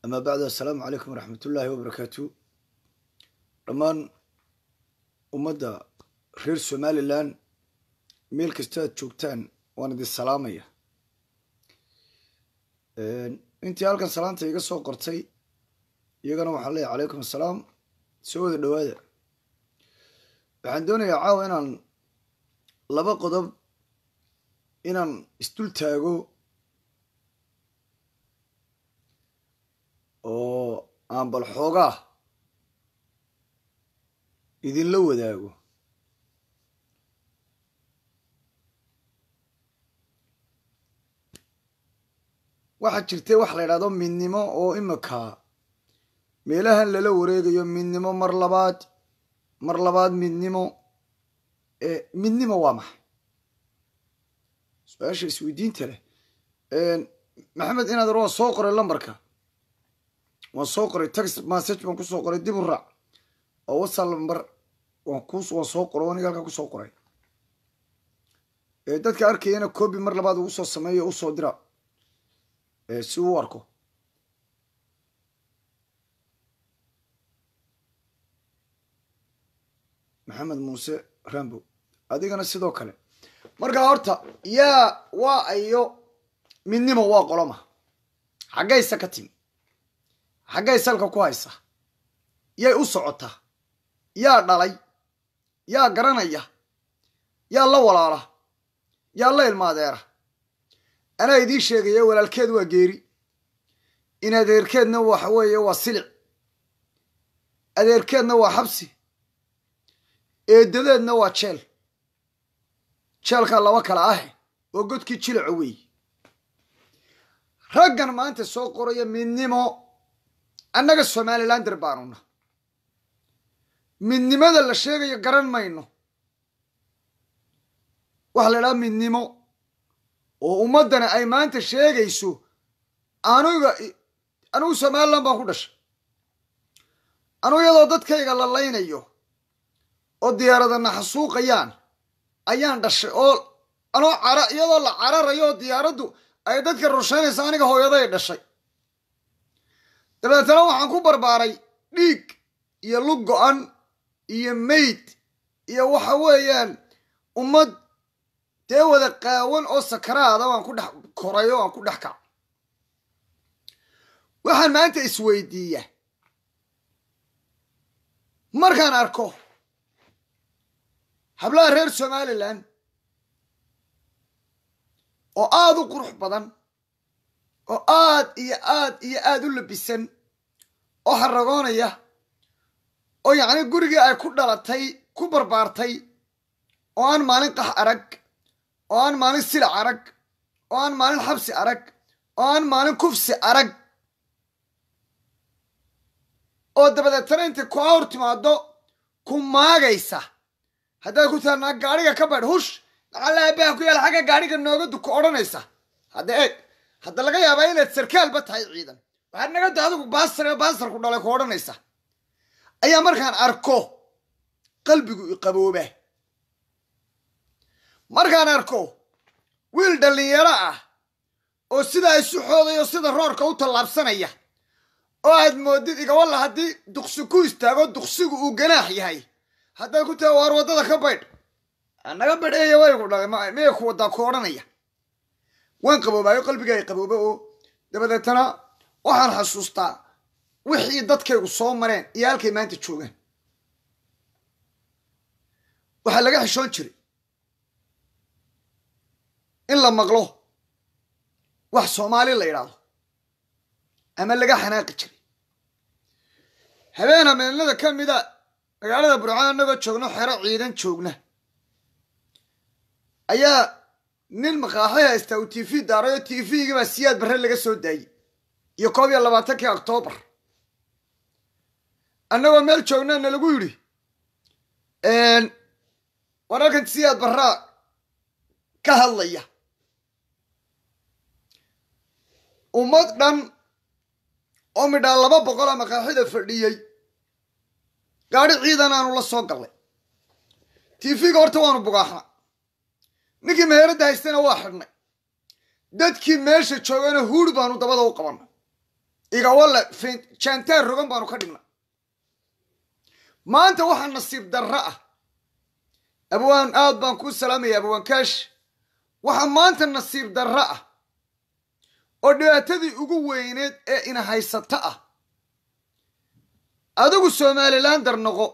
amaa bacdu assalaamu calaykum waraxmat ullaahi wabarakaatu dhammaan ummadda reer somalilan meel kasta aad joogtaan waan idin salaamaya intii halkan salaanta iga soo qortay iyagana waxaan leeyahy calaykum assalaam soo wada dhowaada waxaan doonayaa caawa inaan laba qodob inaan isdul taago oo aan bal xoogaa idinla wadaago waxaa jirtay wax la yidhahdo midnimo oo imika meelahan lala wareegayo midnimo mar labaad mar labaad midnimo midnimo waa maxay su-aasha isweydiinta leh maxamed inaadar waan soo qoray lambarka waan soo qoray text message baan kusoo qoray dib u raac oo whatsapp lambar waan ku waan soo qoray aniga halkaa kusoo qoray dadka arkayana coobi mar labaad ugu soo sameeyo usoo dira si uu arko maxamed muuse rambo adigana sidoo kale markaa horta yaa waa ayo midnimo waa qoloma xaggaysa ka timi xaggay salka ku haysa yay u socotaa yaa dhalay yaa garanaya yaa la walaala yaa la ilmaadeera anaa idiin sheegaya walaalkeed waa geeri in adeerkeedna waxa weeye waa silic adeerkeedna waa xabsi eedadeedna waa jeel jeelkaa laba kale ahe oo godkii jilaco weeye raggan maanta soo qoraya midnimo annaga somalilander baanuna midnimada la sheegayo garan mayno waxa la idhaha midnimo oo ummaddana ay maanta sheegayso anuga anugu somalilan baan ku dhashay anugu iyadoo dadkayga la laynayo oo diyaaradana xasuuqayaan ayaan dhashay oo anoo cara iyadoo la cararayo oo diyaaraddu ay dadka rushaynaysa aniga hooyaday dhashay dabeetana waxaan ku barbaaray dhiig iyo lug go-an iyo mayd iyo waxa weeyaan ummad dee wada qaawan oo sakaraada waan ku dhex koray oo aan ku dhex kac waxaan maanta isweydiiya markaan arko hablaha reer somalilan oo aada u qurux badan oo aad iyo aad iyo aada u labisan oo haragoonaya oo yacni gurigii ay ku dhalatay ku barbaartay oo aan maalin qax arag oo aan maalin silac arag oo aan maalin xabsi arag oo aan maalin kufsi arag oo dabadeetana intay ku awr timaado ku maagaysa haddaad ku taanaa gaadhiga ka badh hush lacalaabaha ku yaala xagga gaadhiga noogadu ku odhanaysa hadda eeg hadda laga yaabaa inaad sarkaalba tahay ciidan waxaad nagada adigu baasar baasarku dhalay ku odhanaysa ayaa markaan arko qalbigu iqabooba markaan arko wiil dhallinyaro ah oo sidaa isu xoodayo sida roorka u tallaabsanaya oo aad moodid igawalla haddii duqsi ku istaago duqsigu uu ganaax yahay haddaad ku tahay waar waddada ka baydh naga badheeya waygu dhalay miyay ku wadaa ku odhanaya waan qaboobaayo qalbiga ay qabooba oo dabadeetana waxaan xasuustaa wixii dadkaygu soo mareen iyo halkay maanta joogaan waxaa laga xishoon jiray in la maqlo wax soomaali la yidhaahdo ama laga xanaaqi jiray habeen habeenada ka mida magaalada burcaan annagoo joogno xero ciidan joogna ayaa nin maqaaxi haystaa uu t v daaray oo t v-gii baa siyaad barre laga soo daayey iyo koob iyo labaatankii octoobar annagoo meel joognaa na lagu yidhi wararkan siyaad barraa ka hadlaya ummad dhan oo midhaa laba boqol a maqaaxida fadhiyey gaadhi ciidan aanu la soo gallay t v-ga horta waanu bugaaxna ninkii meheradda haystana waa xidhnay dadkii meesha joogana huuri baanu dabada u qabannay igawalle janteer rogan baanu ka dhigna maanta waxaa nasiib darro ah abwaan aad baan kuu salaamaya abwaan kaash waxaa maanta nasiib darro ah oo dhibaatadii ugu weyneed ee ina haysata ah adigu somalilander noqo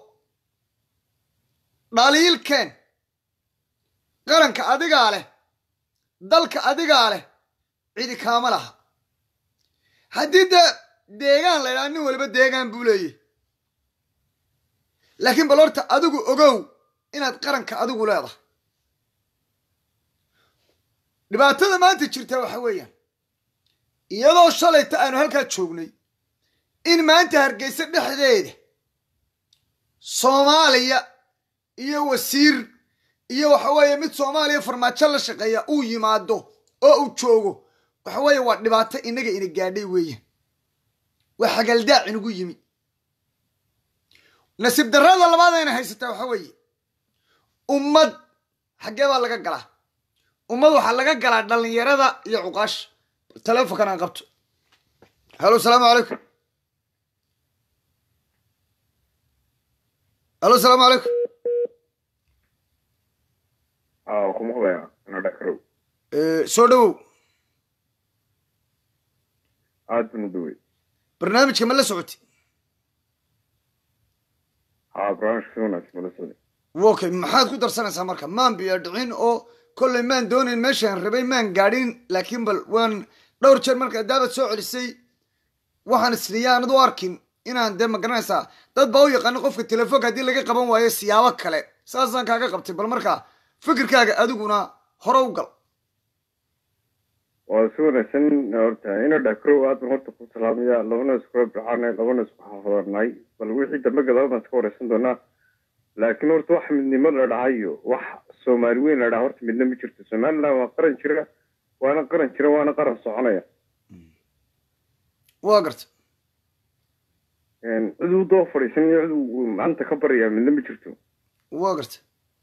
dhaliilkeen qaranka adigaa leh dalka adigaa leh cidi kaama laha haddii dee deegaan la ydhaha nin waliba deegaan buu leeyahy laakiin bal horta adigu ogow inaad qaranka adigu leedahay dhibaatada maanta jirta waxa weeyaan iyadoo shalayta aanu halkaa joognay in maanta hargeysa dhexdeeda soomaaliya iyo wasiir iyo waxa weeye mid soomaaliya farmaajo la shaqeeya uu yimaado oo uu joogo waxa weeye waa dhibaato inaga ina gaadhay weeyaan waa xagaldaac inagu yimi nasiib darrada labaad ayna haysataa waxa weeye ummad xaggee baa laga galaa ummad waxaa laga galaa dhallinyarada iyo cuqaasha telefonkan aan qabto halo asalaamu calaykum halo asalaamu calaykum ku maqlaya ana dhakarow soo dhowow aad baan u dhawey barnaamijka ma la socoti haa barnaamijka si wanaagsan mala socday okay maxaad ku darsanaysaa marka maan biyo dhicin oo kolley maan doonayn meeshaan rabay maan gaadhin laakiin bal waan dhowr jeer markaa daabad soo celisay waxaan isliya aanad u arkin inaan dee ma garanaysaa dad baa u yaqaano qofka telefoonka haddii laga qaban waayo siyaabo kale saasaan kaaga qabtay bal markaa fikirkaaga adiguna hore u gal waa si wanaagsan horta ina dhakarow aad baan horta ku salaamaya labana iskula baxaanay labana isku xafadanay bal wixii dambe gadaal baan iska wareysan doonaa laakiin horta wax midnimo la dhahayo wax soomaali weyn la dhaha horta midna ma jirto somaliland waa qaran jira waana qaran jira waana qaran soconaya waa garta cid uu doo fadhiisan iyo cid uu maanta ka baryaa midna ma jirto waa garta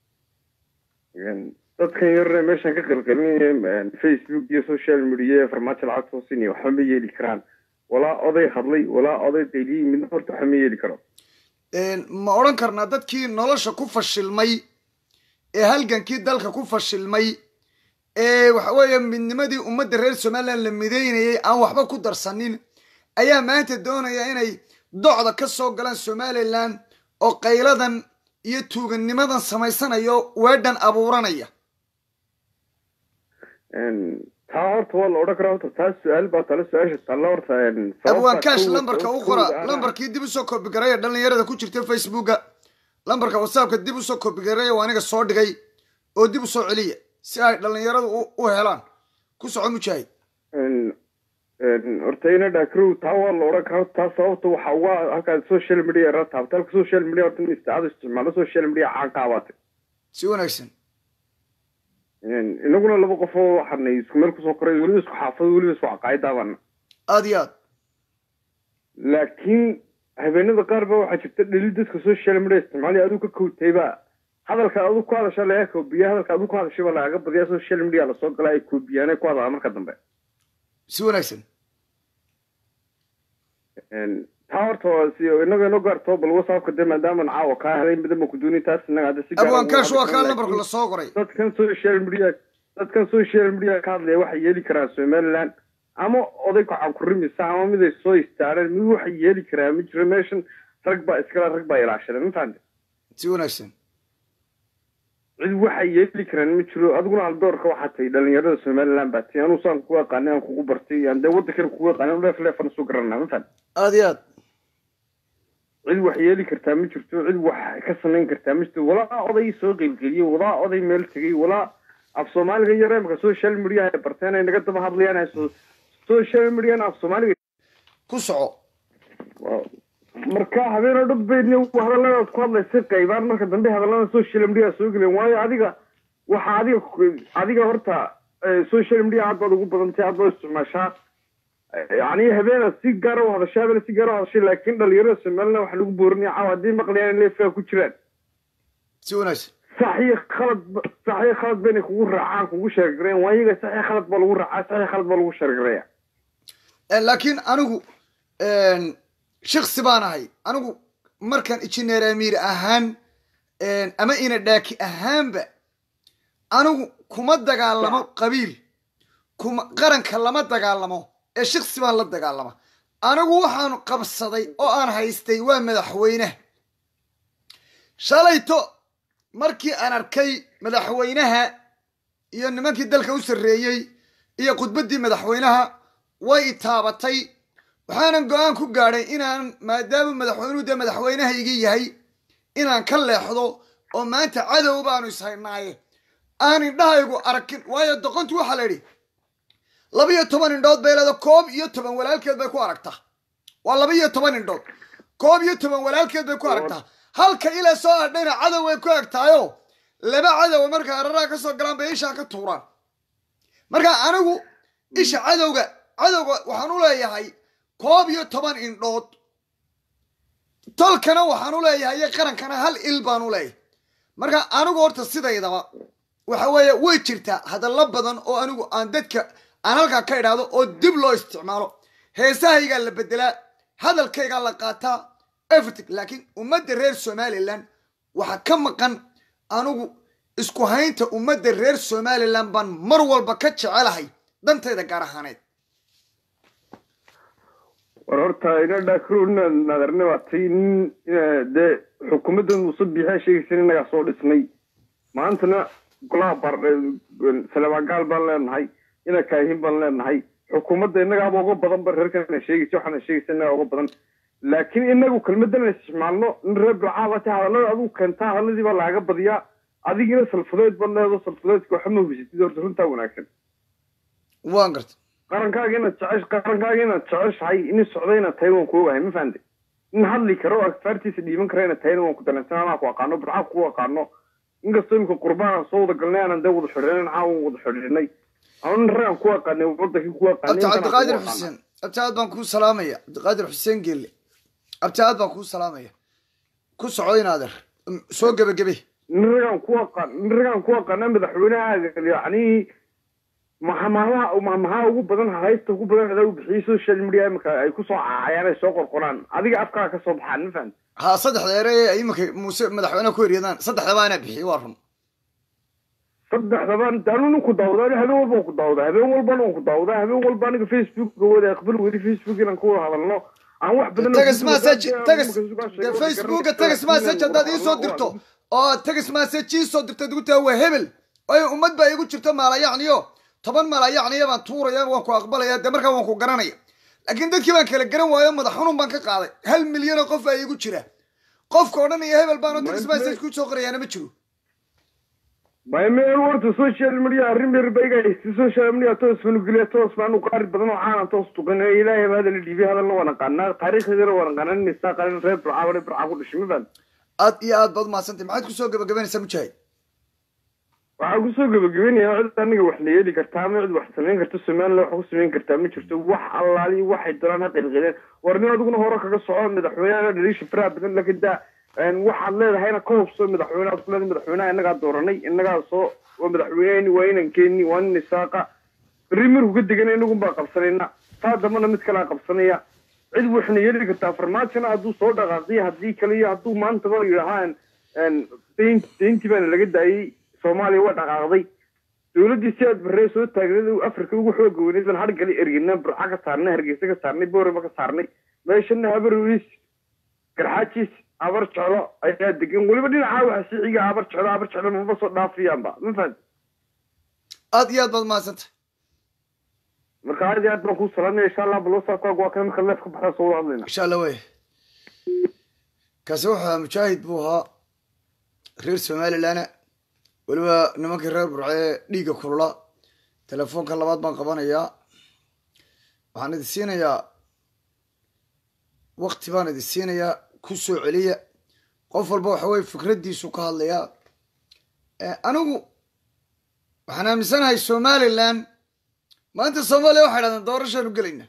dadkan yarre meeshan ka qalqalinaya facebook iyo social media farmaajo lacag soo siinaya waxba ma yeeli karaan walaa oday hadlay walaa oday dayliyey midna horta waxba ma yeeli karo ma odhan karnaa dadkii nolosha ku fashilmay ee halgankii dalka ku fashilmay ee waxa weeye midnimadii ummadda reer somaliland la mideynayay aan waxba ku darsanin ayaa maanta doonaya inay docda ka soo galaan somaliland oo qayladan iyo tuuganimadan samaysanayo weedhan abuuranaya taa horta waa la odhan karaa horta taa su-aal baa tale su-aasha talla horta abwaan kaash lambarka u qora lambarkii dib usoo koobigareeya dhalinyarada ku jirta facebooka lambarka whatsappka dib usoo koobigareeya waa aniga soo dhigay oo dib usoo celiya si ay dhalinyaradu u helaan ku soco mujaahid horta ina dhakrow taa waa la odhan karaa taa sababta waxa uga halkaa social media ra taabta halka social media horta in isticaada isticmaalo social media caan ka abaatay si wanaagsan inaguna laba qof oo waxaanay isku meel kusoo koray weliba isku xaafado weliba isku caqaayadaabana aada iyo aad laakiin habeenada qaar ba waxaa jirta dheli dadka social media isticmaalaya aduu ka kowtayba hadalka aduu ku hadasha laga koobiya hadalka aduu ku hadashay baa lagaga badiya social media lasoo gala ay koobiyaan ay ku hadalaa marka dambe si wanaagsan taa horta waa si inaga inoo gaarto bal whatsappka dee maadaaman caawa kaa helay midaba ku dooni taas inaga hadda si gaar abwaan kaash waa kaa lambarka lasoo qoray dadkan social media dadkan social media ka hadlaya waxay yeeli karaan somaliland ama oday kacan ku rimisa ama mid ay soo istaareen mid waxay yeeli karaa ma jiro meeshan rag baa iskala rag baa ilaashadeen ma fahamte si wanaagsan cid waxay yeeli karaan ma jiro adiguna aldoorka waxaa tahay dhalinyarada somaliland baa tahay anuu saan kugu aqaanay aan kugu bartay aan dee waddankana kugu aqaanay leef leefan isu garanaa ma fahamte aada iyo aad cid wax yeeli kartaa ma jirto cid wax ka samayn kartaa ma jirto walaa oday soo qeylgeliyey walaa oday meel tegey walaa af soomaaliga yar imaka social media ay barteen ay naga daba hadlayaan social mediana af soomaaliga ku soco marka habeen oo dhan baydna hadalladaad ku hadlaysa qaybaan marka dambe hadallada social media soo geleen waayo adiga waxa adiga adiga horta social media aad baad ugu badantay aad baad isticmaashaa yani habeena si gaara u hadashay habeena si gaara u hadashay laakiin dhalinyarada somaliland waxa lagu boorinaya caawa haddii maqlayaan in leefaa ku jiraan si wanaagsan saxiix khalad saxiix khalad bayna kugu raacaan kugu sheergareen waa iyaga saxiix khalad baa lagu raacaa saxiix khalad baa lagu sheergareeya laakiin anigu shiksi baan ahay anigu markaan injineer amiir ahaan ama ina dhaaki ahaanba anigu kuma dagaalamo qabiil kuma qaranka lama dagaalamo ee shiksi baan la dagaalama anigu waxaanu qabsaday oo aan haystay waa madaxweyneha shalayto markii aan arkay madaxweynaha iyo nimankii dalka u sarreeyey iyo khudbaddii madaxweynaha way itaabatay waxaanan go-aan ku gaadhay inaan maadaama madaxweynuhu dee madaxweynahaygii yahay inaan ka leexdo oo maanta cadow baanu ishaynaaye aan indhahaygu arkin waayo doqontu waxaa la idhi laba-iyo toban indhood bay leeda koob iyo toban walaalkeed bay ku aragtaa waa laba iyo toban indhood koob iyo toban walaalkeed bay ku aragtaa halka ila soo adhayna cadow way ku egtaayo laba cadowa marka araraa ka soo galaan bay ishaa ka tuuraan marka anigu isha cadowga cadowga waxaan u leeyahay koob iyo toban indhood tolkana waxaan u leeyahay iyo qarankana hal il baan u leeyahay marka anigu horta sidaydaba waxa weeye way jirtaa hadallo badan oo anigu aan dadka aan halkaa ka idhaahdo oo dib loo isticmaalo heesahaygaa la bedelaa hadalkaygaa la qaataa everything laakiin ummadda reer somalilan waxaa ka maqan anigu isku haynta ummadda reer somalilan baan mar walba ka jecelahay dantayda gaar ahaaneed war horta ina dhaakroodna nadarne waatay nin dee xukuumaddan muuse biixaa sheegaysan innagaa soo dhisnay maantana golaha bar salamaangaal baan leenahay ina kaahin baan leenahay xukuumadda innagaaba uga badan ba reerkana sheegaysa waxaana sheegaysa innagaa uga badan laakiin inagu kelmadana isticmaalno in reer bilcaaba ta hadallada adigu keentaa hadalladii baa laaga badiyaa adigina salfudeed baad leedo salfudeedka waxa ma hubisatid horta runtaa wanaagsan waan garta qarankaaga inaad jecesh qarankaaga inaad jeceshahay inin socda inaad tahay waan ku ogahay ma fahamte in hadli karo agfaartiisa dhiiban kara inaad tahayna waan ku dareensan anaa ku aqaano burcaa ku aqaano inkastoo imika qurbaan soo wada galnay aanan dee wada xidhiinan caawan wada xidhiidhnay ama nin ragaan ku aqaanay wadankii ku aqaanay abti cabdiqaadir xuseen abti aad baan kuu salaamaya cabdiqaadir xuseen geelle abti aad baan kuu salaamaya ku soco inaader soo gebagebe nin ragaan ku aqaan nin ragaan ku aqaana madaxweynahaaga yacni mahamaha maxaa ugu badan haysta ugu badan adaa u bixiyey social media imika ay kusoo caayaan ay soo qorqoraan adiga afkaa ka soo baxaan ma fahamti ha saddexda ere ee iminka muuse madaxweyneha ku eryadaan saddexdaba anaa bixiyey waa run saddexdaba anu nin ku daawda habeen walba ku daawda habeen walbana waan ku daawda habeen walba aniga facebook wada aqbal weli facebook inaan ku wada hadalno aan wax badan tegas message tegas de facebooka tegas message haddaad iisoo dirto oo tegas message iisoo dirto igu taha waa hebel oy ummad baa igu jirto maalayacniyo toban maalayacniya baan tuuraya waan ku aqbalaya dee markaa waan ku garanaya laakiin dadkii baan kala garan waayo madax xunun baan ka qaaday hal milyan oo qof baa iigu jira qofka o dhan iyo hebel baanoo tegas message ku soo qorayaana ma jiro maymeel warta social media arrin berbaigahaysta social media toos manugeliya toos baanu qaari badan oo caanan toos tuqan ilaahay baa hadala dhiibay hadalna waa naqaanaa taariikhdeedana waa naqaanaa nin isaa qalin reer burcaa reer burcaa ku dhashay ma fahamti aad iyo aad baad umahadsantay maxaad kusoo gabagabanaysaa mujaahid waxaa kusoo gabagabeynaya cid aniga wax la yeeli kartaa ama cid wax samayn karta somaliland wax ku samayn kartaa ma jirto wax allaali waxay dolaan ha qilqileen war nin adiguna hore kaga soco madaxweynaha dhaliisha faraha badan laakiin daa waxaad leedahayna ka hubso madaxweyneha ku leedahay madaxweynaha innagaa dooranay innagaa soo waa madaxweyneheni waa inan keeni waa nin isaaqa berri markuu ka degana inagun baa qabsanayna taa dambana mid kalea qabsanaya cid waxna yeeli kartaa farmaajona hadduu soo dhaqaaqiyo haddii kale iyo hadduu maantaba yidhahaan dayntii baana laga daayey soomaaliya waa dhaqaaqday dowladdii si aad barree soo taagneed afrika ugu xooga weyneyd baan hargali ergina burca ka saarnay hargeysa ka saarnay boorama ka saarnay meeshana habarwiis garxaajiis abar jeclo ayaa degan weliba dhinacaa waxa sixiga abar jeclo abar jeclo maba soo dhaafiyaanba ma fahamti aad iyo aad baad umahadsantay marka aad iyo aad baan kuu salaamaya insha allah balosaakoag waa kana marka leef ka baxda soo wada hadlayna insha allah wey kaasi wuxuu ahaa mujaahid buu ahaa reer somalilandna weliba nimankii reer burcee dhiigga kulula telefoonka labaad baan qabanayaa waxaan idin siinayaa wakti baan idin siinayaa ku soo celiya qof walba waxa weye fikraddiisu ka hadlayaa anigu waxaan aaminsanahay somaliland maanta soomaaliya waxay dhahdeen doorashaanu gelayna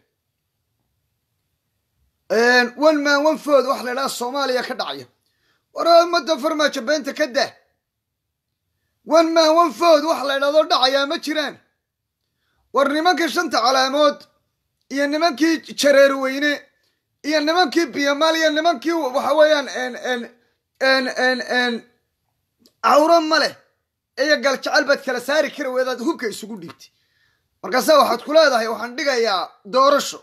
one man one food waxa la idhaha soomaaliya ka dhacaya war ummadda farmaajo beenta ka dah one man one food waxa la idhahdo dhacayaa ma jiraan war nimankii shanta calaamood iyo nimankii jareer weyne iyo nimankii biyomaal iyo nimankii waxa weeyaan n n n n n cawro ma leh iyo galjecel baad kala saari kari weydaad hubka isugu dhiibtay markaase waxaad ku leedahay waxaan dhigayaa doorasho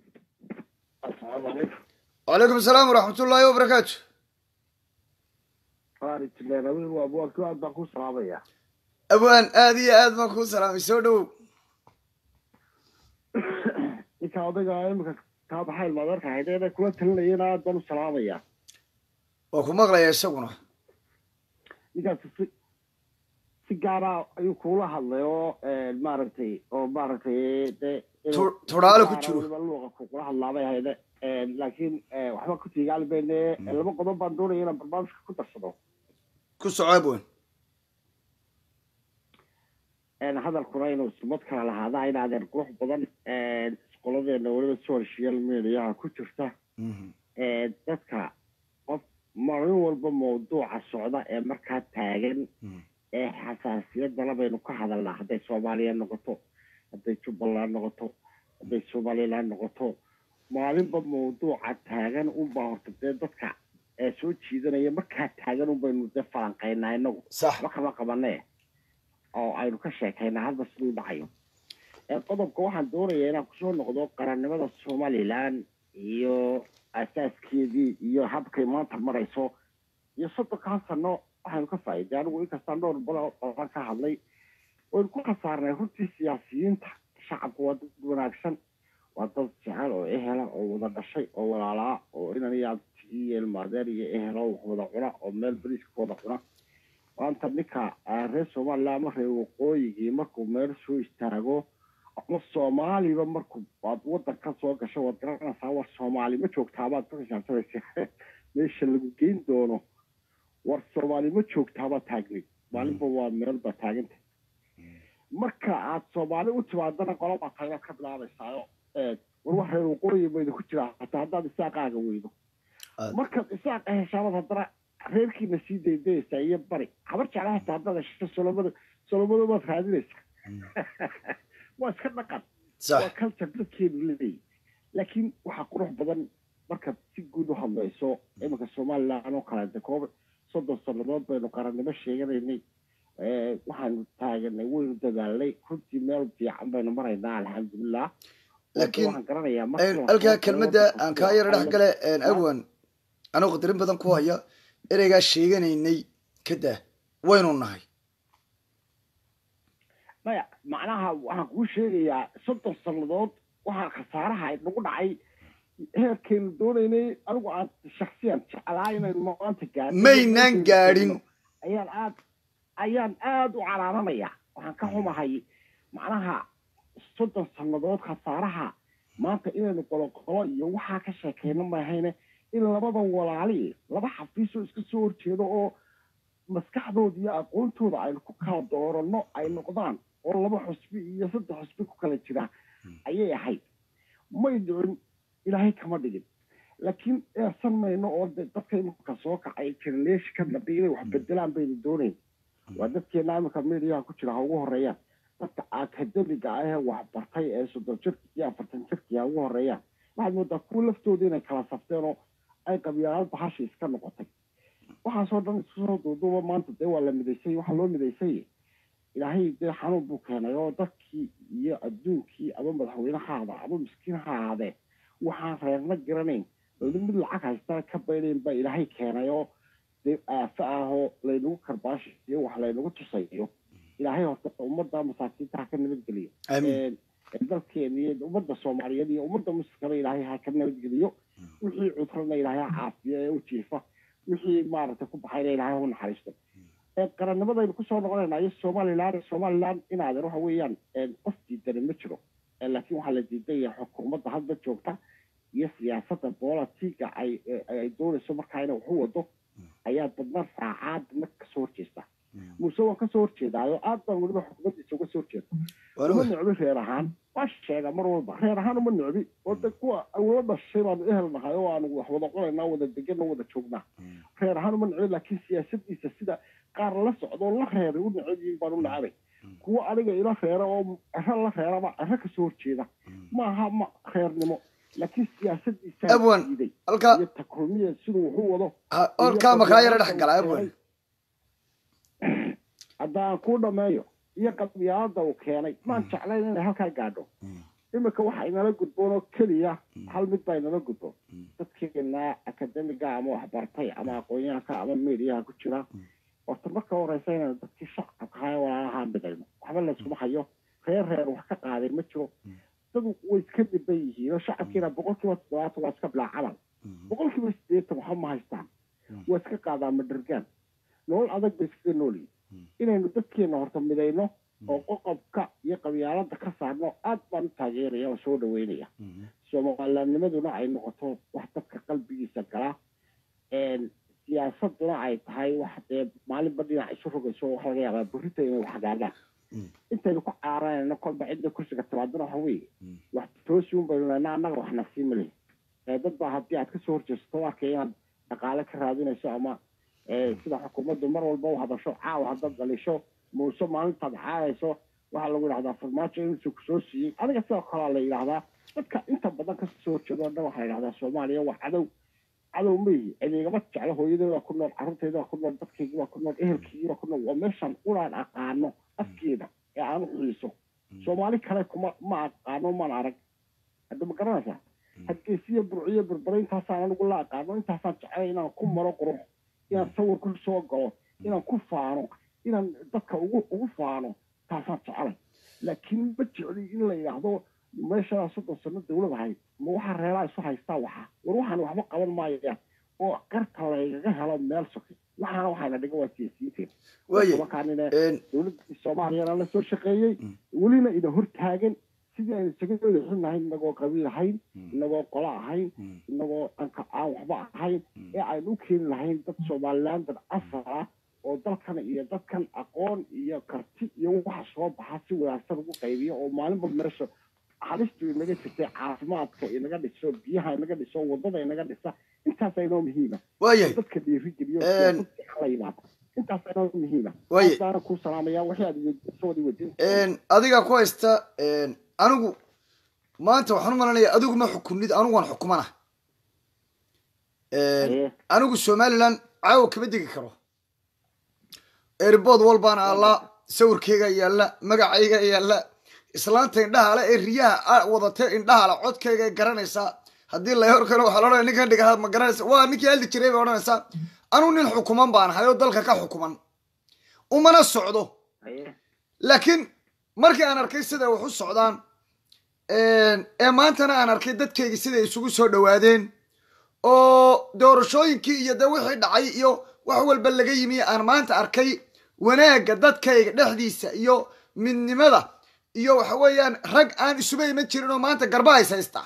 wacalaykum asalaam waraxmatullaahi wabarakaatu aad baan ku salaamaya abwaan aad iyo aad baan kuu salaamay soo dhowow ninka odayga imika kaa baxay ilmaadeerka haydeen kula talinayana aad baan u salaamaya waa ku maqlaya isaguna ninkaas si si gaara ayuu kuula hadlay oo maaragtay oo maaragtay de Tu- tudhaale ku jiro. luuqa kula hadlaabay hayde laakiin waxba ku tiigaali bayne laba qodob baan doonaya inaan barnaamijka ku darsado ku soco abwaan hadalkuna inuu sumad kala lahaada inaadeen qurux badan qoladeena weliba social mediaha ku jirta dadka qof maalin walba mawduuca socda ee markaa taagan ee xasaasiyadana baynu ka hadalnaa hadday soomaaliya noqoto hadday jubbaland noqoto hadday somaliland noqoto maalinba mawduuca taagan unbaa horta dee dadka ee soo jiidanaya markaa taagan unbaynu dee falanqaynaa inagu sax ma kama qabanee oo aynu ka sheekaynaa hadda siduu dhacayo ee qodobka waxaan doonayaa inaan kusoo noqdo qarannimada somalilan iyo asaaskeedii iyo habkay maanta marayso iyo soddonkaa sano waxaynu ka faa'iiday anigu inkastaan dhowr balo badan ka hadlay waynu ku khasaarnay runtii siyaasiyiinta shacabku waa dad wanaagsan waa dad jecel oo ehela oo wada dhashay oo walaalaa oo inan iyo abti iyo ilmaadeer iyo ehelo wax wada cuna oo meel bariiska ku wada cuna maanta ninka ah, reer somaliland ama reer waqooyigii markuu meel soo istaago ama soomaaliba markuu waad wadanka soo gasho waad garanaysaa war soomaali ma joogtaabaad ku xisaabtamaysa meesha lagu geyn doono war soomaali ma joogtaabaad taagnay maalinba waa meel baa taaganta marka aad soomaali u timaadana qolabaa tagnaad ka bilaabaysaayo ee, war wax reer waqooyi bayda ku jiraa hataa haddaad isaaqaaga weydo Aad. markaad isaaqa heshaabad haddana reerkiina sii daydayaysaa iyo bari habar jecla hataa haddaad hesho solomada solomada baad raadinaysaa waa iska dhaqan waa sax culture dadkeenu leeyahy laakiin waxaa qurux badan markaad si guud u hadlayso iminka somaliland oo kale de koob soddon sannadood baynu qarannimo sheeganaynay Eh, waxaanu taaganay waynu dadaalnay runtii meel fiican baynu maraynaa alxamdulilah Laakiin, waxaan garanayaa markii la halkaa soo kelmadda galo aan kaa yaro dhex gale abwan anuu qadarin badan ku haya ereygaa sheeganaynay ka daa waynu nahay maya macnaha waxaan kuu sheegayaa soddon sannadood waxaa khasaaraha nagu dhacay heerkeenu doonaynay anigu aan shaksiyan jeclaa inaynu maanta gaadhin maynaan gaadhin ayaan aad ayaan aada u caraaranayaa waxaan ka xumahay macnaha soddon sannadood khasaaraha maanta inaynu qoloqolo iyo waxaa ka sheekeyno maahayne in labadan walaali laba xafiisoo iska soo horjeedo oo maskaxdooda iyo aqoontooda aynu ku kala dooranno ay noqdaan oo laba xusbi iyo saddex xusbi ku kala jira ayay ahayd may dhicin ilaahay kama dhigin laakiin eersan mayno oo de dadka imika soo kacay jenaleeshi ka dambe inay wax bedelaan baynu doonayn waa dadkeena imika mediaha ku jira ha ugu horeeyaan dadka akademiga ah ee waxbartay ee soddon jirka iyo afartan jirkii ha ugu horeeyaan waxaad moodaa kuwa laftooda inay kala safteen oo ay qabyaalad bahasha iska noqotay waxaasoo dhan isku soo duuduuba maanta dee waa la midaysay waxaa loo midaysay ilaahay dee xanuun buu keenay oo dadkii iyo adduunkii ama madaxweyne ha ahaada ama miskiin ha ahaadee waxaan reerna garanayn dowlad mid lacag haystaa ka baynayn baa ilaahay keenay oo dee aafo ahoo laynagu karbaashiyo wax laynagu tusayo ilaahay horta ummadda masaakiinta ha ka nabadgeliyo aamin Ee, dalkeena iyo ummadda soomaaliyeed iyo ummadda muslimkana ilaahay ha ka nabadgeliyo wixii cudurna ilaahay ha caafiyo ee u jiifa wixii maaragtay ku baxayna ilaahay ha u naxariisto ee qarannimadaynu kusoo noqonaynaa iyo somaliland somaliland inaadan waxa weeyaan ee, qof diidani ma jiro Ee, laakiin waxaa la diidan yahay xukuumadda hadda joogta iyo siyaasadda bolitiga ay ay- ay doonayso markaa inay waxu wado ayaa dadna saacaad mar kasoo horjeesta muuse waan kasoo horjeedaayo aad baan weliba xukuumaddiisa uga soo horjeeda uma waanu necbi reer ahaan waa sheega mar walba reer ahaan uma necbi oo de kuwa awla dhashay baanu ehel nahay oo aanu wax wada cunayna wada deganna wada joognaa reer ahaan uma necbi laakiin siyaasadiisa sida qaar la socdo oo la reeray u necab yihiin baan u necabay kuwa aniga ila reera oo cero la reeraba cero kasoo horjeeda maaha ma reernimo laakiin siyaasadiisa Abwan, diiday halkaa iyo takulmiya siduu wuxuu wado ha- halkaa makaa yara dhex gala abwan haddaan kuu dhameeyo iyo qadiyaalada uu keenay maan jeclayn inay halkaa gaadho iminka waxa inala gudboon oo keliya hal mid baa inala gudboon dadkeena akademiga ama waxbartay ama aqoonyahanka ama mediyaha ku jira horta marka horeysa inaan dadkii shacabka haya walaalaha midayno waxba layskuma hayo reer reer wax ka qaaday ma jiro dad way iska dhiban yihiin oo shacabkiina boqol kiiba toddobaatan waa iska bilaa camal boqol kiiba siddeetan waxba ma haystaan waa iska qaadaa madhargaan nolol adag bay iskaga noolyihin inaynu dadkeena horta midayno oo qoqobka iyo qabyaalada ka saarno aad baan u taageeraya oo soo dhaweynaya soomalilaanimaduna ay noqoto wax dadka qalbigiisa gala siyaasaduna ay tahay wax dee maalinba dhinac isu rogayso waxa laga yaabaa burrita inay wax hagaagaan intaynu ku caaranayno kolba cidda kursiga timaadana waxa weeye wax toosi un baynu leena annaga wax nasiima leh dad baa haddii aad kasoo horjeesato u arkaya inaad dhaqaale ka raadinayso ama sida xukuumaddu mar walba u hadasho caawa haddaad dhalisho muuse maalintaad caayayso waxaa lagu yidhahdaa farmaajo intuu kusoo siiyey adiga sidoo kalea la yidhahdaa dadka inta badan kasoo horjeedo o dhan waxaa la yidhahdaa soomaaliya waa cadow cadow maihi adeegama jeclo hooyadeeda ku nool carruurteyda waa ku nool dadkaygi waa ku nool ehelkaygii waa ku nool waa meeshaan unaan aqaano afkeeda ee aan u xiiso soomaali kale kuma ma aqaano maan arag hadda ma garanaysaa hargeysiyo burciyo berbere intaasaan anigu la aqaano intaasaan jeclay inaan ku maro qurux inaan sawir ku soo galo inaan ku faano inaan dadka ugu ugu faano taasaan jecelay laakiin ma jecli in la yidhaahdo meeshaa soddon sano dawlad ahayd ma waxaa reelaa isu haystaa waxa war waxaan waxba qaban maayaan oo qarka laygaga helo meel soke waxaana waxayna dhiga waa siyaasiyiinteen waaye markaanina een, dowladda soomaaliyana la soo shaqeeyey welina ina hortaagan sidii aynu isaga wadaxunahay inagoo qabiil ahayn inagoo qolo ahayn inagoo anka aan waxba ahayn ee aynu u keeni lahayn dad somaliland dad asal ah oo dalkan iyo dadkan aqoon iyo karti iyo waxa soo baxa si wanaagsan ugu qaybiyo oo maalinba meesha halistu inaga jirtay caafimaadka inaga dhiso biyaha inaga dhiso wadada inaga dhisa intaasa inoo muhiima waayahay dadka dhiirigeliyo Een, siyaasadda la yimaado intaasa inoo muhiima Waaye. daana kuu salaamaya waxay aad soo wadi wadin een, adiga ku haysta een, anigu maanta waxaan u malanaya adigu ma xukunid anigu waan xukumana Een, Haye. anigu somaliland caawa kama degi karo erbood walbaana alla sawirkeyga yaalla magacayga yaalla islaanta indhaha le ee riyaha a- wadatee indhaha le codkayga ay garanaysaa haddii la horkano waxaa laodhanaya ninkan dhiga ma garanaysa waa ninkii haldi jiray bay odhanaysaa anigu nin xukuman baan ahay oo dalka ka xukuman umana socdo laakiin markii aan arkay sida wax u socdaan ee maantana aan arkay dadkayga siday isugu soo dhowaadeen oo doorashooyinkii iyo de wixii dhacay iyo wax walba laga yimi aan maanta arkay wanaagga dadkayga dhexdiisa iyo midnimada iyo waxa weeyaan rag aan isuba iman jirin oo maanta garba hays haystaa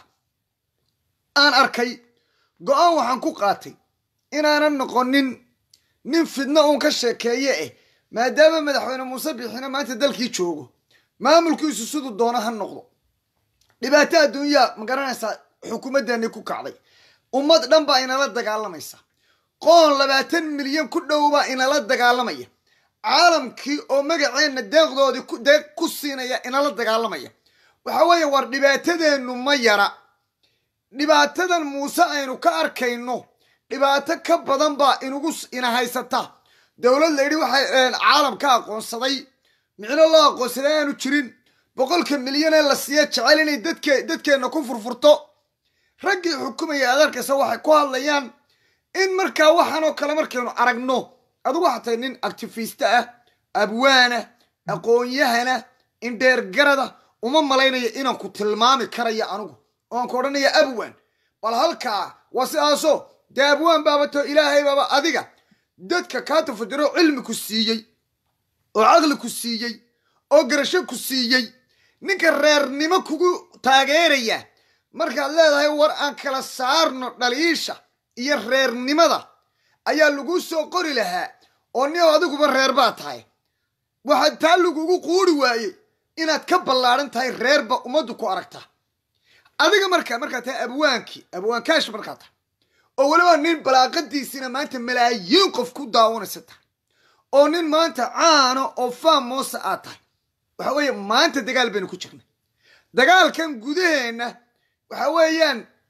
aan arkay go-aan waxaan ku qaatay inaanan noqonin nin fidno uun ka sheekeeye eh maadaama madaxweyne muuse bixina maanta dalkii joogo maamulkiisu siduu doono ha noqdo dhibaato adduunyaa ma garanaysaa xukuumaddeeni ku kacday ummad dhan baa inala dagaalamaysa qoon labaatan milyan ku dhow baa inala dagaalamaya caalamkii oo magaceenna deeqdoodii ku- deeq ku siinaya inala dagaalamaya waxa weeye war dhibaatadeennu ma yara dhibaatadan muuse aynu ka arkayno dhibaato ka badan baa inugu s- ina haysata dowlad la yidhi waxay een, caalam ka aqoonsaday micno loo aqoonsaday aanu jirin boqolka milyan ee la siiya jecel inay dadke dadkeenna ku furfurto raggii xukumaya aad arkaysa waxay ku hadlayaan in markaa waxaan oo kale markaynu aragno adigu waxaa tahay nin actifista ah abwaana aqoon-yahana indheergarada uma malaynaya inaan ku tilmaami karayo anigu oan ku odhanaya abwan bal halkaa waa sidaasoo dee abwaan baabato ilaahay baaba adiga dadka kaa tafajiro cilmi ku siiyey oo caqli ku siiyey oo garasho ku siiyey ninka reernimo kugu taageeraya markaad leedahay war aan kala saarno dhaliisha iyo reernimada ayaa lagu soo qori lahaa oo nin adiguba reer baa tahay waxaa taa lagugu quuri waayey inaad ka ballaadhan tahay reerba ummaddu ku aragta adiga markaa markaa tahay abwaankii abwaankaash markaa tahay oo weliba nin balaaqadiisina maanta malaayiin qof ku daawanaysa tahay oo nin maanta caano oo faamosa aad tahay waxa weeye maanta dagaal baynu ku jirnay dagaalkan gudaheenna waxa weeyaan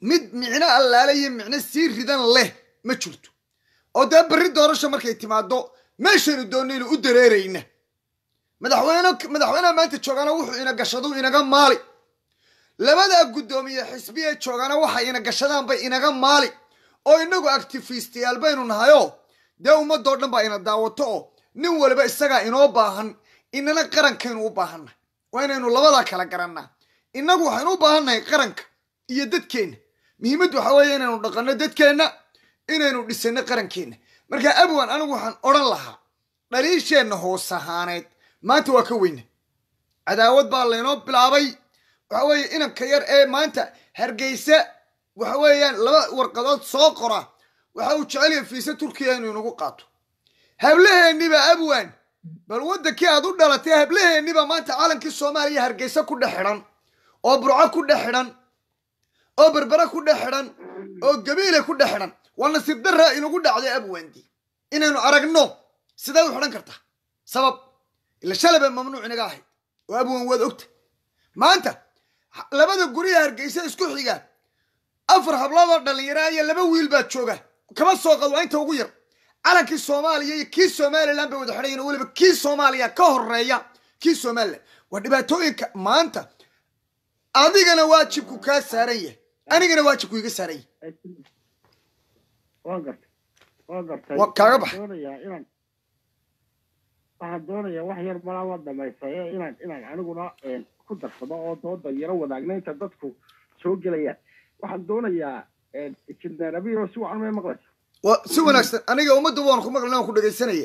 mid micno allaale iyo micno sii ridan leh ma jirto oo dee berri doorasho markay timaado meeshaynu doonaynu u dareerayna madaxweyne madaxweyneha maanta joogaana wuxuu ina gashadu inaga maali labadaa guddoomiye xisbiye joogaana waxay ina gashadaan bay inaga maali oo inagu actifistiyaal baynu nahayo dee ummadoo dhan baa ina daawato oo nin waliba isagaa inoo baahan inana qarankaynu u baahannahay waa inaynu labadaa kala garannaa innagu waxaynu u baahannahay qaranka iyo dadkeenna muhiimaddu waxaa weeye inaynu dhaqanno dadkeenna inaynu dhisanno qarankeenna marka abwan anigu waxaan odhan lahaa dhaliisheenna hoos ahaaneed maanta waa ka weyna cadaawad baa laynoo bilaabay waxa weeye inanka yar ee maanta hargeysa waxa weeyaan laba warqadood soo qora waxa uu jecel yahay fiise turkiya inuu inagu qaato hablaheenniba abwan bal waddankii aad u dhalatay hablaheenniba maanta calankii soomaaliya hargeysa ku dhex xidhan oo burco ku dhex xidhan oo berbere ku dhex xidhan oo gabiile ku dhex xidhan waa nasiib darra inagu dhacday abwandi inaynu aragno sidee u xidhan kartaa sabab ila shalaba mamnuuc inaga ahayd oo abwan waad ogta maanta labada gurya hargeysa isku xiga afar habloodoo dhallinyaraa iyo laba wiil baa jooga kama soo qad waa inta ugu yar calankii soomaaliya iyo kii somalilan bay wada xidhayin weliba kii soomaaliya ka horeeya kii somalilan waa dhibaatooyinka maanta adigana waajibku kaa saaran yahay anigana waajibku iga saaran yahay waan gartay waan gartay Wa- kaaga baxay. Waxaan doonayaa inaan waxaan doonayaa wax yar malaa waa dhamaystaye inaan inaan aniguna een, ku darsado oo dooda yaro wadaagna inta dadku soo gelayaan waxaan doonayaa injineer abiyo si wacan may maqlaysa waa si wanaagsan aniga ummadda waan ku maqlin waan ku dhegaysanaya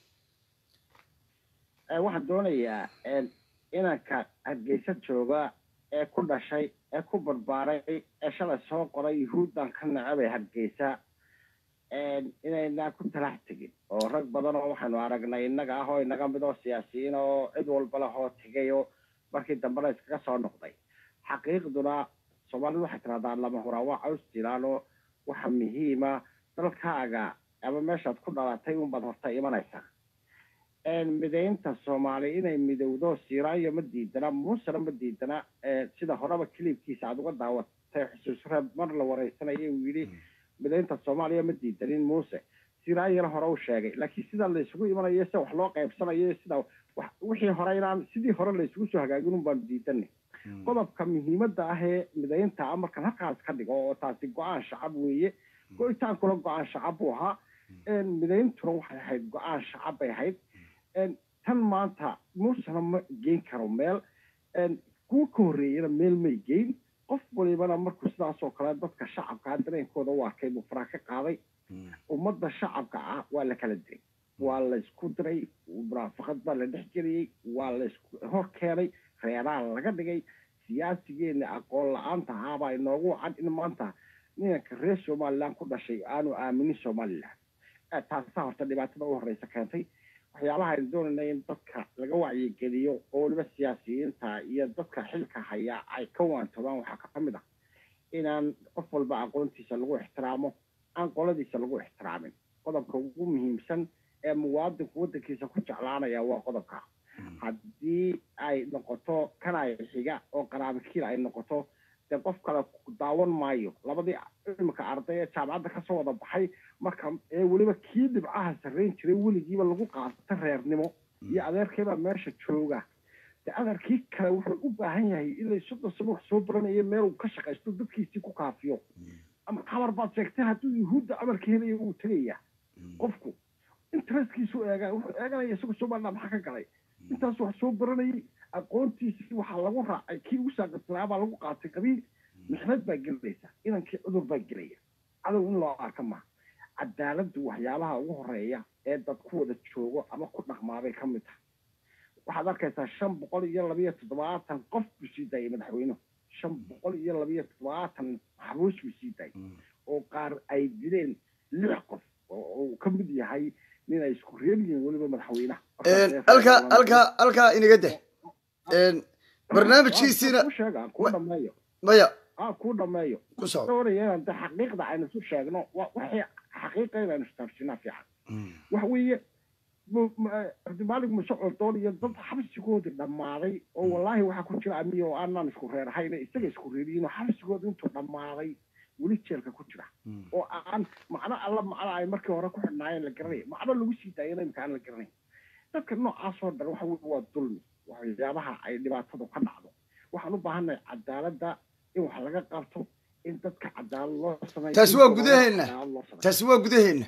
Ee, waxaan doonayaa een, inanka hargeysa jooga ee ku dhashay ee ku barbaaray ee shalay soo qoray yuhuuddan ka nacabay hargeysa een, inaynaa ku talax tegin oo rag badan oo waxaanu aragnay innaga ah oo inaga mid oo siyaasiyiin oo cid walba leh oo tegay oo markii dambena iskaga soo noqday xaqiiqduna soomaalidu waxay tiraahdaa lama huraa waa caws jilaan oo waxa muhiima dalkaaga ama meeshaad ku dhalatay unbaad horta imanaysaa een, midaynta soomaali inay midowdo siiraayo ma diidana muusena ma diidana ee, sida horeba kilibkiisa aad uga daawatay xusuus reeb mar la wareysanaya uu yidhi midaynta soomaaliya ma diidanin muuse siraayana hore u sheegay laakiin sida laysugu imanayo sida wax loo qaybsanayo sida wax wixii hore inaan sidii hore laysugu soo hagaagin un baanu diidanay qodobka muhiimadda ah ee midaynta ah markan halkaas ka dhigo oo taasi go-aan shacab weeye go-itaankuna go-aan shacab buu ahaa een, midayntuna waxay ahayd go-aan shacab bay ahayd een, tan maanta muusena ma geyn karo meel een, kuwa ka horreeyana meel may geyn qof walibana markuu sidaasoo kale dadka shacabka dareenkooda u arkay buu faraa ka qaaday ummadda shacabka ah waa la kala diray waa la isku diray munaafaqad baa la dhex geliyey waa la isku hor keenay reeraha laga dhigay siyaasigeena aqoon la-aanta ahaabaa inoogu wacan in maanta ninanka reer somaliland ku dhashay aanu aaminin somaliland Eh, taasaa horta dhibaatada u horeysa keentay waxyaalaha aynu doonayna in dadka laga wacyigeliyo oo weliba siyaasiyiinta iyo dadka xilka haya ay ka waantobaan waxaa ka mid ah inaan qof walba aqoontiisa lagu ixtiraamo aan qoladiisa lagu ixtiraamin qodobka ugu muhiimsan ee muwaadinku waddankiisa ku jeclaanaya waa qodobka haddii ay noqoto kan ay xiga oo qaraabikiil ay noqoto dee qof kale ku daawan maayo labadii imika arday ee jaamacadda kasoo wada baxay marka ee weliba kii dhibcaha sarrayn jiray weligiiba lagu qaata reernimo iyo adeerkeebaa meesha jooga de adeerkii kale wuxuu u baahan yahay ilay soddon sano wax soo baranayo meel uu ka shaqaysto dadkiisii ku kaafiyo ama xamar baad sheegtay hadduu yuhuudda amarka helayo wuu tegaya qofku interestkiisu eega wuxuu eeganaya isagu somaliland maxaa ka galay intaas wax soo baranayay aqoontiisii waxaa lagu raacay kii ugu saaqirsanaa baa lagu qaatay qabiil mixnad baa gelinaysa inankii cudur baa gelaya cadow in loo arka maaha cadaaladdu waxyaabaha ugu horeeya ee dad ku wada joogo ama ku dhaqmaabay ka mid tahay waxaad arkaysaa shan boqol iyo labiyo toddobaatan qof buu sii daayay madaxweynuhu shan boqol iyo labiyo toddobaatan maxbuus buu sii daayay oo qaar ay dileen lix qof oo uu ka mid yahay nin ay isku reer yihiin weliba madaxweynaha halkaa halkaa halkaa inaga deh barnaamijkiisiina ku sheega kuu dhameeyo maya ah kuu dhameeyo ku soco doonaya inaan de xaqiiqda aynu isu sheegno wa- waxay xaqiiqa inaynu istaarsinaa fiican waxa weeye mu- mu- eh, cabdimaalig muse coldoon iyo dad xabsigoodii dhammaaday oo wallaahi waxaa ku jira amiyo oo aanaan isku reer ahayn isaga isku reeriyiin oo xabsigooda intuu dhammaaday weli jeelka ku jira oo aan macno alla macno ay markii hore ku xidhnaayeen la garanay macno lagu sii daayana imika aan la garanay dadka noocaasoo dhan waxa weye waa dulmi waxyaabaha ay dhibaatadu ka dhacdo waxaan u baahannahay cadaaladda in wax laga qabto in dadka cadaalad loo sameeyo Taasi waa gudaheenna. cadaalad loo sameeyo. taasi waa gudaheenna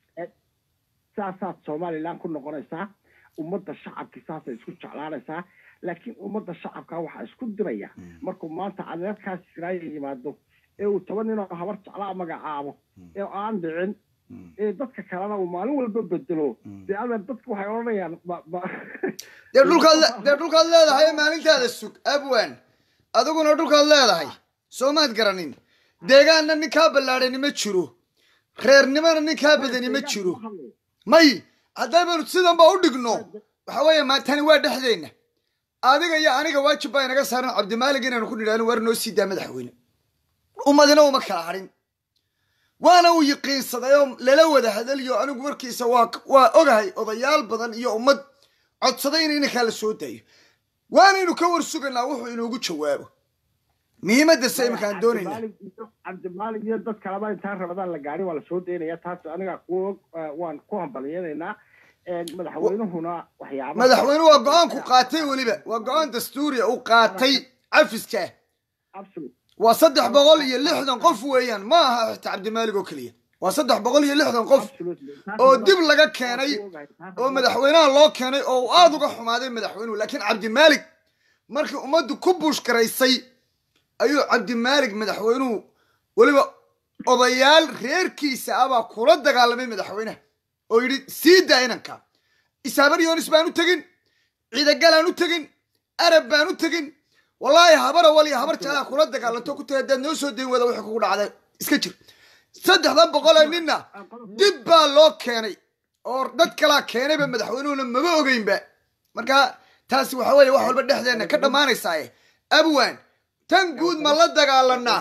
saasaad somalilan ku noqonaysaa ummadda shacabki saasay isku jeclaanaysaa laakiin ummadda shacabka waxaa isku diraya markuu maanta adeerkaas siraaya yimaado ee uu toban ninoo habar jeclaa magacaabo ee aan dhicin ee dadka kalena uu maalin walba bedelo dee adeer dadku waxay odhanayaan ma- ma- dee dhulkaad le- dee dhulkaad leedahay maalintaada sug abwan adiguna dhulkaad leedahay soomaad garanin deegaanna nin kaa ballaadhani ma jiro reernimona nin kaa badani ma jiro may haddaynu sidanba u dhigno waxa weeye maantani waa dhexdeenna adiga iyo aniga waajib baa inaga saaran cabdimaalig inaynu ku nidhaahno war noo sii daa madaxweyne ummadina uma kala hadhin waana uu yiqiinsaday oo lala wada hadaliyo anigu warkiisa waa waa ogahay odayaal badan iyo ummad codsaday in inankaa la soo daayo waanaynu ka war sugaynaa wuxuu inoogu jawaabo muhiimadda se iminkaan doonayna Cabdimaalig iyo- cabdimaalig iyo dad kaleba intaan rabadaan la gaadhin waa lasoo daynaya taas aniga ku waan ku hambaliyanaynaa madaxweynuhuna waxyaaba madaxweynuhu waa go-aanku qaatay weliba waa go-aan dastuuriya uu qaatay cafiska absolute waa saddex boqol iyo lixdan qof weeyaan ma aha xitaa cabdimaalig oo keliya waa saddex boqol iyo lixdan qof absolutely oo dib laga keenay oo madaxweynaha loo keenay oo uu aada uga xumaaday madaxweynuhu laakiin cabdimaalig markii ummaddu ku buushgaraysay ayuu cabdimaalig madaxweynuhu weliba odayaal reerkiisa ah baa kula dagaalamay madaxweynaha oo yidhi sii daa inanka isaabar yoonis baan u tegin ciidagalaan u tegin arab baan u tegin wallaahi habar awal iyo habar jeclaa kula dagaalanto ku tahay haddaad noo soo dayn wada wixii kugu dhacday iska jir saddexdan boqol ee ninna dib baa loo keenay oo dad kalaa keenayba madaxweynuhuna maba ogeynba marka taasi waxa weeye wax walba dhexdeena ka dhammaanaysaaye abwan tan guud ma la dagaalanaa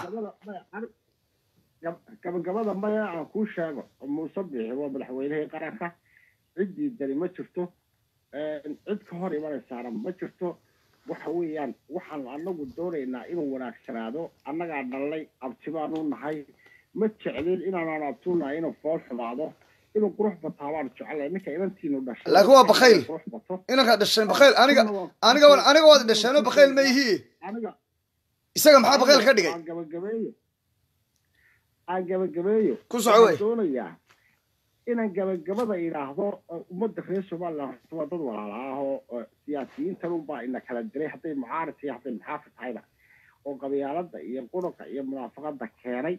gabagabada maya aan kuu sheego muuse bixi waa madaxweynihii qaranka ciddii dani ma jirto cid ka hor imanaysaana ma jirto waxa weeyaan waxaan anagu doonaynaa inuu wanaagsanaado annagaa dhallay abti baanu nahay ma jeclin inaanaan abtuunahay inuu fool xumaado inuu qurux bataa baanu jeclay ninka inantiinu dhashay Laakiin waa bakayl. qurux bato inankaad dhasheen bakayl aniga aniga aniga waad dhasheenoo bakayl ma yihi aniga isaga maxaa bakayl ka dhigay aan gabagabeeyo aan gabagabeeyo Ku soco wey. Waxaan doonayaa inaan gabagabada idhaahdo oo ummadda reer somaliland waa dad walaala ah oo oo siyaasiyiintan unbaa ina kala diray hadday mucaarid iyo hadday muxaafid tahayba oo qabyaalada iyo qurunka iyo munaafaqada keenay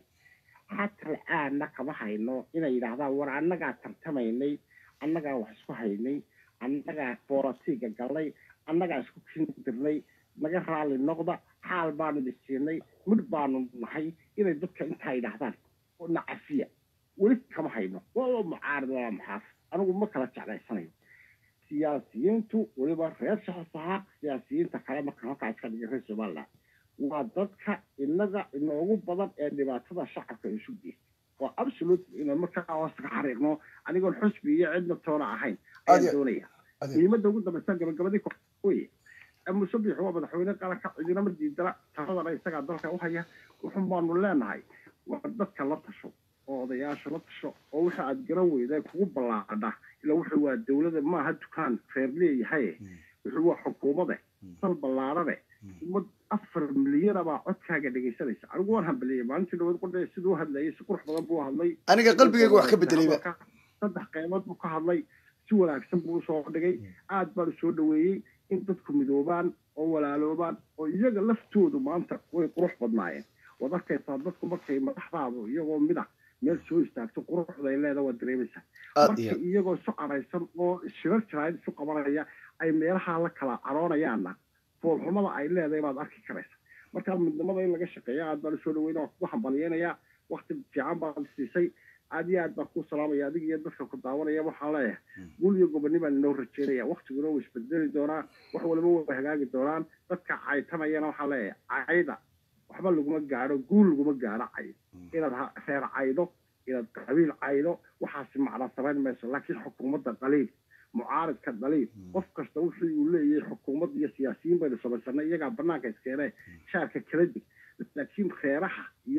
xataa la-aanna kama hayno inay yidhaahdaan war annagaa tartamaynay annagaa wax isku haynay annagaa booratiiga galnay annagaa isku kindirnay naga raali noqda xaal baanu dhisiinay midh baanu nahay inay dadka intaa yidhaahdaan oo nacafiya weli kama hayno waa mucaarid waa muxaafid anigu ma kala jeclaysanayo siyaasiyiintu weliba reer shaxsaha siyaasiyiinta kale marka halkaa iska dhigay reer somaliland waa dadka inaga inoogu badan ee dhibaatada shacabka isu geysta waa absolute inaan markaa hoosta ka xariiqno anigoon xusbi iyo cidna toona ahayn Adi- ayaan doonaya adi- muhiimadda ugu dambaysa gabagabadii weye musabix waa madaxweyne qaranka cidinama diidana taladana isagaa dalka u haya wuxun baanu leenahay waa dadka la tasho oo odayaasha la tasho oo waxa aad garan weyda kugu ballaadha ila wuxuu waa dowlada maaha dukaan reer leeyahay wuxuu waa xukuumade dal ballaadhane ummad afar milyana baa codkaaga dhegaysanaysa anigu waan hambaliyey maalintii dhawaad qordhe siduu hadlayay si qurux badan buu hadlay aniga qalbigayga wax ka bedelayba saddex qeybood buu ka hadlay si wanaagsan buu usoo dhigay aad baan usoo dhaweeyey in dadku midoobaan oo walaaloobaan oo iyaga laftoodu maanta way qurux badnaayeen waad arkaysaa dadku markay madaxdaadu iyagoo mida meel soo istaagto quruxday leeda waad dareemaysaa aad marka iyo iyagoo isu caraysan oo shirar jiraayad isu qabanaya ay meelaha la kala caroonayaanna foolxumada ay leedahay baad arki karaysa marka midnimada in laga shaqeeya aad baan usoo dhaweyna waan kugu hambalyeynaya wakti fiican baad siisay aad iyo aad baan kuu salaamaya adiga iyo dadka ku daawanaya waxaan leeyahay guul iyo goboni baan inoo rajeynaya waktiguna wuu isbedeli doonaa wax waliba way hagaagi doonaan dadka caytanayana waxaan leeyahay cayda waxba laguma gaadho guul laguma gaadho cay inaad ha- reer caydo inaad qabiil caydo waxaasi macna samayn mayso laakiin xukuumadda qaliil mucaaridka dhaliil qof kasta wuxuu uu leeyahay xukuumad iyo siyaasiyiin baynu samaysanay iyagaa banaanka iskeenee shaarka kala dig laakiin reeraha iyo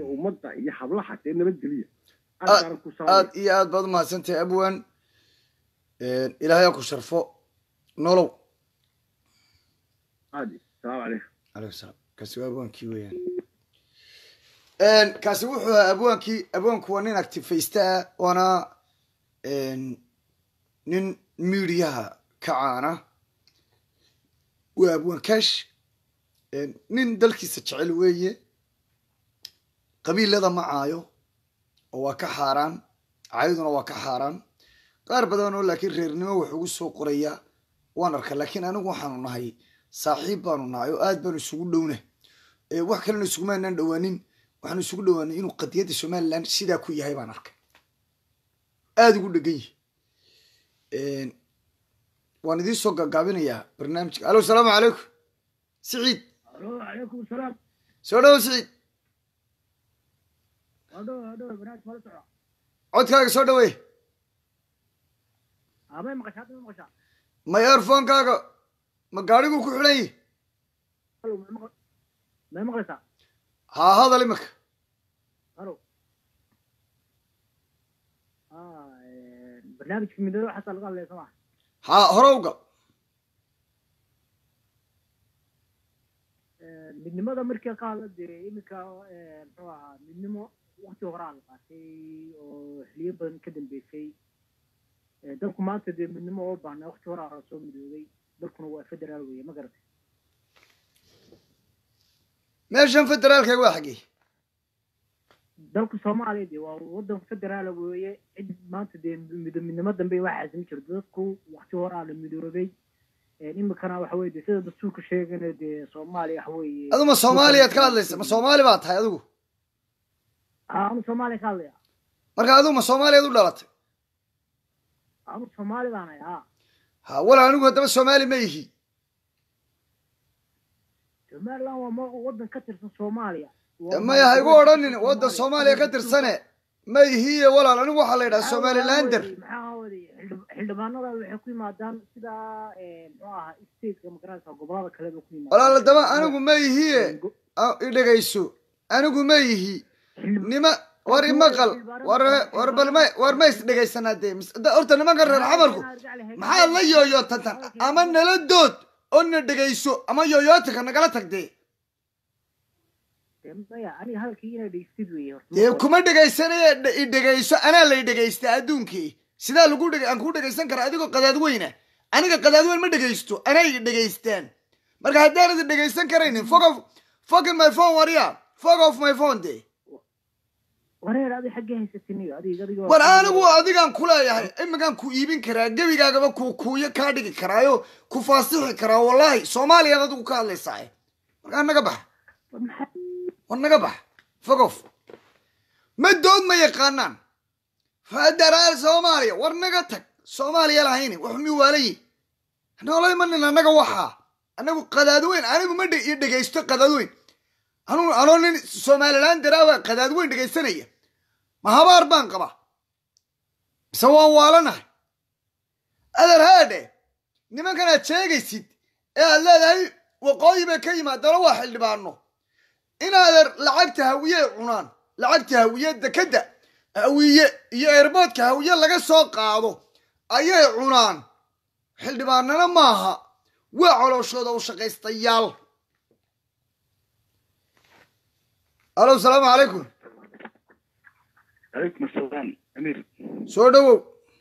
ummadda iyo hablaha dee nabadgeliya aad Aad baan ku salaamay. aad iyo aad baad umahadsantahay abwan ilaahay ha ku sharfo nolow aad salaamu calaykum alaykum salaam kaasi waa abwaankii weeyaan kaasi wuxuu ahaa abwaankii abwaanku waa nin actifaysta ah waana nin miidiyaha ka caana waa abwaan kash nin dalkiisa jecel weeye qabiilada ma caayo oo waa ka xaaraan cayduna waa ka xaaraan qaar badan oo laakiin reernimo wax ugu soo qoraya waan arka laakiin anigu waxaanu nahay saaxiib baanu nahay oo aad baanu isugu dhowna wax kalena isugumaanaan dhowaanin waxaanu isugu dhowaanay inuu qadiyadda somaliland sidaa ku yahay baan arkay aada ugu dhegan yihi waan idiin soo gaagaabinayaa barnaamijka alo salaamu calaykum siciid calaykum salaam soo dhawo siciid hadho hadho banaad mala soco codkaaga soo dhaweey amay maqashaa hadda ma maqashaa ma earphonekaaga ma gaadhiguu ku xidhan yihi halo may maqlaysaa haa hadal imika halo barnaamijka midnimada waxaasaa laga hadlaya soo maa haa hore u gal midnimada markii ka hadla dee iminka muxuu ahaa midnimo wakti horaa la qaatay oo xiliyo badan ka dambeysay dalku maanta dee midnimo oo baahna wakti horaa la soo midoobay dalkuna waa federaal weeye ma garatay meeshan federaalka waa xaggee dalka soomaaliya dee waa wadan federaala weeye cid maanta dee mido midnimo dambe waxaasi ma jirto dadku wakti horaa la midoobay iminkana waxa weye dee sida dastuurka sheegana dee soomaaliya waxa weeye adu ma soomaaliyaad ka hadlaysa ma soomaali baa tahay adigu anu soomaaliya ka hadlaya marka adigu ma soomaaliyaad u dhalatay anu soomaali baan ahay ha ha wala anigu haddaba soomaali ma ihi somaliland waa ma- wadan ka tirsan soomaaliya Waa maya ha igu odhanin Soomaaliya. waddan soomaaliya ka tirsane ma ihiye walaal anigu waxaa la yidhaha somalilander maxaa waday xildhibaanada waxay ku yimaadaan sida muxuu ahaa stateka magaranaysa gobolada kale bay ku yimaadaan walaal haddaba anigu ma ihiye a- i dhegayso anigu ma ihi nima war imaqal war war bal ma war ma is dhegaysanaa dee mis- da- horta nimanka reer xamarku maxaad la yooyootantan ama nala dood oo na dhegayso ama yooyootanka nagala tag dee maya aniga hadalkii inay dhegeystid weeye horta dee kuma dhegaysanaya dhe- i dhegayso anaa lay dhegaysta adduunkii sidaa lagu dheg aan ku dhegaysan kara adigoo qadaad weyna aniga qadaad weyn ma dhegaysto anay i dhegaystaan marka haddaanad i dhegaysan karaynin fog of fogin my phone warya fog of my phone de wareer adi xaggee haysatiniyo adig adig war anigu adigaan kuleeyahay imigaan ku iibin karaa gebigaagaba ku kuuyo kaa dhigi karaayo ku faasixi karaa wallahi soomaaliyaad adigu ka hadlaysaa markaa naga bax war naga bax fogof ma dood ma yaqaanaan federaal soomaaliya war naga tag soomaaliya lahayni wax mi waalayi noolay manin annaga waxaa anagu qadaadweyn anigu ma dhe- i dhegaysto qadaadweyn anu anoo nin somaliland daraawa qadaadweyn dhegaysanaya ma habaar baan qabaa mise waan waalanahay adeer haadhe nimankan aad sheegaysid ee aad leedahay waqooyi bay ka yimaadana waa xildhibaano inaadeer lacagta hawiye cunaan lacagta hawiye dekadda hawiye iyo eerboodka hawiye laga soo qaado ayay cunaan xildhibaanana maaha waa colooshooda u shaqaystayaal alo salaamu calaykum calaykum asalaam amiir soo dhowow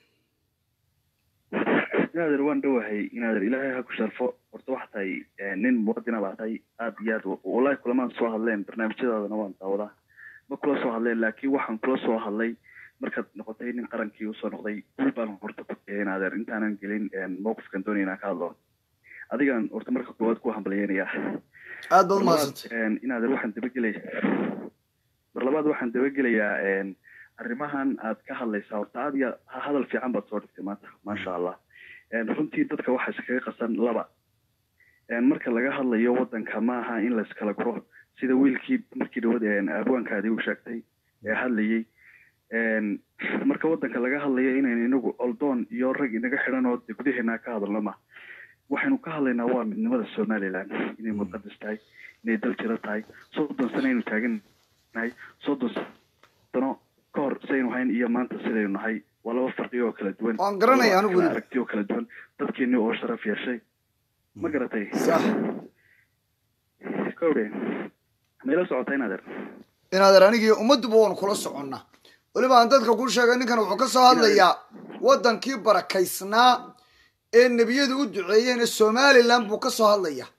inaader waan dhowahay inaader ilaahay ha ku sharfo horta waxa tahay nin muwadina baa tahay aad iyo aad wallahi kulamaan soo hadleen barnaamijyadaadana waan daawadaa ma kula soo hadleen laakiin waxaan kula soo hadlay markaad noqotay nin qarankii usoo noqday guul baan horta ku tahay inaader intaanan gelin mowqifkan doonaya inaan ka hadlo adigaan horta marka koowaad ku hambalyeynayaa aad baad umahadsantay inaader waxaan dabagelaya mar labaad waxaan dabagelayaa arrimahan aad ka hadlaysaa horta aad iyo hadal fiican baad soo dhigtay maanta maasha allah runtii dadka waxaa iskaga qasan laba marka laga hadlayo wadanka maaha in layskala guro sida wiilkii markii dhawad abwaankaadii u sheegtay ee hadlayey marka wadanka laga hadlayo inaynu inagu oldoon iyo rag inaga xidhan oo de gudaheena ka hadalno ma waxaynu ka hadlaynaa waa midnimada somaliland inay muqadas tahay inay dal jiro tahay soddon sano aynu taagan nahay soddon sano ka hor sidaynu hayn iyo maanta sidaynu nahay waa laba farqi oo kala duwan Waan garanaya Waa anigu kala weliba. aragti oo kala duwan dadkeeni oo sharaf yeeshay ma garatay sax kowdhe mayla socota inadeer inaadeer anigii ummadduba waanu kula soconnaa weliba aan dadka kuu sheegay ninkan wuxuu ka soo hadlayaa waddankii barakaysnaa ee nebiyadu u duceeyeen ee somalilan buu ka soo hadlayaa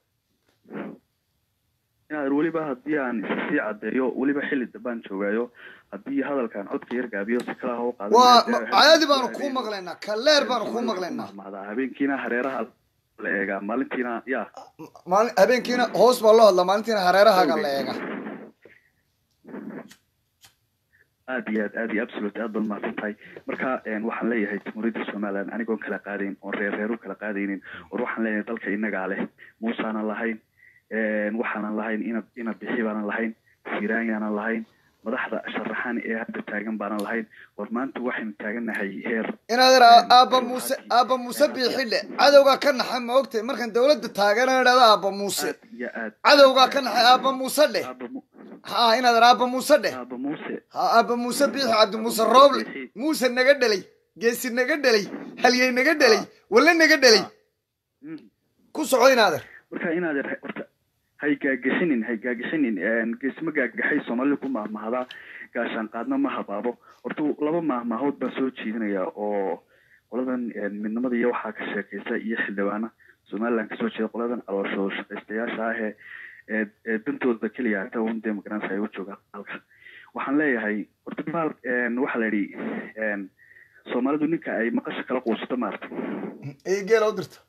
inadeer weliba haddii aan sii caddeeyo weliba xilli dambaan joogaayo haddii hadalkan codka yar gaabiyo si kalaha u qaadan waa maadaama ma- caadi baanu habeenkii- kuu maqlaynaa kaleer baanu kuu maqlaynaa mahmahdaa habeenkiina hareeraha la eegaa maalintiina ya maalin habeenkiina hoos baa loo hadlaa maalintiina hareerahaaga la eega aad iyo aad aad iyo absolute aad baad mahadsan tahay marka een, waxaan leeyahay jamhuuriyadda somaliland anigoon kala qaadayn oon reer reer u kala qaadaynin war waxaan leeyahay dalka inagaa leh muusaanan lahayn een, waxaanan lahayn ina ina bixi baanan lahayn siraanyaanan lahayn madaxda sharaxan ee hadda taagan baanan lahayn war maanta waxaynu taagannahay heer inaadeer aabba muuse aabba muuse biixidhe cadowgaa ka naxay ma ogtay markaan dawladda taagana idhahda aabba muuse aad iyo aad cadowgaa ka naxay aabba muuse dheh aaba Mu- ha inaadeer aabba muuse dheh aaba muuse ha aabba muuse biixi cabdi muuse rooble muuse naga dhelay geesi naga dhelay halyey naga dhelay walle naga dhelay Mm. ku soco inaadeer marka inaad horta hay gaagashinin hay gaagashinin geesma gaagaxay soomaalida ku mahmahdaa gaashaan qaadna ma habaabo horta laba mahmahood baan soo jeedinaya oo qoladan een, midnimada iyo waxaa ka sheekaysa iyo xildhibaana somaliland kasoo jeeda qoladan calooshooda shaqaystayaasha ah ee ee ee dantooda keliya hata un dee magaranaysa ay u jooga halka waxaan leeyahay horta baal een, waxaa la yidhi een, soomaalidu ninka ay maqasha kala quusato maarta ey geela u dirta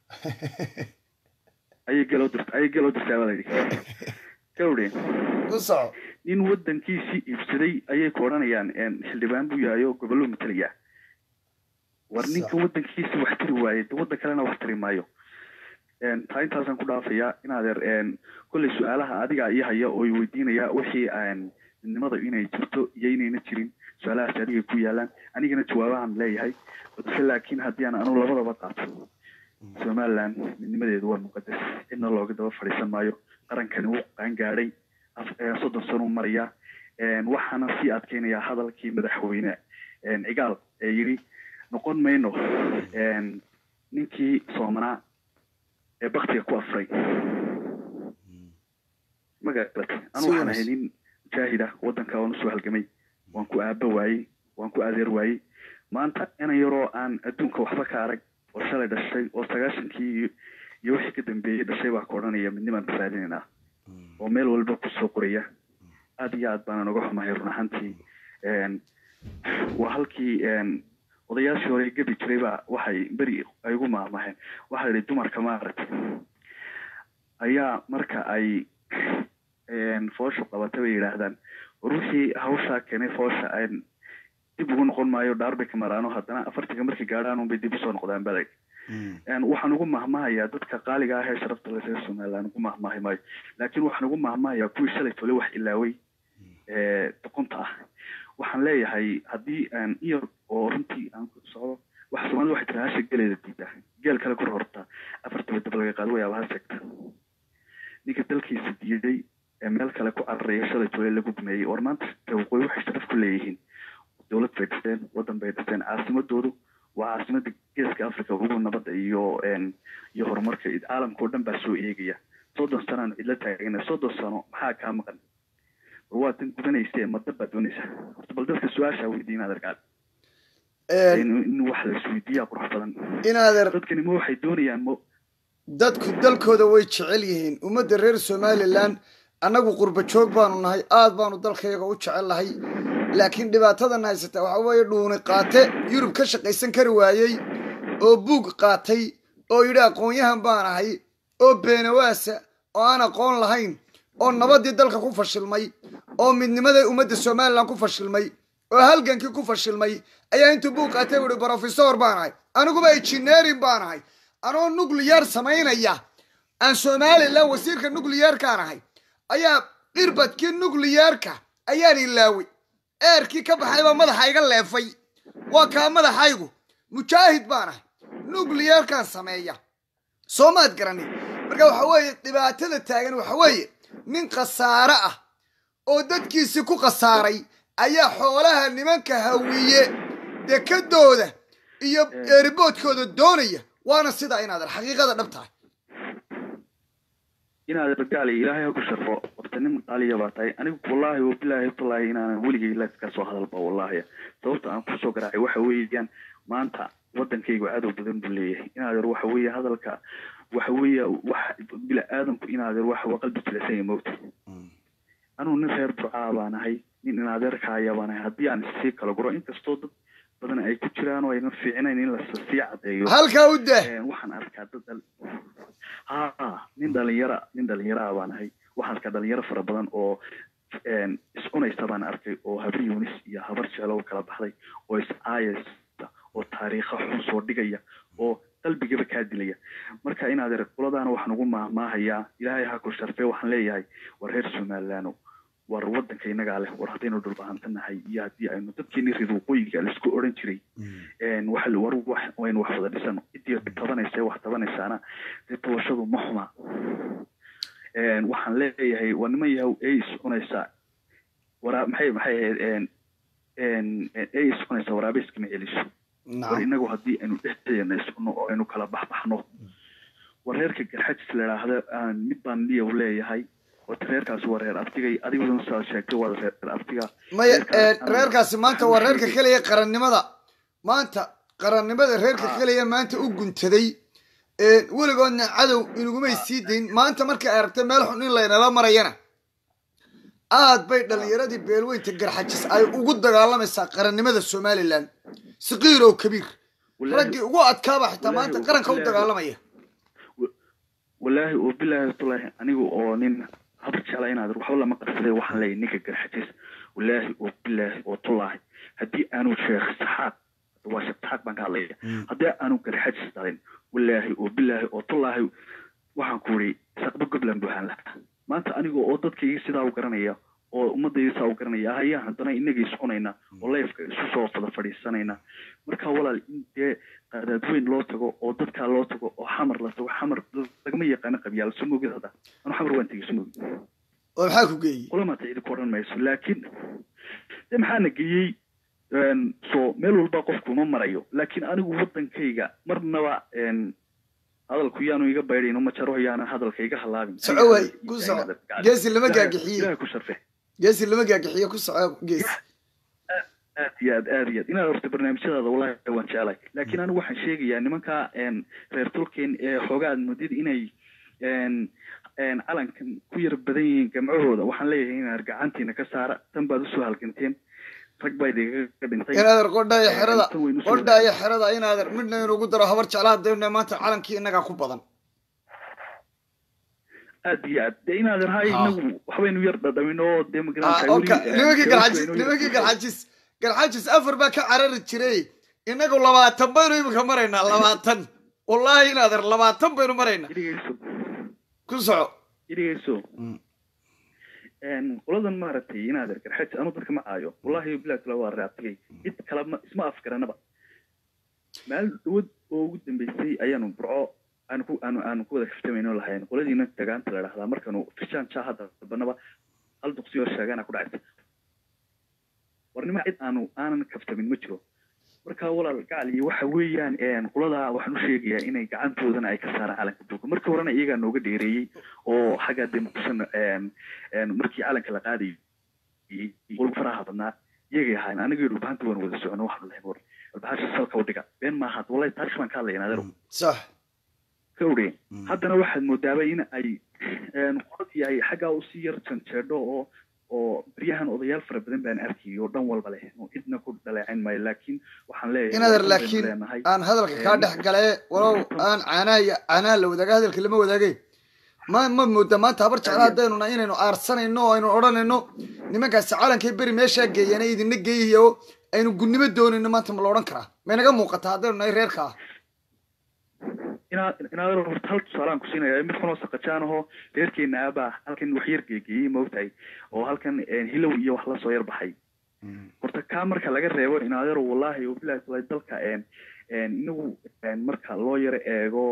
ayay gelo dirta ayay gelo dirtaa baa la yidhi gawdhe ku soco nin wadankiisii iibsaday ayay ku odhanayaan een, xildhibaan buu yahay oo gobollo matalaya war Sax. ninka wadankiisi wax tiri waaye de waddan kalena wax tiri maayo Een, taa intaasaan ku dhaafayaa inaadeer een, kolley su-aalaha adiga ii haya oo i weydiinaya wixii aan midnimada inay jirto iyo inayna jirin su-aalahaas adigay ku yaalaan anigana jawaabahan leeyahay balse laakiin haddii aan anu labadaba qaato somaliland midnimadeedu waa muqadas cidna looga daba fadhiisan maayo qarankani wuu qaangaadhay af- ee, soddon sano u maraya Een, waxaana sii adkeynayaa hadalkii madaxweyne een, cigaal ee yidhi noqon mayno een, ninkii soomanaa ee baktiga ku afray magaratay anu Si waxaan wanaagsan. ahay nin mujaahid ah waddanka waan usoo halgamay waan ku aaba waayey waan ku adeer waayey maanta ina yaroo aan adduunka waxba ka arag oo shalay dhashay oo sagaashankii iyo- iyo wixii ka dambeeyey dhashay baa ka odhanaya midnimaan raadinaynaa oo meel walba kusoo qoraya aad iyo aad baana noga xumahay run ahaantii Een, waa halkii een, odayaashii hore gebi jiray baa waxay beri ay ugu maahmaaheen waxaa la yidhi dumarka maaragtay ayaa marka ay een, foosha qabatay bay yidhaahdaan war wixii hawshaa keenay foosha aan dib ugu noqon maayo dhaar bay ka maraano haddana afartiga markay gaadhaan unbay dib usoo noqdaan balay Een, waxaan ugu mahmahayaa dadka qaaliga ah ee sharafta leh reer somaliland ugu mahmaahi maayo laakiin waxaan ugu mahmahayaa kuwii shalay tole wax ilaaway ee doqonta ah waxaan leeyahay haddii aan iyar oo runtii aan ku socdo wax soomaalida waxay tiraa hasha geleeda diida geel kale kor horta afartaba dab laga qaado wayaaba ha sheegta ninka dalkiisa diiday ee meel kale ku cararaya shalay tole lagu gumeeyey war maanta waqooyi waxay sharaf ku leeyihiin dowlad bay dhisteen waddan bay dhisteen caasimadoodu waa caasimada geeska africa ugu nabadda iyo een, iyo horumarka caalamka oo dhan baa soo eegaya soddon sanaan cidla taagana soddon sano maxaa kaa maqan war waa tan gudanayse madda baad doonaysaa horta bal dadka su-aashaa weydiin adeerkaad in in wax la isweydiiyaa qurux badan inaadeer dadkani ma waxay doonayaan mo dadku dalkooda way jecel yihiin ummadda reer somalilan annagu qurba joog baanu nahay aad baanu dalkayaga u jecel nahay laakiin dhibaatadan haysata waxa weeye dhuuni qaate yurub ka shaqaysan kari waayey oo buug qaatay oo yidhi aqoon-yahan baan ahay oo beenawaasa oo aan aqoon lahayn oo nabaddii dalka ku fashilmay oo midnimadii ummadda somalilan ku fashilmay oo halgankii ku fashilmay ayaa intuu buug qaatay u yihi brofesor baan ahay aniguba engineering baan ahay anoo nuclear samaynaya aan somalilan wasiirka nuclearkaan ahay ayaa irbadkii nuclearka ayaan ilaaway eerkii ka baxay baa madaxa iga leefay waa kaa madaxaygu mujaahid baan ahay nuclearkaan sameeya soo maad garanin marka waxa weeye dhibaatada taagan waxa weeye nin khasaare ah oo dadkiisii ku khasaaray ayaa xoolaha nimanka hawiye dekadooda iyo eeriboodkooda doonaya waana sidaa inaad xaqiiqada dhab tahay inaad ragaali ilaahay ha ku sharfo horta nin qaaliya baa tahay anigu wallaahi wabilaahi wallaahi inaanan weligay life ka soo hadalba wallaahi sababta aan kusoo garaacay waxa weeyaan maanta wadankaygu cadow badan buu leeyahay inaadeer waxa weeye hadalka waxa weeye wax bila aadamku inaadeer waxa waa qalbi jilicsan yahay mowta anugu nin reer burcaa baan ahay nin inaadeerkaaya baan ahay haddii aan sii kala guro inkastoo dad badan ay ku jiraan oo aynan fiicinayn in la sii cadeeyo halkaa u dah waxaan arkaa dad dal ha nin dhalinyara nin dhalinyara baan ahay waxaan arkaa dhalinyaro fara badan oo iscunaysa baan arkay oo habar yunis iyo habar jeclow kala baxday oo iscaayaysa oo taariikha xun soo dhigaya oo qalbigaba kaa dilaya marka inaad er kuladaana waxaan ugu maahmaahayaa ilaahay ha ku sharfee waxaan leeyahay war reer somalilaano war wadanka inagaa leh war haddaynu dhulbahantanahay iyo haddii aynu dadkeeni reer waqooyiga laisku odhan jiray waxa war wax waynu wax wada dhisano ciddii tabanaysa wax tabanaysaana dee tabashadu ma xuma waxaan leeyahay waa niman yahow ee iscunaysa waraa maxay maxay ahayd ee iscunaysa waraabe iskama celiso war inagu haddii aynu dhexdeena iscuno oo aynu kala baxbaxno war reerka garxajis la idhaahda mid baan niyow leeyahay wata reerkaasi waa reer abtigay adiguna saad sheegtay waa reer abtiga maya reerkaasi maanta waa reerka keliya qarannimada maanta qarannimada reerka keliya maanta u guntaday weligoodna cadow inagumay sii dayn maanta markay aragtay meel xun in laynala marayana aad bay dhallinyaradii beelweynta garxajis ay ugu dagaalamaysaa qarannimada somalilan saqiir oo kabiir raggii ugu adkaaba xitaa maanta qaranka u dagaalamaya wallaahi oo bilaahi tulaahi anigu oo nin habar jecla inaad waxba lama qarsaday waxaan leeyahay ninka garxajis wallaahi oo bilaahi oo tulaahi haddii aanu sheekh saxaaq waa sheekh saxaaq baan ka hadlaya haddii aanu garxajis dhalin wallaahi oo bilaahi oo tulaahi waxaan ku yidhi saqba gobland buuxaan lahaa maanta aniga oo dadkayga sidaa u garanaya oo ummadayda saa u garanaya ayaa haddana inaga iscunayna oo leefka isu soo fada fadhiisanayna marka walaal in dee qadaadweyn loo tago oo dadkaa loo tago oo xamar la tago xamar lagama yaqaano qabyaal soo mogid hadda anu xamar waan tegey soo mogid oo maxaa ku geeyey kulamaata cidi ku odhan mayso laakiin de maxaana geeyey so meel walba qofku ma marayo laakiin anigu wadankayga marnaba hadalku yaanu iga baydhayn ma jaro yaana hadalka iga halaabin soco waay ku soco geesi lama gaagixiye ilaha ku sharfe geesi lama gaagixiye ku soco geesi aad iyo aad aad iyo aad inaad horta barnaamijyadaada wallahi waan jeclay laakiin anigu waxaan sheegayaa nimanka reer tulken ee xoogaa aad moodid inay calankan ku yar badan yihiin gamcahooda waxaan leeyahay inaad gacantiina ka saara tan baad usoo halganteen rag baa idigaga dhintay inaader qodhaayo xerada qodhaayo xerada inaader midna inugu daro habar jeclaa dayna maanta calankii inagaa ku badan aad iyo aad de inaad rahay inagu waxbaynu yar dhadhamin oo dee nimankii galxajis nimankii galxajis galxajis afar baa ka carari jiray inagu labaatan baynu imika maraynaa labaatan wallahi inaader labaatan baynu maraynaa ku soco idhigayso qoladan maaragtay inaad garxaj anu dadka ma caayo wallahi bilahi tala waa raabtigay cid kale ma isma afgaranaba maalin dhawad oo ugu dambeysay ayaanu burco aanu ku aanu aanu ku wada kaftamayno lahayn qoladiina tagaanta la dhahdaa markaanu fishaan jaa hadda dabanaba hal duqsi oo sheegana ku dhacaysa warnima cid aanu aanan kaftamin ma jiro marka walaal gacaliyo waxa weeyaan qoladaa waxaan u sheegayaa inay gacantoodana ay ka saaraan calanka duulka markii horena iyagaa nooga dheereeyey oo xagga dee muqdisho markii calanka la qaadayay qolka faraha badnaa iyagay ahaayeen aniga iyo dhulbahanta waan wada socono waxaanu lahayn war dhulbahasha salka u dhiga been maaha wallahi taarikh baan ka hadlaya naadero sax ka odhe haddana waxaad moodaaba in ay qoladii ay xaggaa usii yar janjeedho oo oo beryahan odayaal fara badan baan arkayay oo dhan walba leh oo cidna ku dhaleecayn maayo laakiin waxaan leeyahay inaader laakiin aan hadalka kaa dhex galee walow aan caanaha caanaha la wadaaga hadalka lama wadaagay ma ma mooda maanta habar jecla haddaynuna inaynu aarsanayno oo aynu odhanayno nimankaasi calankay beri meeshaa geeyana idina geeyayo aynu gunnimo doonayno maanta ma la odhan karaa maynaga muuqataa haddaynu nahay reerka ah inaad inaad horta hal tusaalaan ku siinaya mid kunoo saqajaan ahoo reerkeena aabaa halkan wax yar geegeeyey moogtahay oo halkan hilow iyo wax lasoo yar baxay horta kaa marka laga reebo inaadero wallahi oo bilahi taala dalka inagu marka loo yaro eego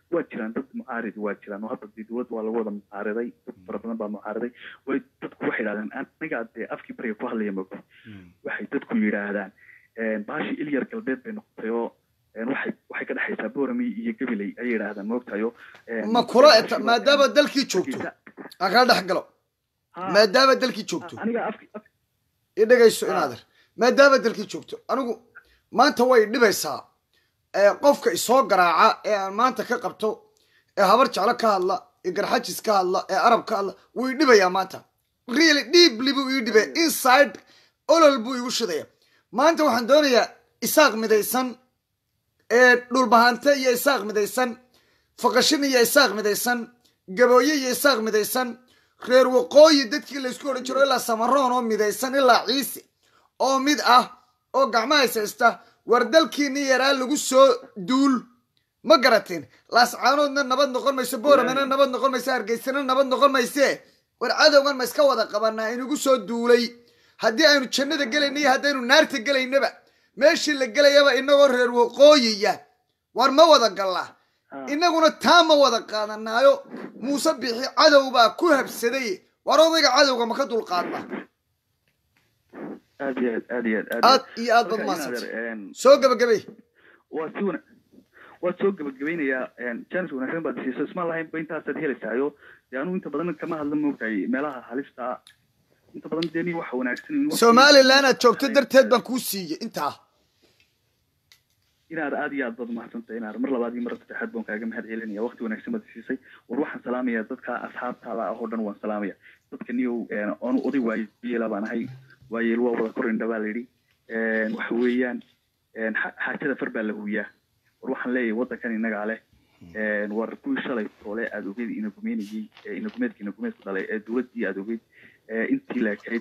waa jiraan dad mucaaridi waa jiraan oo hadda dee dowladda waa lagu wada mucaariday dad fara badan baa mucaariday way dadku waxay yidhahdeen anigaa dee afkii bariga ku hadlaya moogta waxay dadku yidhaahdaan baashi ilyar galbeed bay noqotay oo waxay waxay ka dhexaysaa boorami iyo gabiley ayay yidhaahdaan moogtayo ma kula eta maadaama dalkii joogto aan kala dhex galo maadaama dalkii joogto aniga afki i dhegayso inaader maadaama dalkii joogto anigu maanta way dhibaysaa qofka isoo garaaca ee aan maanta ka qabto ee habar jeclo ka hadla ee garxajis ka hadla ee arab ka hadla wuu i dhibayaa maanta really deeply buu ii dhibaya inside olol buu igu shidaya maanta waxaan doonayaa isaaq midaysan ee dhulbahante iyo isaaq midaysan faqashin iyo isaaq midaysan gabooye iyo isaaq midaysan reer waqooyi dadkii laysku odhan jiro ilaa samaroon oo midaysan ilaa ciise oo mid ah oo gacmaha haysta war dalkiini yaraa lagu soo duul ma garateen laascaanoodna nabad noqon mayso booramena nabad noqon mayso hargeysana nabad noqon mayse war cadowgan ma iska wada qabanaa inagu soo duulay haddii aynu jannada gelayna iyo haddaynu naarta gelaynaba meeshii la gelayaba inagoo reer waqooyiya war ma wada gallaa inaguna taa ma wada qaadanaayo muuse bixi cadow baa ku habsaday war odayga cadowga ma ka dulqaadna aad iyo aad aad iyo aad aad iyo aad bad mahadsantay soo gabagabay waa si wana waad soo gabagabaynayaa janis wanaagsan baad siiso isma lahayn ba intaasaad helaysaayo dee anugu inta badan kama hadla moogtahay meelaha halista inta badan dee ni waxa wanaagsan somalilan aad joogto darteed baan kuu siiyey intaa inaad aad iyo aad baad umahadsantay inaad mar labaad iyo mar saddexaad baan kaaga mahad celinaya waqti wanaagsan baad siisay war waxaan salaamaya dadka asxaabtaada ah oo dhan waan salaamaya dadka niyow oonu oday waayeela baan ahay waayeel waa wada kor indha baa layidhi waxa weeyaan xaajada far baa la huwiyaa war waxaan leeyahay waddankan innagaa leh war kuwii shalay toole aad ogeyd inagumeynayey inagumeedka inagumeedku dhalay ee dowladdii aad ogeyd intii laakayd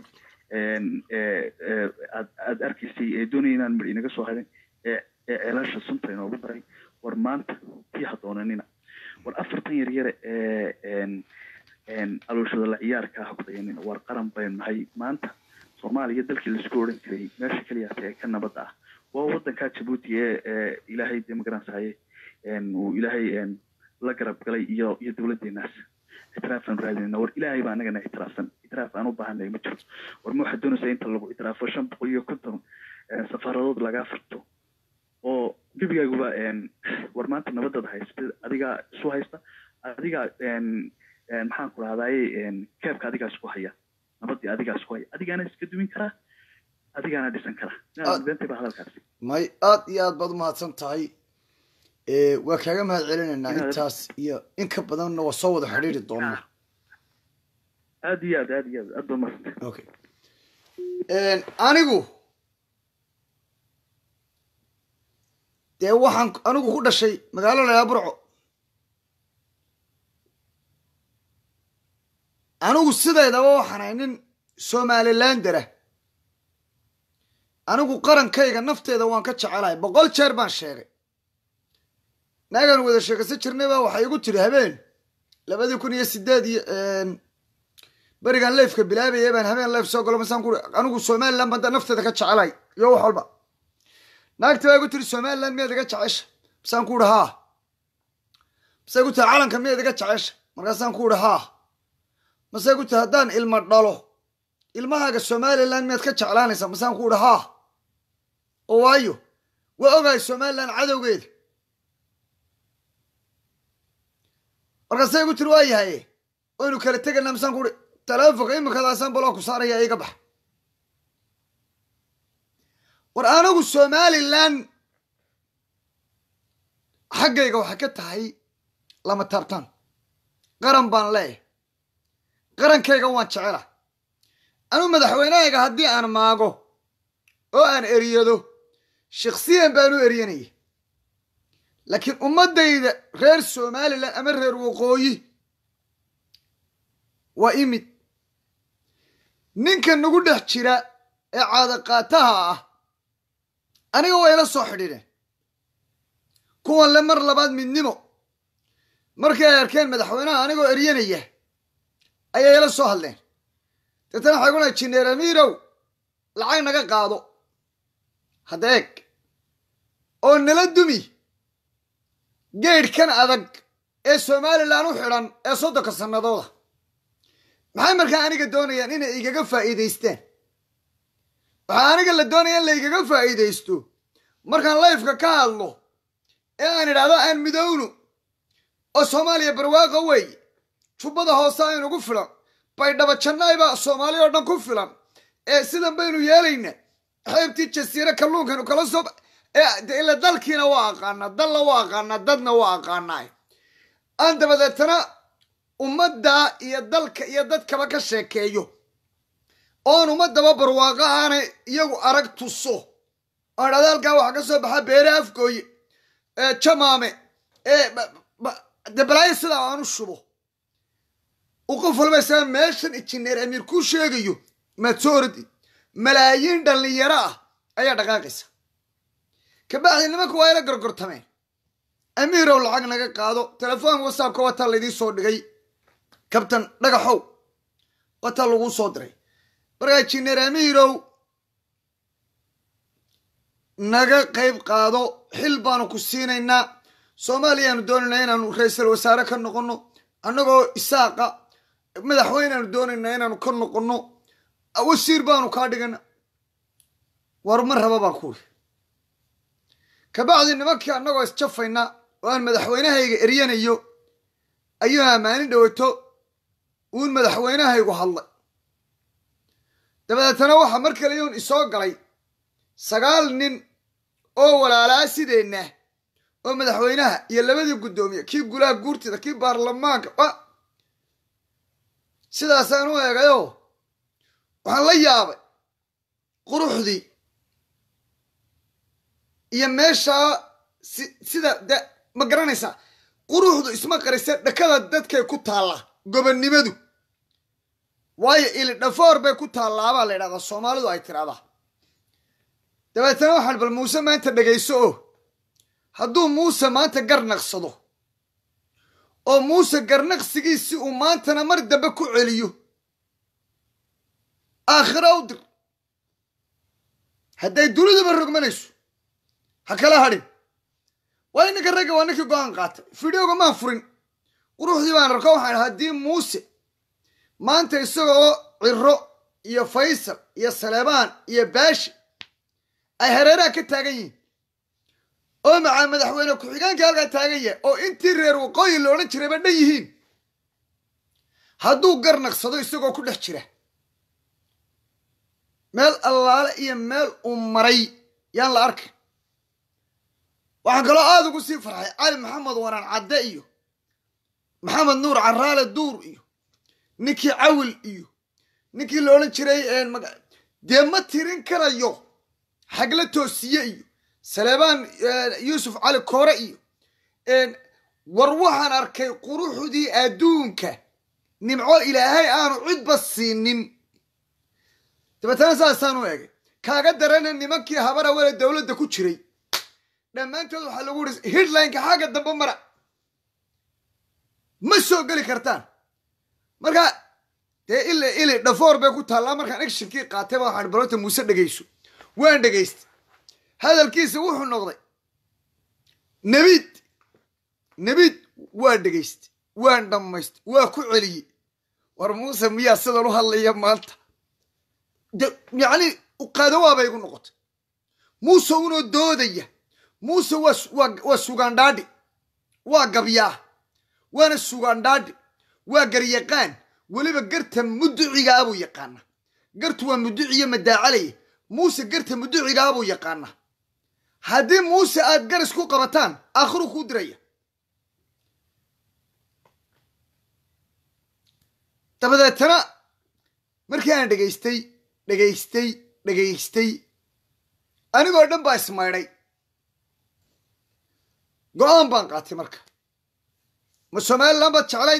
aad aad arkaysay ee doonaya inaan midh inaga soo hadin ee ceelasha sunta inoogu daray war maanta tii hadoonanina war afartan yar yare ee alooshada la ciyaarka ha ku dayanina war qaran baynu nahay maanta soomaaliya dalkii laisku odhan jiray meesha keliyaas ee ka nabadda ah waa waddanka jabuuti ee ilaahay dee magaransaye uu ilaahay la garab galay iyo iyo dowladeenaas itiraafaan raadinayna war ilaahay baa anagana itiraafsan itiraaf aan u baahanay ma jiro war ma waxaad doonaysaa inta lagu itiraafo shan boqol iyo konton safaaradood lagaa furto oo gebigaaguba war maanta nabadada haysta adigaa isu haysta adigaa maxaan ku rahdaye keebka adigaa isku haya nabadii adigaa isku haya adigaana iska duwin karaa adigaana dhisan karaa inaad beentay ba hadalkaasi may aad iyo aad baad umahadsan tahay waa kaaga mahad celinaynaa intaas iyo in ka badanna waa soo wada xidhiiri doonaa aad iyo aad aad iyo aad aad baa umahadsantay okay anigu dee waxaan anigu ku dhashay magaalo layaa burco anigu sidaydaba waxaan ahay nin somalilandera anigu qarankayga nafteeda waan ka jecelahay boqol jeer baan sheegay naagaan wada sheekaysan jirnay baa waxay igu tiri habeen labadii kun iyo sideed iyo berigan leefka bilaabaya baan habeen leef soo galo masaan kuri anigu somaliland baan nafteeda ka jecelahay iyo wax walba naagta baa igu tiri somaliland miyaad iga jecesha masaan ku uhi haa masay gu tiri calanka miyaad iga jecesha markaasaan ku uhi haa masay gu tiri haddaan ilma dhalo ilmahaaga somaliland miyaad ka jeclaanaysaa masaan ku uhi haa oo waayo waa ogahay somaliland cadowgeeda markaasay igu tiri waa yahaye waynu kala tegaynaa masaan ku uhi taleefonka iminkadaasaan baloo ku saaraya iga bax war anigu somaliland xaggayga waxay ka tahay lama taabtaan qaran baan leeyahay qarankayga waan jecela anigu madaxweynahayga haddii aan maago oo aan eriyado shaksiyan baan u eriyanaya laakiin ummaddayda reer somaliland ama reer waqooyi waa imid ninka nagu dhex jira ee caadaqaataha ah aniga way ila soo xidhiidheen kuwan le mar labaad midnimo markii ay arkeen madaxweynaha anigoo eryanaya ayay ila soo hadleen deetana waxay ku lahay jineer amiirow lacag naga qaado hadda eeg oo nala dumi geedhkan adag ee somalilan u xidhan ee soddonka sannadooda maxay markaa aniga doonayaan inay igaga faa'iidaystaan waxaa aniga la doonaya in la igaga faa'iidaysto markaan layfka ka hadlo ee aan idhaahdo aan midowno oo soomaaliya barwaaqa weeye jubbada hoose aynugu filan baydhaba jannaybaa soomaaliya oo dhan ku filan ee sidan baynu yeelayna xeebtii jasiire kalluunkaynu kala soo ee ila dalkiina waa aqaanaa dalla waa aqaanaa dadna waa aqaanaa aan dabadeetana ummaddaa iyo dalka iyo dadkaba ka sheekeeyo oon ummadaba barwaaqo aanay iyagu arag tuso oon dhada halkaa waxaa ka soo baxa beere afgooye ee jamaame ee de balaayo sidaa aan u shubo u qof walba isaga meeshan injineer amiir kuu sheegayo maad soo oradi malaayiin dhallinyaro ah ayaa dhaqaaqaysa kabacdi nimanka waa ila gorgortameen amiirow lacag naga qaado telefoonka whatsappka wataa laydii soo dhigay kabtan dhagaxow wataa laguu soo diray markaa injineer amiirow naga qayb qaado xil baanu ku siinaynaa soomaaliyaanu doonaynaa inaanu ra-iisal wasaare ka noqonno annagoo isaaqa madaxweyneaanu doonaynaa inaanu ka noqonno wasiir baanu kaa dhigana war ma raba baan kuuri kabacdi nimankii annagoo isjafayna oo aan madaxweynahayga eryanayo ayuu ammaanin dhowato uun madaxweynahaygu hadlay dabadeetana waxaa mar kaleyuun isoo galay sagaal nin oo walaalaa sideenna oo madaxweynaha iyo labadii guddoomiye kii gulaha guurtida kii baarlamaanka sidaasaan u eegayoo waxaan la yaabay quruxdii iyo meeshaa sida de ma garanaysaa quruxdu isma qarisa dhakada dadkay ku taallaa gobonnimadu waayo ili dhafoor bay ku taallaabaa la ydhahdaa soomaalidu ay tiraahdaa dabeetana waxaan bal muuse maanta dhegayso oo hadduu muuse maanta garnaqsado oo muuse garnaqsigiisi uu maantana mar dambe ku celiyo aakhira u dir hadday duniduba rogmanayso ha kala hadhin waa ininka ragga waa ninkii go-aan qaatay fideoga maan furin quruxdii baan arko waxaan haddii muuse maanta isagoo ciro iyo faysal iyo saleebaan iyo baashi ay hareeraha ka taagan yihiin oo macaa madaxweyne ku-xigeenka halkaa taagan yahay oo intii reer waqooyi la odhan jirayba dhan yihiin hadduu garnaqsado isagoo ku dhex jira meel allaale iyo meel uu maray yaan la arkay waxaan kaloo aada ugu sii farxay cali maxamed waraan cadde iyo maxamed nuur caraale duur iyo ninkii cawil iyo ninkii la odhan jiray dee ma tirin karayo xagla toosiye iyo saleebaan yuusuf cali koore iyo war waxaan arkay quruxdii adduunka nimco ilaahay aanu cidba siinin dabeetana saasaan u egay kaaga darana nimankii habara wele dowladda ku jiray dhammaantood waxaa lagu uri hidlineka xagga dambe mara ma soo geli kartaan marka dee ili ili dhafoor bay ku taallaa markaan actionkii qaatay baa waxaan balota muuse dhegayso waan dhegaystay hadalkiisa wuxuu noqday nebiid nebiid waa dhegaystay waan dhammaystay waa ku celiyey war muuse miyaa sidan u hadlaya maanta yacni qaadawaabay igu noqotay muuse unoo doodaya muuse waa sugaandhaadhi waa gabyaa waana sugaandhaadhi waa garyaqaan weliba garta muducigaa buu yaqaana gartu waa muduciyo madaacalaya muuse garta muducigaa buu yaqaana haddii muuse aad garis ku qabataan aakhiru kuu diraya dabadeetana markii aan dhegaystay dhegaystay dhegaystay anigoo dhan baa ismaydhay go-aan baan qaatay marka ma somalilan baad jeclayd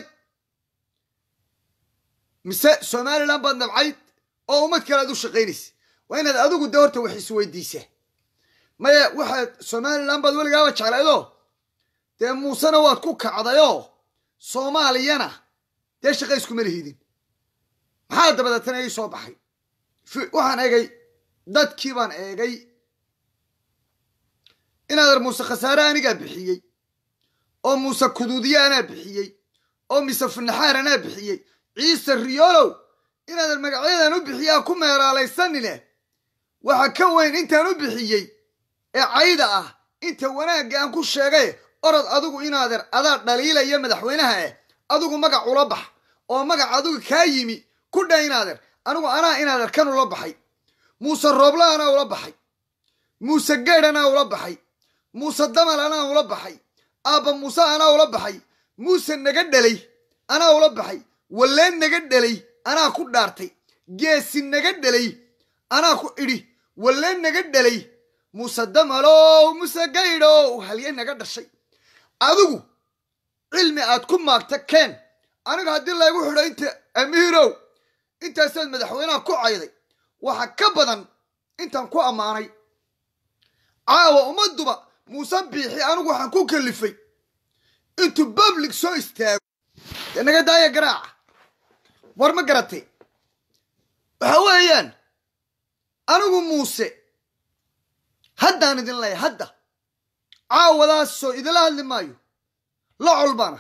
mise somalilan baad nabcayd oo ummad kale aad u shaqaynaysa waa inaad adigu de horta wax isweydiisaa maya waxaad somalilan baad weligaaba jeclaydoo dee muusena waad ku kacdayoo soomaaliyana dee shaqa iskuma lihidin maxaa dabadeetana ii soo baxay waxaan eegay dadkii baan eegay inaader muuse khasaare anigaa bixiyey oo muuse kuduudiye anaa bixiyey oo mise funaxaar anaa bixiyey ciise riyoolow inaadan magacyadan u bixiyaa ku meeraalaysanine waxa ka weyn intaan u bixiyey ee cayda ah inta wanaagga aan ku sheegay orod adigu inaadeer adaa dhaliilaya madaxweynaha eh adigu magac ula bax oo magac adigu kaa yimi ku dha inaadeer anigu anaa inaadeer kan ula baxay muuse roobla anaa ula baxay muuse geedh anaa ula baxay muuse damal anaa ula baxay aabba muuse anaa ula baxay muuse naga dhelay anaa ula baxay walleen naga dhelay anaa ku dhaartay geesi naga dhelay anaa ku idhi walleen naga dhelay muuse damalow muuse gaydhow halye naga dhashay adigu cilmi aad ku maagta keen aniga haddii laygu xidho inta amiirow intaasaad madaxweynaha ku cayday waxa ka badan intaan ku ammaanay caawa ummadduba muuse biixi anigu waxaan ku kalifay intuu public soo istaago dee naga daaya garaaca war ma garatay waxa weeyaan anigu muuse haddaan idin leeya hadda caawadaasoo idila hadli maayo la colbana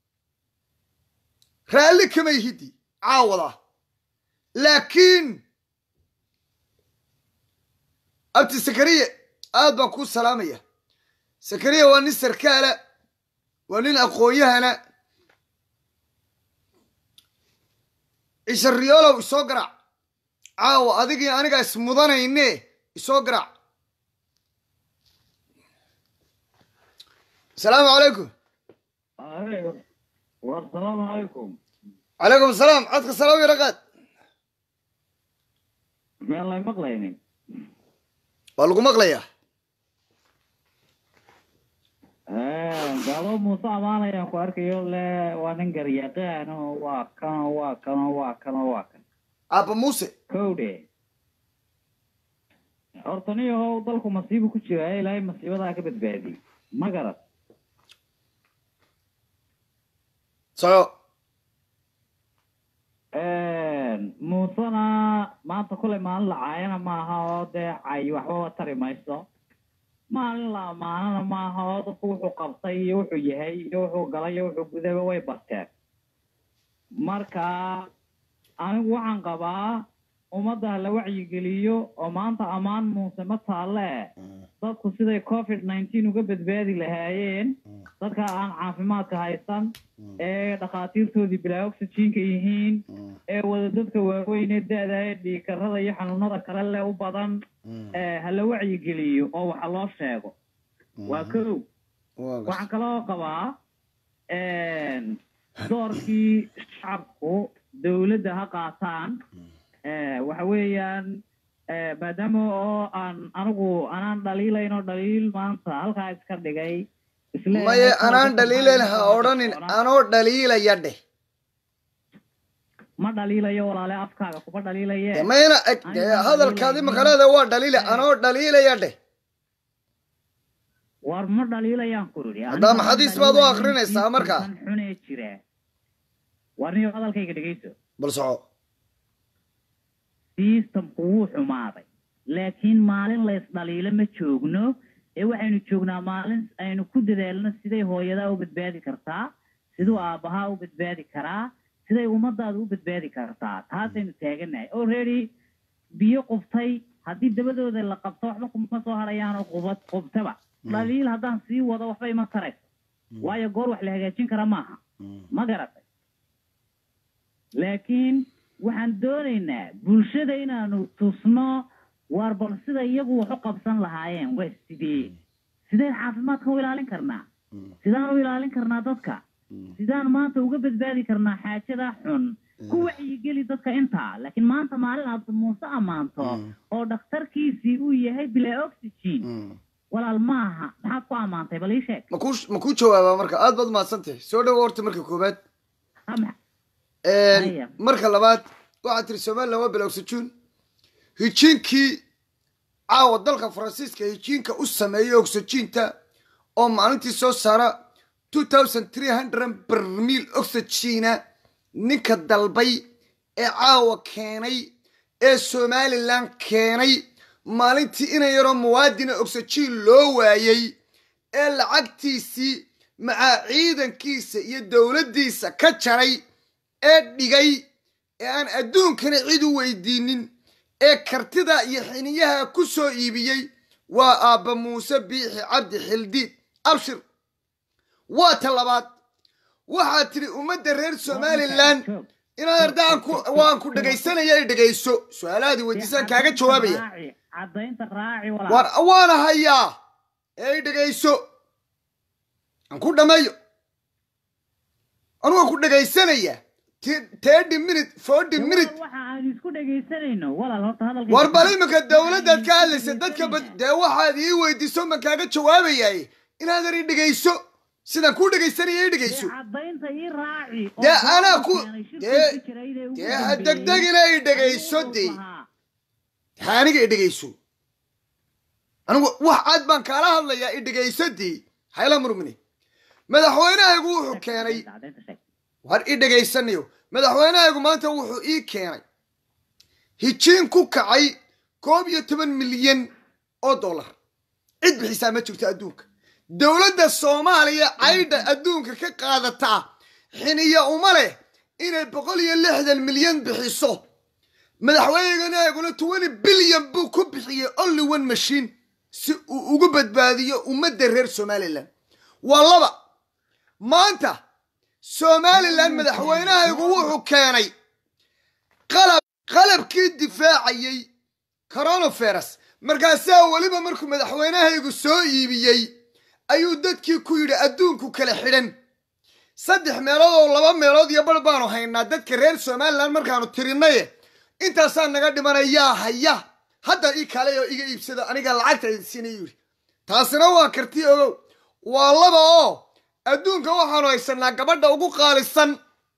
raalli kamay hiddi caawadaa laakiin abti sakariye aad baan kuu salaamaya sakariya waa nin sarkaala waa nin aqoon-yahana cisha riyoolow isoo garaac caawa adigii aniga ismudanayne isoo garaac asalaamu calaykum wasalaamu calaykum calaykum asalaam codka salaam yara qaad miyaan lay maqlaynin waa lagu maqlayaa gaalo muuse amaanayaan ku arkayo le waa nin garyaqaano waa kano waa kano waa kano waa kan aabba muuse kowdhe horta nin yahow dalku masiibu ku jira ilaahay masiibadaa ka badbaadiyey ma garad soco muusena maanta kulay maalin la caayana maaha oo dee cay waxbaba tari mayso maalin la amaanana maaha oo dadku wuxuu qabtay iyo wuxuu yahay iyo wuxuu galay iyo wuxuu gudaba way barteen marka anigu waxaan qabaa ummadda la wacyigeliyo oo maanta ammaan muuse ma taalle dadku siday covid nineteen uga badbaadi lahaayeen dadka aan caafimaadka haysan ee dhakhaatiirtoodii bilaa oxygenka yihiin ee wada dadka waaweyn ee da-da ee dhiikarada iyo xanuunada kale le u badan ha la wacyigeliyo oo waxa loo sheego waa kow waxaan kaloo qabaa doorkii shacabku dowladda ha qaataan waxa weeyaan maadaama oo aan anigu anaan dhaliilayn oo dhaliil maanta halkaa iska dhigay maye anaan dhaliilayn ha odhanin anoo dhaliilaya dheh ma dhaliilayo walaale afkaaga kuma dhaliilaye mayna eg hadalkaadi maqaleeda waa dhaliila anoo dhaliilaya dheh war ma dhaliilayaan ku yidhi haddaa maxadiis baad u akrinaysaa markaa xunee jira war niyo hadalkayga dhegeyso bal soco systemku wuu xumaaday laakiin maalin la ysdhaliilo ma joogno ee waxaynu joognaa maalin aynu ku dadaalno siday hooyadaa u badbaadi kartaa siduu aabbahaa u badbaadi karaa siday ummadaada u badbaadi kartaa taasaynu taaganahay already biyo qubtay haddii dabadooda la qabto waxba kuma soo harayaanoo qubad qubtaba dhaliil haddaan sii wado waxba ima tarayso waayo goor wax la hagaajin kara maaha ma garatay laakiin waxaan doonaynaa bulshada inaanu tusno waar bal sida iyagu wax u qabsan lahaayeen waa sidee sideen caafimaadka u ilaalin karnaa sidaan u ilaalin karnaa dadka sidaan maanta uga badbaadi karnaa xaajada xun ku wacyigeli dadka intaa laakiin maanta maalin aad muuse ammaanto oo dhakhtarkiisii uu yahay bilaa oxygen walaal maaha maxaad ku ammaantay bal ii sheeg maku ma kuu jawaabaa marka aad baad mahadsantahay soo dhawo horta marka koobaad marka labaad waxaad tiri somalilan waa bila oxygen hijiinkii caawa dalka faransiiska hijiinka u sameeyey oxyginta oo maalintii soo saara two thousand three hundred barmiil oxygena ninka dalbay ee caawa keenay ee somalilan keenay maalintii ina yaroo muwaadina oxygen loo waayey ee lacagtiisii macaa ciidankiisa iyo dowladdiisa ka jaray ee dhigay ee aan adduunkana cid u weydiinin ee kartida iyo xiniyaha ku soo iibiyey waa aabba muuse biixi cabdi xildiid abshir waa ta labaad waxaad tidhi ummadda reer somalilan inaad ardaan waan ku dhegaysanaya ay dhegayso su-aalahaadii weydiisaan kaaga jawaabaya cadaynta raaci war waana hayaa ee ay dhegayso aan ku dhammeeyo anu waan ku dhegaysanaya thirty minute forty minute waxa aan isku dhegaysanayno walaal horta hadalka war bal iminka dowladdaad ka hadlaysa dadka bad dee waxaad ii weydiiso man kaaga jawaabayay inaadan i dhegayso sidaan kuu dhegaysanaya i dhegayso cadaynta ii raaci oo dee anaa ku keenay shirkii dee ku jiray ee ugu dee ha dambeeyey. degdegina i dhegayso dee Lahaa. ha aniga i dhegayso anigu wax cad baan kaala hadlayaa i dhegayso dee hayla murmine madaxweynahaygu wuxuu keenay Cadaynta sheeg. war i dhegaysanayo madaxweynahaygu maanta wuxuu ii keenay hijiin ku kacay koob iyo toban milyan oo dollar cid bixisaa ma jirto adduunka dowladda soomaaliya caydha adduunka ka qaadataa xiniya uma leh inay boqol iyo lixdan milyan bixiso madaxweynahaguna twenty bilyan buu ku bixiyey only one machine si uu ugu badbaadiyo ummadda reer somalilan waa laba maanta somalilan madaxweynahaygu wuxuu keenay qalab qalabkii difaacayey coronavirus markaasaa weliba markuu madaxweynahaygu soo iibiyey ayuu dadkii ku yidhi adduunku kala xidhan saddex meelood oo laba meelood iyo bar baanu haynaa dadka reer somalilan markaanu tirinaye intaasaa naga dhimanayaa haya hadda ii kale oo iga iibsado aniga lacagta idinsiina yidhi taasina waa karti ogow waa laba oo adduunka waxaanu haysanaa gabadha ugu qaalisan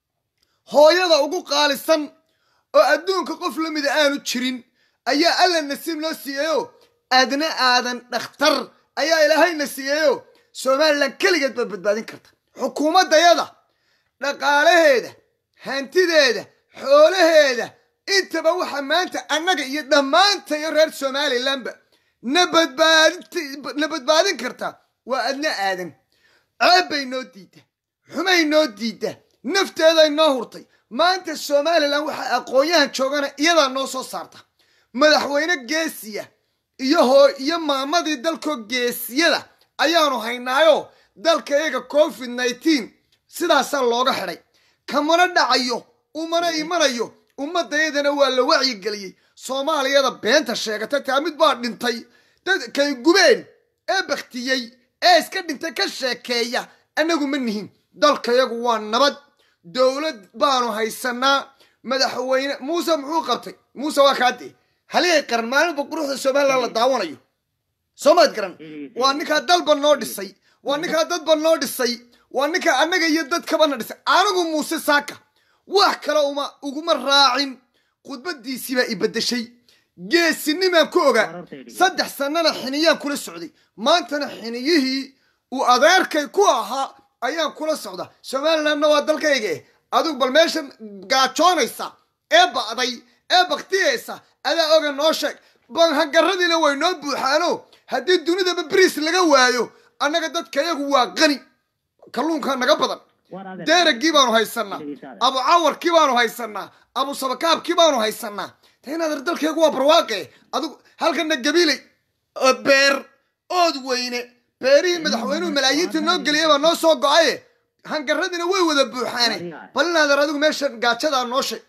hooyada ugu qaalisan oo adduunka qof la mida aanu jirin ayaa alla nasiib loo siiyeyo aadna aadan dhakhtar ayaa ilaahayna siiyeyo somalilan keligeed baad badbaadin karta xukuumaddayada dhaqaalaheeda hantideeda xoolaheeda intaba waxa maanta annaga iyo dhammaantayo reer somalilanba na badbaadin na badbaadin karta waa adna aadan ceeb bay noo diidda xumay noo diidda nafteeday noo hurtay maanta somalilan waxa aqoon-yahan joogana iyadaa noo soo saarta madaxweyne geesiya iyo hoo iyo maamadii dalkoo geesiyada ayaanu haynaayo dalka iyaga covid nineteen sidaasaa looga xidhay kamana dhacayo umana imanayo ummadayadana waa la wacyigeliyey soomaaliyada beenta sheegata taa mid baa dhintay dadkay gubeen ee baktiyey ee iska dhintay ka sheekeeya annagu ma nihin dalkayagu waa nabad dowlad baanu haysanaa madaxweyne muuse muxuu qabtay muuse waa kaadee haligay qaran maalinba quruxda somalilan la daawanayo soo maad garan waa ninkaa dalba noo dhisay waa ninkaa dadba noo dhisay waa ninkaa annaga iyo dadkabana dhisay anigu muuse saaka wax kale uma uguma raacin khudbadiisiibaa i beddeshay geesinimaan ku ogaa saddex sannana xiniyaan kula socday maantana xiniyihii uu adeerkay ku ahaa ayaan kula socda somalilandna waa dalkayga eh adigu bal meeshan gaajoonaysa ee ba'day ee baktiyaysa adaa oga noo sheeg banhangaradiina way noo buuxaano haddii dunidaba beriis laga waayo annaga dadkayagu waa qani kalluunka naga badan War adeer. deeragii baanu haysanaa abu cawarkii baanu haysanaa abu sabakaabkii baanu haysanaa ta inaad dalkaygu waa barwaaqe adigu halkana gabiley oo beer ood weyne beerihii madaxweynuhu malaayiinta noo geliyay baa noo soo go-aye hangaradina way wada buuxaane bal inaadan adigu meesha gaajadaa noo sheeg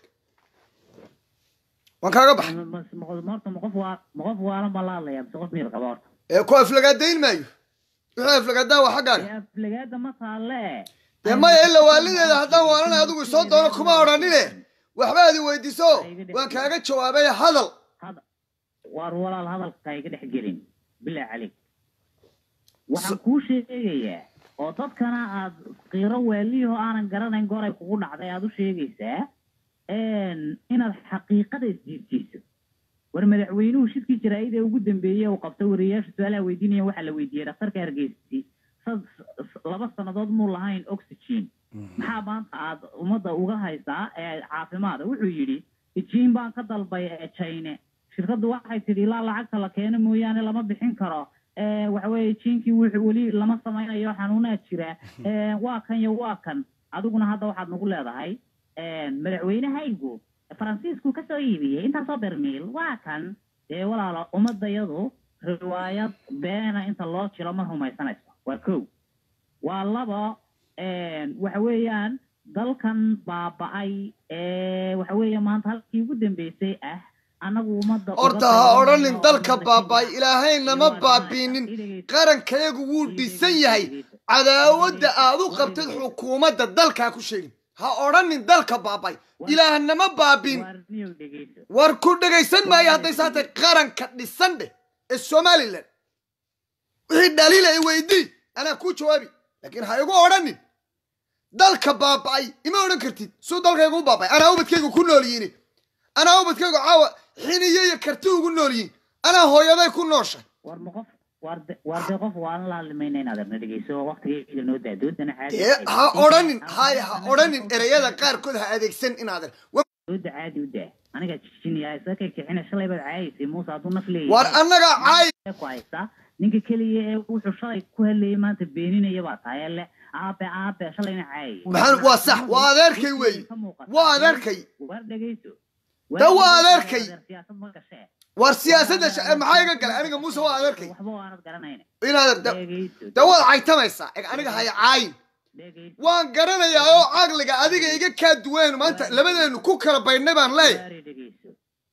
waan kaaga baxay Ma- ma- ma- horta ma qof waa ma qof waalan baa la hadlaya mise qof miyir qaba horta ee ku aflagaadayn maayo wixii aflagaadaa waa xaggaaga Ee, aflagaada ma taalle dee maya ila waalideeda haddaan waalanay adigu soo doono kuma odhanine waxba adi weydiiso waan kaaga jawaabay hadal hada waar walaal hadalka iga dhex gelin bilaa calik waxaan kuu sheegayaa oo dadkana aad qiiro weeliyahoo aanan garanayn goray kugu dhacday aad u sheegaysaa inaad xaqiiqada isjiirjiiso war madaxweynuhu shirkii jaraa'id ee ugu dambeeyey uu qabtay wariyayaasha su-aalaha weydiinaya waxaa la weydiiyey dhakhtarka hargeysi sad- laba sannadood muu lahayn oxygen maxaa maanta aad ummadda uga haysaa ee caafimaada wuxuu yidhi ijiin baan ka dalbay ee chine shirkaddu waxay tidhi ilaa lacagta la keeno mooyaane lama bixin karo Eh, waxa weeye jiinkii wuxuu weli lama samaynayo xanuunaa jira Eh, waa kan iyo waa kan adiguna hadda waxaad nagu leedahay eh, madaxweynahaygu faransiisku kasoo iibiyey intaasoo bermiil waa kan dee walaalo ummadayadu riwaayad beena inta loo jiro ma rumaysanayso waa kow waa labo waxa weeyaan dalkan baaba'ay ee waxa weeye maanta halkii ugu dambeysay ah annagu ummadda uga horta ha dagaalanayno odhanin oo dalka ummadda baaba'ay Kenya- ilaahayna ma baabiinin qarankayagu wuu dhisan yahay cadaawadda aad u qabtid xukuumadda dalkaa ku sheegin ha odhanin dalka baaba'ay ilaahnama baabiin Waar niyow dhegeyso. war ku dhegaysan maayo hadday saatay qaranka dhisan dheh ee somalilan wixii dhaliila i weydii anaa kuu jawaabi laakiin ha igu odhanin dalka baaba'ay ima odhan kartid suu dalkaygu u baaba'ay anaa ubadkaygu ku nool yihiin anaa ubadkaygu caawa xiniyo iyo karti ugu nool yihiin anaa hooyaday ku nooshay war ma qof war de war de qof waan la hadlimayna inaad arna dhegeyso waqtigeeda noo daa doodana caadi dee ha odhanin hay ha odhanin ereyada qaarkood ha adeegsan inaadan dooda caadi u daa aniga jijinaya isa ka kicina shalay baad caayaysay muuse hadduu naf leeyahay war annagaa caay ku haysta ninka keliya ee wuxuu shalay ku hadlayay maanta beeninaya baa tahay ele aabe aabe shalayna caayay maxaa waa sax waa adeerkay weeye waa adeerkay war dhegeyso Da waa adeerkay. siyaasad ma gashee war siyaasadda sha- maxaa iga galay aniga muuse waa adeerkay waxba waanad garanayna inaad da- dhegeyso dee waad caytamaysaa eg aniga haya caayin dhegeyso waan garanayaa oo caqliga adiga iga kaa duween maanta labadeenu ku kala baydhnay baan leeyahay waari dhegeyso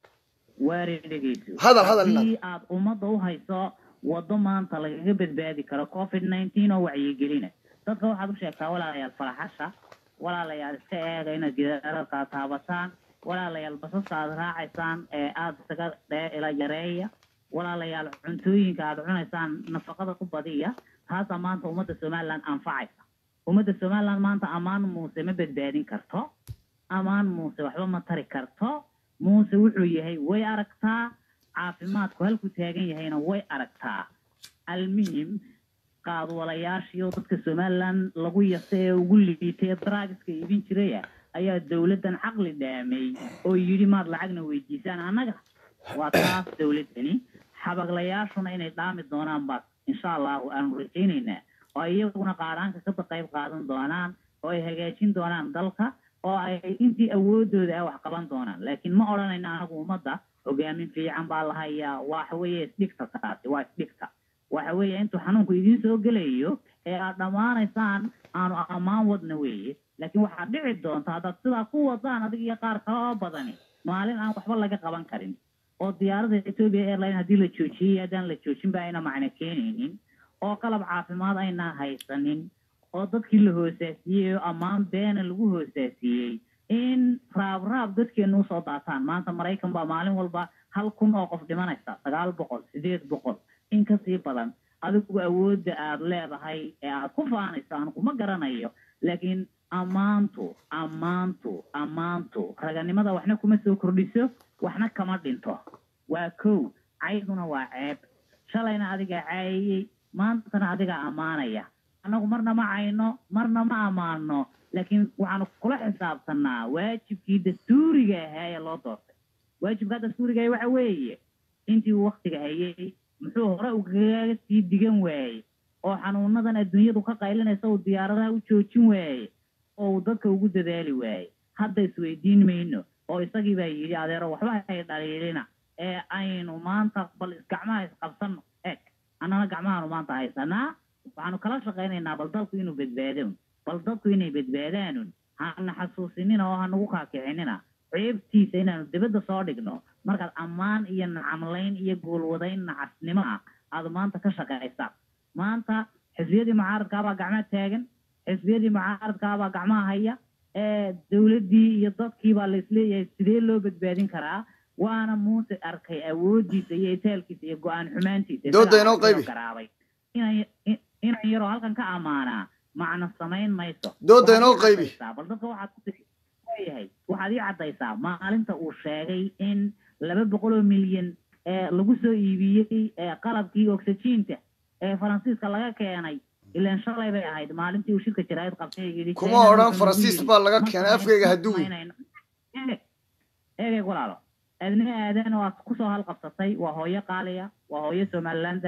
waari dhegeyso Hadal, hadal, inaad. haddii aad ummadda u hayso waddo maanta lagaga badbaadi karo covid nineteen oo wacyigelina dadka waxaad u sheegtaa walaalayaal faraxasha walaalayaal iska eega inaad gidaararkaa taabataan walaalayaal basasta aad raacaysaan ee aada isaga dhee ila yareeya walaalayaal cuntooyinka aad cunaysaan nafaqada ku badiya taasaa maanta ummadda somaliland anfacaysa ummadda somaliland maanta ammaan muuse ma badbaadin karto amaan muuse waxba ma tari karto muuse wuxuu yahay way aragtaa caafimaadku halku taagan yahayna way aragtaa almuhim qaadwalayaashiyo dadka somaliland lagu yasa ee ugu liitay ee drugska iibin jiraya ayaa dowladdan caqli dhaamay oo yidhi maad lacagna weydiisaan annaga waa taas dowladdani xabaglayaashuna inay dhaami doonaan baa insha allahu aanu rajaynaynaa oo iyaguna qaaraanka ka qayb qaadan doonaan oo ay hagaajin doonaan dalka oo ay intii awoodooda ah wax qaban doonaan laakiin ma odhanayna anagu ummadda hogaamin fiican baa la hayaa waxa weeye isdhigta taasi waa isdhigta waxa weeye intuu xanuunku idiin soo gelayo ee aad dhammaanaysaan aanu ammaan wadna weeye laakiin waxaad dhici doonta haddaad sidaa ku wadaan adiga iyo qaar kale oo badani maalin aan waxba laga qaban karin oo diyaarada ethiopia airline haddii la joojiyey haddaan la joojin ba ayna macno keenaynin oo qalab caafimaad aynaan haysanin oo dadkii la hoosaasiyey oo ammaan beena lagu hoosaasiyey in raab raab dadkeenu usoo daataan maanta maraykan baa maalin walba hal kun oo qof dhimanaysa sagaal boqol sideed boqol in kasii badan adigu awoodda aad leedahay ee aad ku faanayso aan kuma garanayo laakiin ammaantu ammaantu ammaantu raganimada waxna kuma soo kordhiso waxna kama dhinto waa kow cayduna waa ceeb shalayna adigaa caayayey maantana adigaa ammaanaya annagu marna ma cayno marna ma ammaano laakiin waxaanu kula xisaabtanaa waajibkii dastuuriga ahaa ee loo doortay waajibkaa dastuuriga ahaa waxa weeye intii uu waktiga hayay muxuu hore ugaga sii digan waayey oo xanuunadan adduunyadu ka qaylinaysa uu diyaaradaha u joojin waayey oo uu dadka ugu dadaali waayey hadda isweydiin mayno oo isagii baa yidhi adeero waxba hay dhaliilina ee aynu maanta bal gacmaha isqabsano eg annana gacmahaanu maanta haysanaa waxaanu kala shaqaynaynaa bal dalku inuu badbaado bal dadku inay badbaadaanun hana xasuusinina oo hanagu kaakicinina ceebtiisa inaanu dibadda soo dhigno markaad ammaan iyo nacamlayn iyo goolwadayn nacasnimo ah aad maanta ka shaqaysa maanta xisbiyadii mucaaradkaabaa gacmaha taagan xisbiyadii mucaaradkaabaa gacmaha haya ee dowladdii iyo dadkiibaa laisleeyahay sidee loo badbaadin karaa waana muuse arkay awoodiisa iyo itaalkiisa iyo go-aan xumaantiisa Dooda inoo qaybi. garaabay inan inan yaroo halkan ka ammaanaa macno samayn mayso Dooda Waxaad inoo ii qaybi. caddaysaa, bal dadka waxaad ku tiri leeyahay waxaad ii caddaysaa maalinta uu sheegay in laba boqol oo milyan ee lagu soo iibiyey ee qalabkii oxygiinta ee faransiiska laga keenay ilaan shalay bay ahayd maalintii uu shirka jaraa'id qabtay ee yidhi kuma China odhan wuxuu faransiis nagu baa yidhi, laga "Ma keenay samayn- afkayga ma haduwi samaynayno." Eeg, eegay walaalo aadna aadan oo aad kusoo halqabsatay waa hooyo qaaliya waa hooyo somalilandara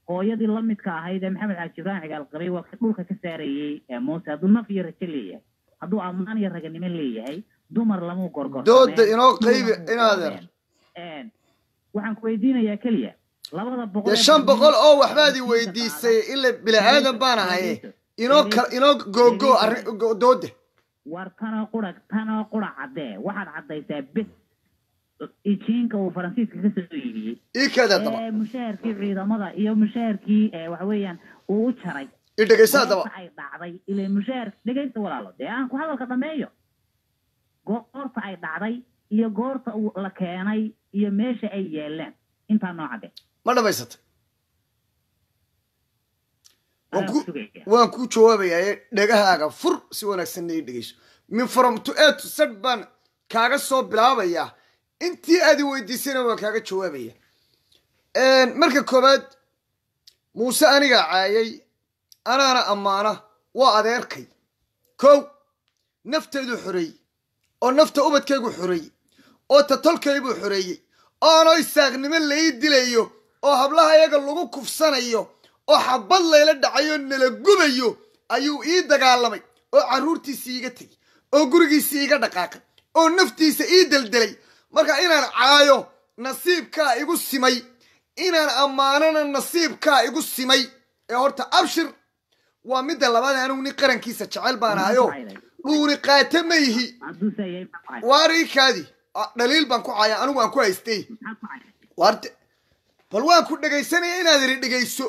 hooyadii lamidka ahayd ee maxamed xaaji ibraahim cigaal qabay waa ka dhulka ka saarayey ee muuse hadduu naf iyo rajo leeyahay hadduu ammaan iyo raganimo leeyahay dumar lamuu gorgorsameen, Dooda inoo qaybi, dumar lamuu inaadeer. qoreen. Een, waxaan ku weydiinayaa keliya labada boqol dee ee shan boqol oo barnaamij- waxbaad i weydiisay ila bini aadan baan ahaye inoo kal inoo googo arrin go- dooda war tanoo qura tanoo qura caddee waxaad caddaysaa bes ijiinka uu faransiiska ka soo iibiyey ii keeda daba ee mushaharkii ciidamada iyo mushaharkii ee waxa weeyaan uu u jaray i dhegaysaa daba goorta ay dhacday ilaa mushaar dhegaysta walaalo dee aan ku hadalka dhameeyo goorta ay dhacday iyo goorta uu la keenay iyo meesha ay yeeleen intaa noo cadde ma dhamaysatay waan Anaa ku sugaya. waan ku jawaabayaa dhegahaaga fur si wanaagsanna ii dhegayso min from to a to z baan kaaga soo bilaabayaa intii aad i weydiisayna waan kaaga jawaabaya marka koowaad muuse anigaa caayay anaana ammaana waa adeerkay kow nafteedu xoreeyey oo nafta ubadkaygu xoreeyey oo tatolkaybuu xoreeyey oo anoo isaaqnimo lai dilayo oo hablaha iyaga lagu kufsanayo oo xabad layla dhacayo nala gubayo ayuu ii dagaalamay oo carruurtiisii iga tegey oo gurigiisii iga dhaqaaqay oo naftiisa ii deldelay marka inaan caayo nasiibkaa igu simay inaan ammaanana nasiibkaa igu simay ee horta abshir waa midda labaad anigu nin qarankiisa jecel baan ahayo dhuuni qaata ma yihi hadduu saa yahay maxaa ku cayday? waarikaadi dhaliil baan ku caya anigu aan ku haystay maxaa ku cayday? waarde bal waan ku dhegaysanaya inaad iri dhegayso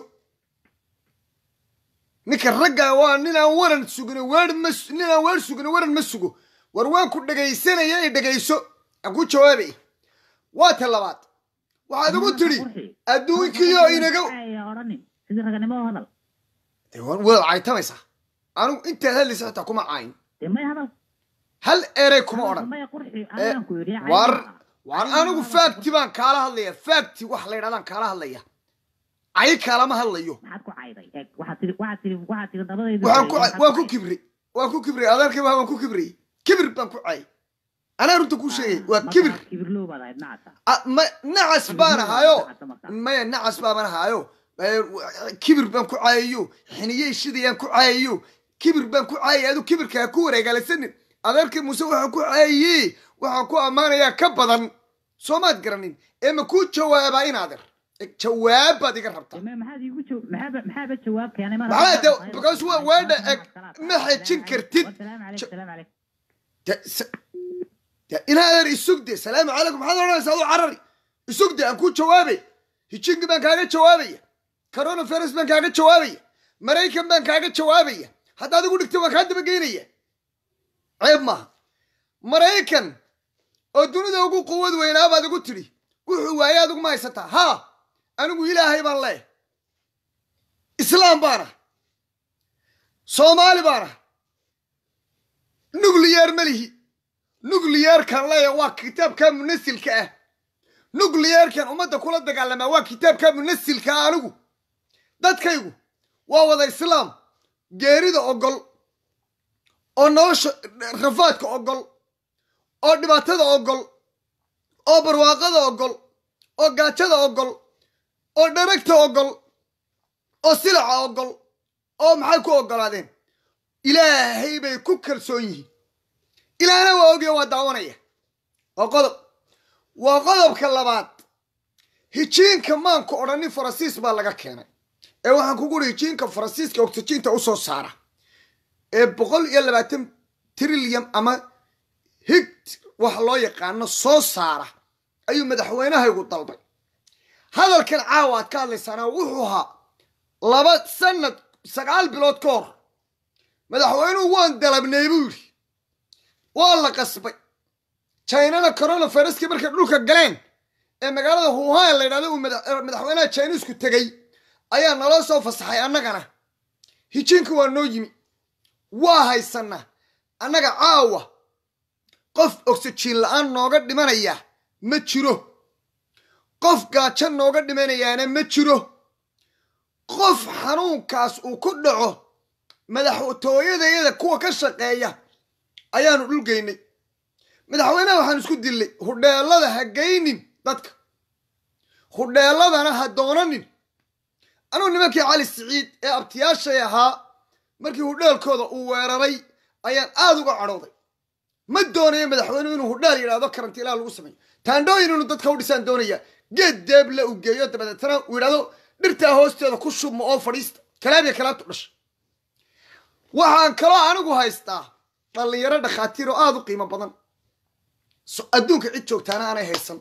ninka ragga waa ninaan waran sugin weer ma su- ninaan weer sugin waran ma sugo war waan ku dhegaysanaya i dhegayso aan ku jawaabay waa ta labaad waxaad ugu tidhi adduunkiyo inaga Ay, odhanin. sidii raganimo u hadal Dee wa- waad caytamaysaa anigu intaad hadlaysa xitaa kuma cayn dee may hadal hal erey kuma odhan maya qurxi Eh, ayaan ku yidhi cayma war maaha. war Cayma anigu maaha. faagti baan kaala hadlaya faagti wax la yidhahdaan kaala hadlaya cay kaalama hadlayo maxaad ku cayday Eeg, waxaad tiri waxaad tiri waxaad tiri dabadayda waxaan ku maxaad waan ku cayday? kibri waan ku kibri adeerkay waa waan ku kibri kibir baan ku cay anaa runta kuu sheegay waa Marka kibir kibirlow baad ahayd nacasa Ah, ma nacas baan ahaayo maya nacas baaban ahaayo Eh, kibir baan ku caayayo xiniyey shidayaan ku caayayo kibir baan ku caayay adu kibirka ha ku wareegaalasanin adeerkay muuse waxaan ku caayayey waxaan ku ammaanayaa ka badan soomaad garanin ee ma kuu jawaabaa in adeer Eh, jawaab baad iga rabtaa Dee maxaad iigu jaw- maxaaba maxaaba jawaab keenay mar Maxaa haddii de- aad because tahay- waa- weedha Salaam eg, calaykum. ma xejin kartid. Salaamu calaykum, Ja- salaamu calaykum. De- s- de in adeer isugde salaamu calaykum maxaad odhanaysaa adu carari isugde aan ku jawaabay hijinki baan kaaga jawaabaya coronavirus baan kaaga jawaabaya maraykan baan kaaga jawaabaya haddaad igu dhigto waan kaa dabageynaya ceeb maaha maraykan oo dunida ugu quwad weynaa baad igu tidhi wuxuu waaye adigu ma haysataa haa anigu ilaahay baan leeh islaam baana soomaali baana nuclear ma lihi nuclearkan leeya waa kitaabka munasilka ah nuclearkan ummadda kula dagaalamaa waa kitaabka munasilka ah anigu dadkaygu waa wada islaam geerida ogol oo nolosha rafaadka ogol oo dhibaatada ogol oo barwaaqada ogol oo gaajada ogol oo dharagta ogol oo silaca ogol oo maxay ku ogolaadeen ilaahay bay ku kalsoon yihiin ilaahna waa ogya waa daawanaya waa qodob waa qodobka labaad hijiinka maanku odhanin faransiis baa laga keenay ee waxaan kugu uri hijiinka faransiiska oxygiinta usoo saara ee boqol iyo labaatan trilyan ama hig wax loo yaqaano soo saara ayuu madaxweynahaygu dalbay hadalkan caawa aad ka hadlaysaana wuxuu ahaa laba sanad sagaal bilood ka hor madaxweynuhu waan dalabnay buu yidhi waa la qasbay jinana coronaviruskii markay dhulka galeen ee magaalada huuhaan la yidhahdo uu madax- madaxweynaha chinisku tegey ayaa naloo soo fasaxay annagana hijiinka waa noo yimi waa haysanaa annaga caawa qof oxyjiin la-aan nooga dhimanaya ma jiro qof gaajo nooga dhimanayaana ma jiro qof xanuunkaas uu ku dhaco madaxtooyadayada kuwa ka shaqeeya ayaanu dhulgeynay madaxweynaha waxaan isku dillay hudheelada ha geynin dadka hudheeladana ha doonanin anugu nimankii cali siciid ee abtiyaashay ahaa markii hudheelkooda uu weeraray ayaan aada uga cadhooday ma doonayo madaxweynuhu inuu hudheel yidhahdo karantiilaa lagu sameeyo taandhooyin inuu dadka u dhisaan doonaya geed deeble uu geeyo dabadeetana uu yidhahdo dhirtaa hoosteeda ku shubma oo fadhiista kalaabiya kalaabtu dhasha waxaan kaloo anigu haystaa dhallinyaro dhakhaatiir oo aada u qiimo badan so- adduunka cid joogtaana aanay haysan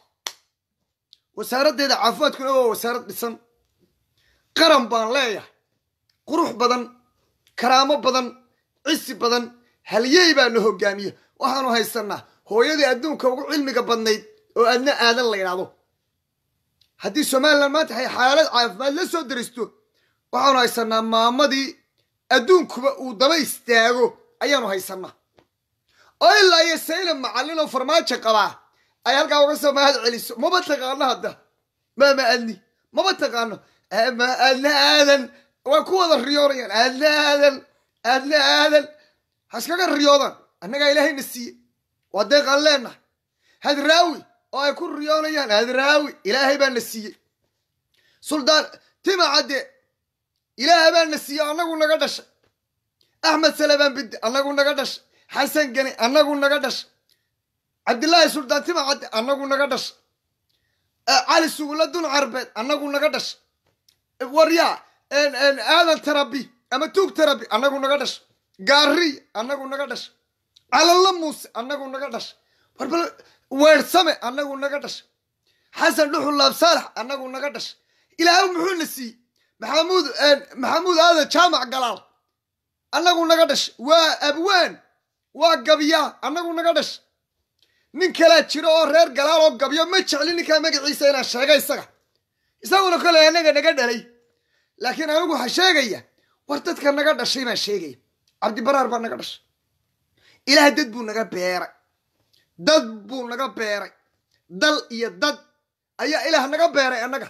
wasaaraddeeda caafimaadkuna waa wasaarad dhisan qaran baan leeyahay qurux badan karaamo badan cisi badan halyey baa na hogaamiya waxaanu haysanaa hooyadii adduunka ugu cilmiga badnayd oo aadna aadan la yidhaahdo haddii somalilan maanta ay xaalad caafimaad la soo daristo waxaanu haysanaa maamadii adduunkuba uu daba istaago ayaanu haysanaa oo ilaa iyo sayla macallin oo farmaajo qabaa ay halkaa uga soo mahad celiso maba taqaano hadda maama adni maba taqaano ma aadna aadan waa ku wada riyoonayaan aadna aadan aadna aadan ha iskaga riyoodaan annagaa ilaahayna siiye waa deeqaan leenahay hadraawi oo ay ku riyoonayaan hadraawi ilaahay baa na siiyey suldaan tima cadde ilaahay baa na siiyey annagu naga dhashay axmed salebaan bidde annagu naga dhashay xasan gani annagu naga dhashay cabdillaahi suldaan tima cadde annagu naga dhashay cali sugulla dun carbeed annagu naga dhashay waryaa aadan tarabi ama tuug tarabi annagu naga dhashay gaariy annagu naga dhashay calalla muuse annagu naga dhashay warbal weersame annagu naga dhashay xasan dhuxul laab saalax annagu naga dhashay ilaahay muxuu na siiyey maxamuud maxamuud aadan jaamac galaal annagu naga dhashay waa abwaan waa gabyaa annagu naga dhashay nin kalaa jiro oo reer galaal oo gabyo ma jecli ninkaa magaciisa inaan sheega isaga isaguna kole annaga naga dhalay laakiin anigu waxaa sheegaya war dadka naga dhashay baan sheegaya cabdibaraar baa naga dhashay ilaah dad buu naga beeray dad buu naga beeray dal iyo dad ayaa ilaah naga beeray annaga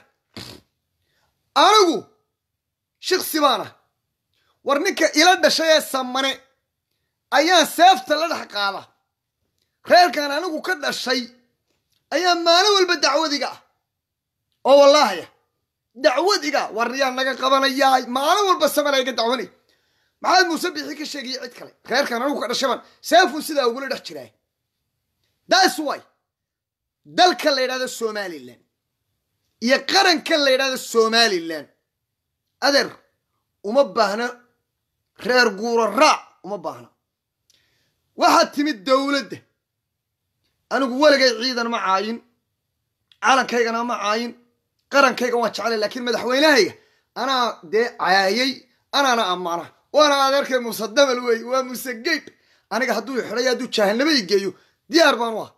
anigu shiksi baana war ninka ila dhashay ee samane ayaan seefta la dhex qaada reerkan anigu ka dhashay ayaa maalin walba dacwadiga ah oo wallaahaya dacwadiga waryaa naga qabanayaay maalin walba samana iga dacwanay maxamed muuse bixi ka sheegaya cid kale reerkan anigu ka dhashaban seefuu sidaa ugula dhex jiraa that's why dalka la yidhahdo somalilan iyo qaranka la yidhahdo somalilan adeer uma baahna reer guuro raac uma baahna waxaad timid dowladda anigu weligay ciidan ma caayin calankaygana ma caayin qarankayga waan jeclay laakiin madaxweynahayga anaa dee caayay anaana ammaana waana adeerkay muuse damal wey waa muuse geyb aniga hadduu xidhay hadduu jahanabo i geeyo diyaar baan u ah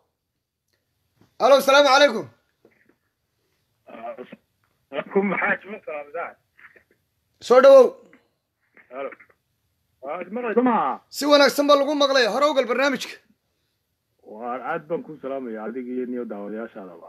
alo asalaamu calaykum kum maxaa jiman karaa bidaad soo dhawow halo waad maqlaysa maa si wanaagsan baa lagu maqlaya hore ogal barnaamijka waa aad baan ku salaamaya adiga iyo niyo daawadayaashaadaba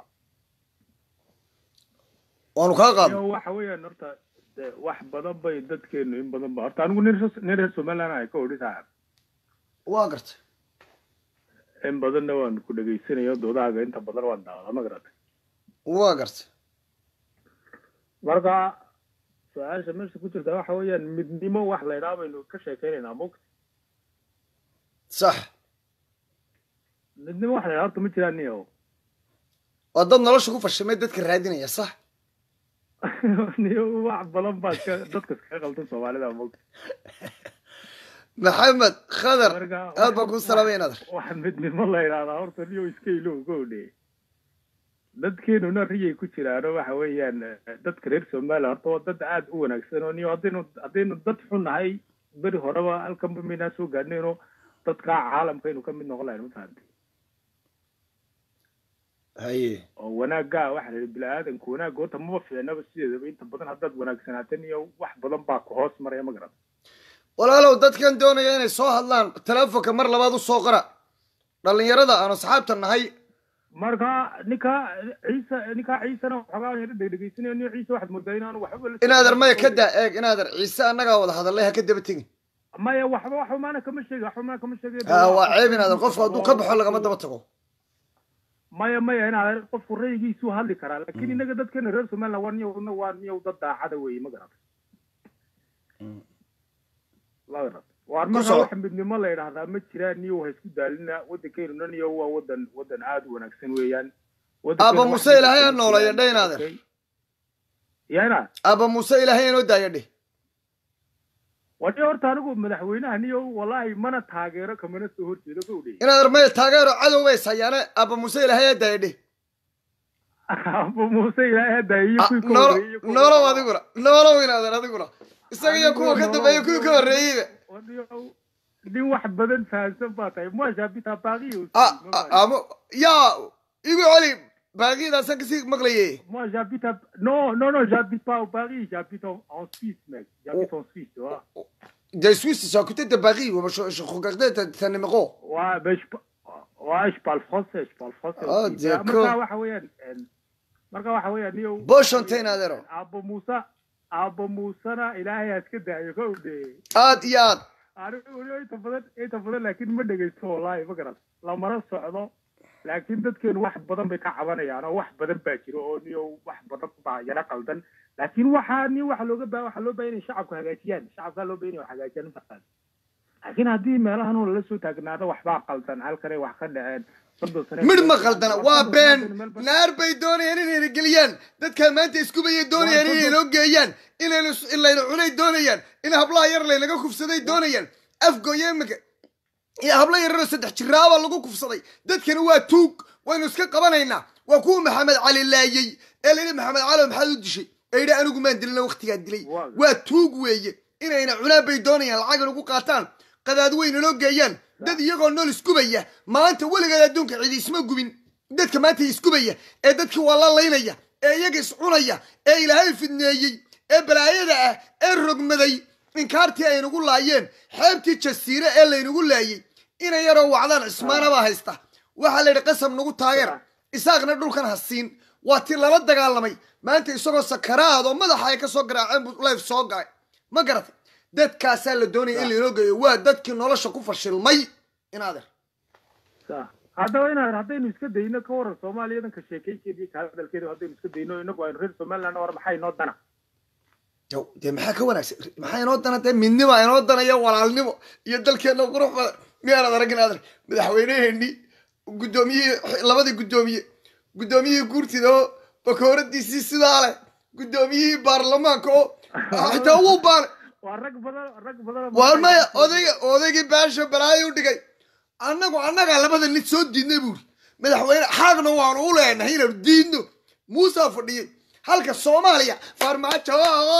waanu kaa qaadna iyo waxa weeyaan horta de wax badan bay dadkeenu in badan ba horta anigu nin res- nin reer somaliland ay ka odhisaa waa gartay in badanna waan ku dhegaysanaya doodahaaga inta badan waan daawada ma garatay waa gartay marka su-aasha meesha ku jirta waxa weeyaan midnimo wax la idhaha baynu ka sheekeynaynaa mugta sax midnimo wax la idhaha horta ma jiraan niyo waa dad nolosha ku fashimay dadka raadinaya sax niyo wax badan baa iska dadka iskaga qaldan soomaalida mugta maxamed khadar Marka, aad baan kuu salaamaya nader wax midnimo la idhahdaa horta niyo iska ilow goodhe dadkeenuna riyay ku jiraano waxa weeyaan eh, dadka reer somaliya horta waa dad aada u wanaagsan oo niyo haddaynu haddaynu dad xun nahay beri horeba halkanba maynaa soo gaadhnayno dadka caalamkaynu ka mid noqon lahayn mafahantay haye oo wanaagga waxa la yidhi bini-aadanku wanaagga horta maba fiicnaba sideedaba inta badan haddaad wanaagsanaateen iyo wax badan baa ku hoos maraya ma garan walaalow dadkan doonaya inay soo hadlaan teleefonka mar labaad u soo qora dhallinyarada aan asxaabta nahay marka ninka ciise ninka ciisena waxoogaa yara dhegdhegaysanayo niyo ciise waxaad moodaa inaanu waxba la inaader maya ka daa eeg inaader ciise annagaa wada hadallay ha ka daba tegin maya waxba waxba maana kama sheegi waxba maana kama sheegi ha waa ceeb inaader qofku hadduu ka baxo lagama daba tago maya maya inaad qofku raygiisuu hadli karaa laakiin inaga dadkeena reer somaliland waa niyow waa niyow dad daacada weeye ma garata la garata waar marka soco. wax midnimo la yidhaahdaa ma jiraan niyow ha isku daalina waddankeenuna niyow waa wadan wadan aada u wanaagsan weeyaan Aaba Muuse Ilaahay ha nooleeyo, dhaynaade. yana aaba muuse ilaahay inoo daaya dheh wani horta anigu madaxweynaha niyow wallahi mana taageero kamana soo horjeedo ka udhey inaad armaya taageero cadow bays hayaane aaba muuse ilaahay ha daaya dheh aaba muuse ilaahay hadda iyo Ah, kuwii ka noolo horreeyey iyo kuwa noolow ka- adiguna noolow inaadan adiguna isaga iyo kuwa ka dambeeya kuwii ka horreeyeyba Waniyow, nin wax badan fahamsan baa tahay moi j'habite à Paris aussi Ah, ma ah, fahmi. amo yaa igu celi baagidaasaan kasii maqlaye Moi, j'habite à... Non, non, non, j'habite pas au Paris, j'habite en, en Suisse, mec. J'habite en Suisse, tu vois. de Suisse c'est à côté de Paris ouais, je, je regardais ta, ta numéro Ouais, ben, je... pa- Ouais, je parle français, je parle français Ah, aussi. d'accord. Marka waxa weeyaan, een, marka waxa weeyaan, niyow- Boshontayn adeero. Aabo Muuse, Aabo Muusena Ilaahay ha iska daayo, ka udhe. aad iyo aad Anigu weliba inta badan, inta badan laakiin ma dhegeysto wallaahi, ma garan. Lamana socdo, laakiin dadkeenu wax badan bay ka cabanayaan oo wax badan baa jiro oo niyow wax badan baa yara qaldan laakiin waxaa ni waxa looga baa waxaa loo baahan inay shacabku hagaajiyaan shacabkaa loo baahan inay wax hagaajiyaan mafaqaan laakiin haddii meelahan oo lala soo taagnaado waxbaa qaldan halkanay wax ka dhaceen soddon sane midh ma qaldana waa been naar bay doonayaan inayna geliyaan dadkaa maanta iskubayay doonayaan inay noo geeyaan inaynu in layna cunay doonayaan in hablaha yar laynaga kufsaday doonayaan afgooye imika iyo hablo yararoo saddex jiraabaa lagu kufsaday dadkani waa tuug waynu iska qabanaynaa waa kuwa maxamed cali laayey ee layidhi maxamed cali maxaad u dishay ee yidhi anigu maan dilina waqtigaa dilay Waa- waa tuug weeye inayna cunaan bay doonayaan lacag nagu qaataan qadaad weyna noo geeyaan dad iyagoo nool iskubaya maanta weligeed adduunka cidi isma gubin dadka maanta iskubaya ee dadkii waa la laynaya ee iyaga iscunaya ee ilaahay fidneeyey ee balaayada ah ee rogmaday inkaartii ay nagu laayeen xeebtii jasiire ee laynagu laayey inay yaroo wacdaan cismaanabaa haysta waxaa la yidhi qasab nagu taageer isaaqna dhulkan ha siin waa ti lala dagaalamay maanta isagoo sakaraad oo madaxa ay ka soo garaaceen buu life soo galay ma garatay dadkaasaa la doonaya in lainoo geeyo waa dadkii nolosha ku fashilmay inaader Sa- haddaba inaan haddaynu iska dayno ka waran soomaaliyadan ka sheekaykeeda iyo ka hadalkeeda haddaynu iska dayno inagu aynu reer somaliland war maxay inoo dana Yow, dee maxaa ka wanaagsan maxaa inoo dana dee midnima inoo danaya walaalnimo iyo dalkeena qurux badan miyaanad aragin ader madaxweyneheenii guddoomiyihii labadii guddoomiye guddoomiyihii guurtida oo bakooradiisii sidaa leh guddoomiyihii baarlamaanka oo xitaa wuu baanay waa rag badan rag badan waar maya odayga odaygii baasha balaayo u dhigay annagu annagaa labada nid soo diidnay buuri madaxweyne xaagna waanu u leenahay inaanu diidno muusaa fadhiyey halka soomaaliya farmaajo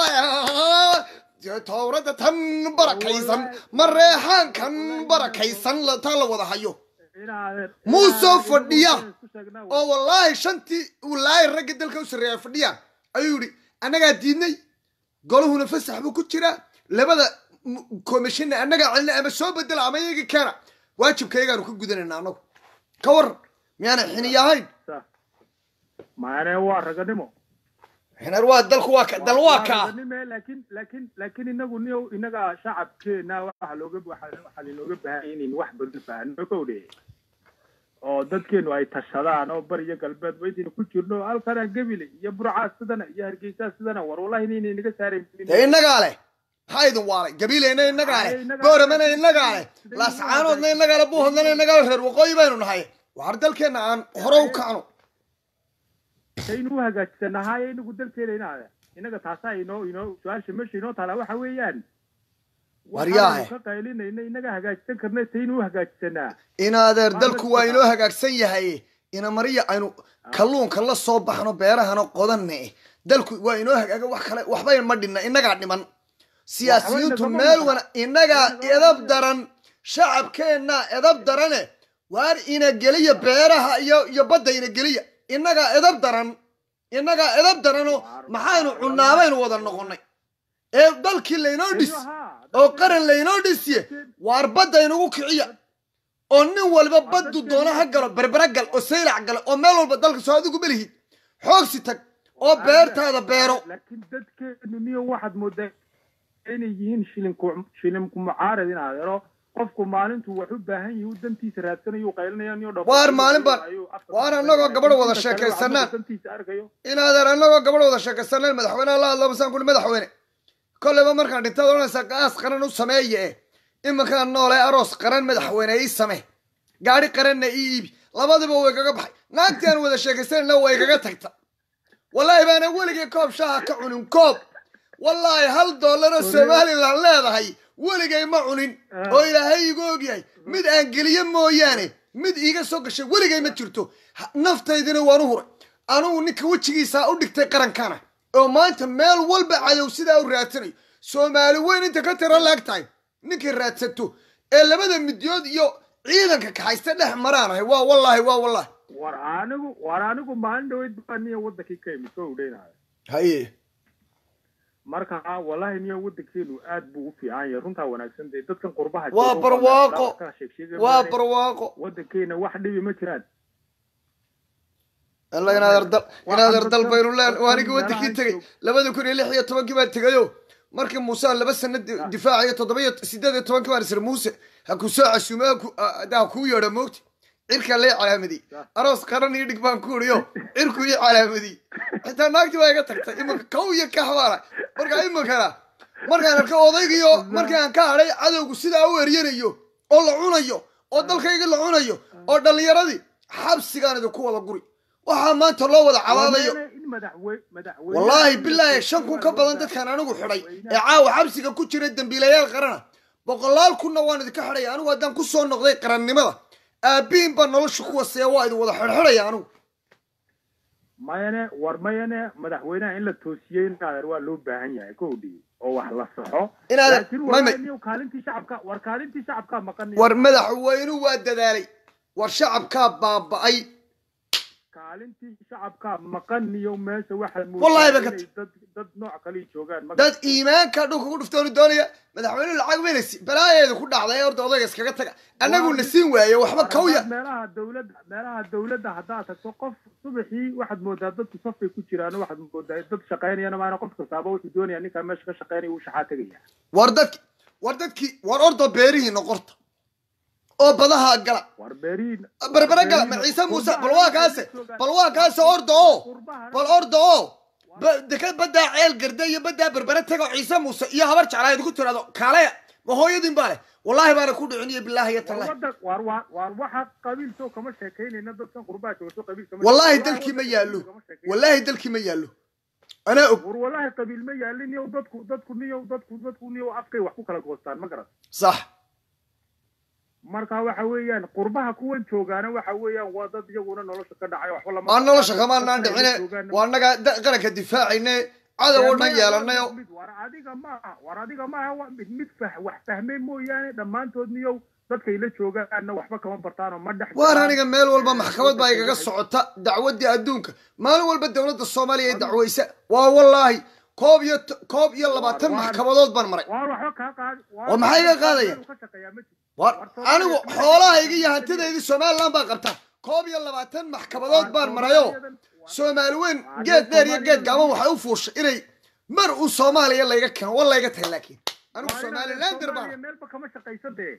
towrada tan barakaysan mareexaankan barakaysan la- taa la wada hayo Muusoo fadhiya. oo wallaahi shantii wallaahi ragga dalka u sarreeya fadhiyaan ayuu yidhi annagaa diidnay golahuna fasax buu ku jiraa labada komishina annagaa celina ama soo bedela ama iyaga keena waajibkayagaanu ka gudanayna annagu ka waran miyaana xiniya ahayn maane waa raganimo xinar waa dalku waa ka dal waa kaa raganime laakiin laakiin laakiin inagu niyow inaga shacabkeena waxa looga waxa waxaa linooga baahan inaynu wax badan fahanno ka odhe oo dadkeenu ay tashadaan oo bariyo galbeed ba intaynu ku jirno halkanaa gebile iyo burcaa sidana iyo hargeysaa sidana war wallahi inayna inaga saarayn dee innagaa leh maxaa idin waalay gabiileyna innagaa leh booramana innagaa leh laascaanoodna innagaa leh buuhodnana innagaa leh reer waqooyi baynu nahay waar dalkeenna aan hore u kacno saynu u hagaajisanahaye inagu dalkeena inaada inaga taasaa inoo inoo su-aasha meesha inoo taala waxa weeyaan Waryaahe. waxaanu ka qaylinayna inaga hagaajisan karna saynu u hagaajisanaa in adeer dalku waa inoo hagaagsan yahay ina mariya aynu kalluunka la soo baxno beerahana qodanne dalku waa inoo hagaaga wax kale waxba ma dhinna innagaa dhiman siyaasiyiintu Waxba meel inagama wana innagaa edab daran shacabkeennaa edab darane waar ina geliya beeraha iyo iyo badda ina geliya innagaa edab daran innagaa edab daranoo maxaynu cunaabaynu wada noqonnay ee dalkii laynoo dhis oo qaran laynoo dhisiye waar badda inagu kiciya oo nin walba baddu doona ha galo berbera gal oo saylac galo oo meel walba dalka soo adigu belihid xoogsi tag oo beertaada beero laakiin dadkeenu niyo waxaad moodaa inay yihiin shilinku shilinku mucaarad in adeero qofku maalintuu wax u baahan yahi u dantiisa raadsanayo u qaylinaya niyo dhafo Waar maalin baan- waar annagoo gabadh wada sheekaysanaa. dantiisa arkayo inaadan annagoo gabadh wada sheekaysanayn madaxweyneha la hadlo masaan kuli madaxweyne kolleyba markaan dhintaad odhanaysaa qaas qaran u sameeye eh iminkaan noole aroos qaran madaxweyne ii same gaadhi qaranna ii iibi labadiba way kaga baxay naagtii aan wada sheekaysanayna way kaga tagta wallaahi baana weligay koob shaaha ka cunin koob wallaahi hal doolaroo somalilan leedahay weligay ma cunin oo ilaahay igu ogyahay mid aan geliyo mooyaane mid iiga soo gashay weligay ma jirto Ha- naftaydina waan u huray anugu ninka wejigiisaa u dhigtay qarankana oo maanta meel walba cadow sidaa u raadsanayo soomaali weyn inta ka tira laag tahay ninkay raadsato ee labada midyood iyo ciidanka kaxaysta dhex maraanahay waa wallaahi waa wallaahi war anigu war anigu maalin dhaweyd baa niya wadankii ka imid soo udhaynayo haye marka wallahi niya wadankeenu aad buu u fiican yahay runtaa wanaagsan dee dadkan qurbaha Waa jooga barwaaqo. kala sheegsheegaya waa maane. barwaaqo wadankeena wax dhibi ma jiraan alla inaad ardal inaad ardal baynu leen dadkan waa anigii wadankii meelaha tegey joog- labada kun iyo lix iyo tobankii baan tegayo markii muuse aan laba sano di- difaacayo toddoba iyo sideed iyo tobankii baan isir muuse ha ku soo casuume ha ku- ah, ha kuu yeedho moogti cirkaa lee calaamadiyey aroos qaran iyo dhig baan ku uriyo cirku ii calaamadiyey xitaa naagtii baa iga tagtay iminka kow iyo kaxbaana marka iminkana markaan arko odaygiyo markii aan ka hadhay cadowgu sidaa u eryanayo oo la cunayo oo dalkayga la cunayo oo dhallinyaradii xabsigaan idinku wada guri waxaa maanta loo wada cabaadayo Wallahi in madaxwe- madaxweynaha wallaahi in la bilaahi toosiyo shan kun waa ka loo badan baahan dadkaan anigu xidhay yahay. ee caawa xabsiga ku jira dembiilayaal qarana boqolaal kunna waan idinka xidhaya anigu haddaan ku soo noqday qarannimada aabihin baa nolosha ku waseeya waa idin wada xidhxidhaya anigu mayane war mayane madaxweynaha in la toosiyey inaadeer waa loo baahan yahay kowdhii oo wax la saxo Inaadeer- laakiin may- may- wallahi niyow kaalintii shacabka war kaalintii shacabkaa maqan war madaxweynuhu waa dadaalay war shacabkaa baaba'ay kaalintii shacabkaa maqan iyo meesha waxaad Wallahi moodaa ba ka inay dad dad nooc kale joogaan ma dad iimaanka dhulka ku dhuftoonu doonaya madaxweynuhu lacag mayna si balaayeedu ku dhacday horta odayga iskaga taga annaguna siin waaye waxba kawya meelaha dawladda meelaha dawladda haddaad tagto qof subaxii waxaad moodaa dadku safay ku jiraan waxaad moodaa dad shaqaynayana maana qof kastaaba wuxuu doonaya ninkaa meesha ka shaqaynaya uu shaxaa tegaya war dadki war dadkii war orda beerihii noqorta oo badaha gala war beeriin berbere gala ma ciise muuse bal waa kaase bal waa kaase orda oo bal orda oo ba- deka baddaa ceel garda iyo baddaa berbere tago ciise muuse iyo habar jeclaa idinku tiraado kaalaya ma hooyadin baa leh wallaahi baana ku dhicin iyo bilaahi iyo tallahi wadan war war war waxa qabiil soo kama sheekaynayna dadkan qurbaa jooga soo qabiil kama wallaahi sheekaynayna. dalkii ma yaallo kama sheekaynayna. wallaahi dalkii ma yaallo anaa og war wallaahi qabiil ma yaalin niyow dadku dadku niyow dadku dadku niyow afkay wax ku kala goostaan ma garan sax marka waxa weeyaan qurbaha kuwan joogaana waxa weeyaan waa dad iyaguna nolosha ka dhacay waxba lama aa nolosha kamaanaan dhicine waa naga da- qaranka difaacayne cadow oo dhan yeelanayo war adiga maaha war adiga maaha wa mid mid fah wax fahmay mooyaane dhammaantood niyow dadkay la joogaanna waxba kama bartaanoo ma dhex waar galaan. aniga meel walba maxkamad baa igaga socota dacwaddii adduunka maalin walba dowladda soomaaliya ay dacwaysa waa wallaahi koob iyo t- koob iyo labaatan Waar- maxkamadood baan maray waar waxba kaa qaadi War maxay iga qaadayaan? ka shaqeeyaa ma jiro war anigu xoolahayga iyo hantidaydii somalilan baa qabta koob iyo labaatan maxkamadood baan marayo soomaali weyn geed dheer iyo geed gaaban waxay u fuushay inay mar uu soomaaliya layga keeno wa layga tahay laakiin anigu Waa inaad somalilander baan Soomaaliya meelba kama shaqaysa dee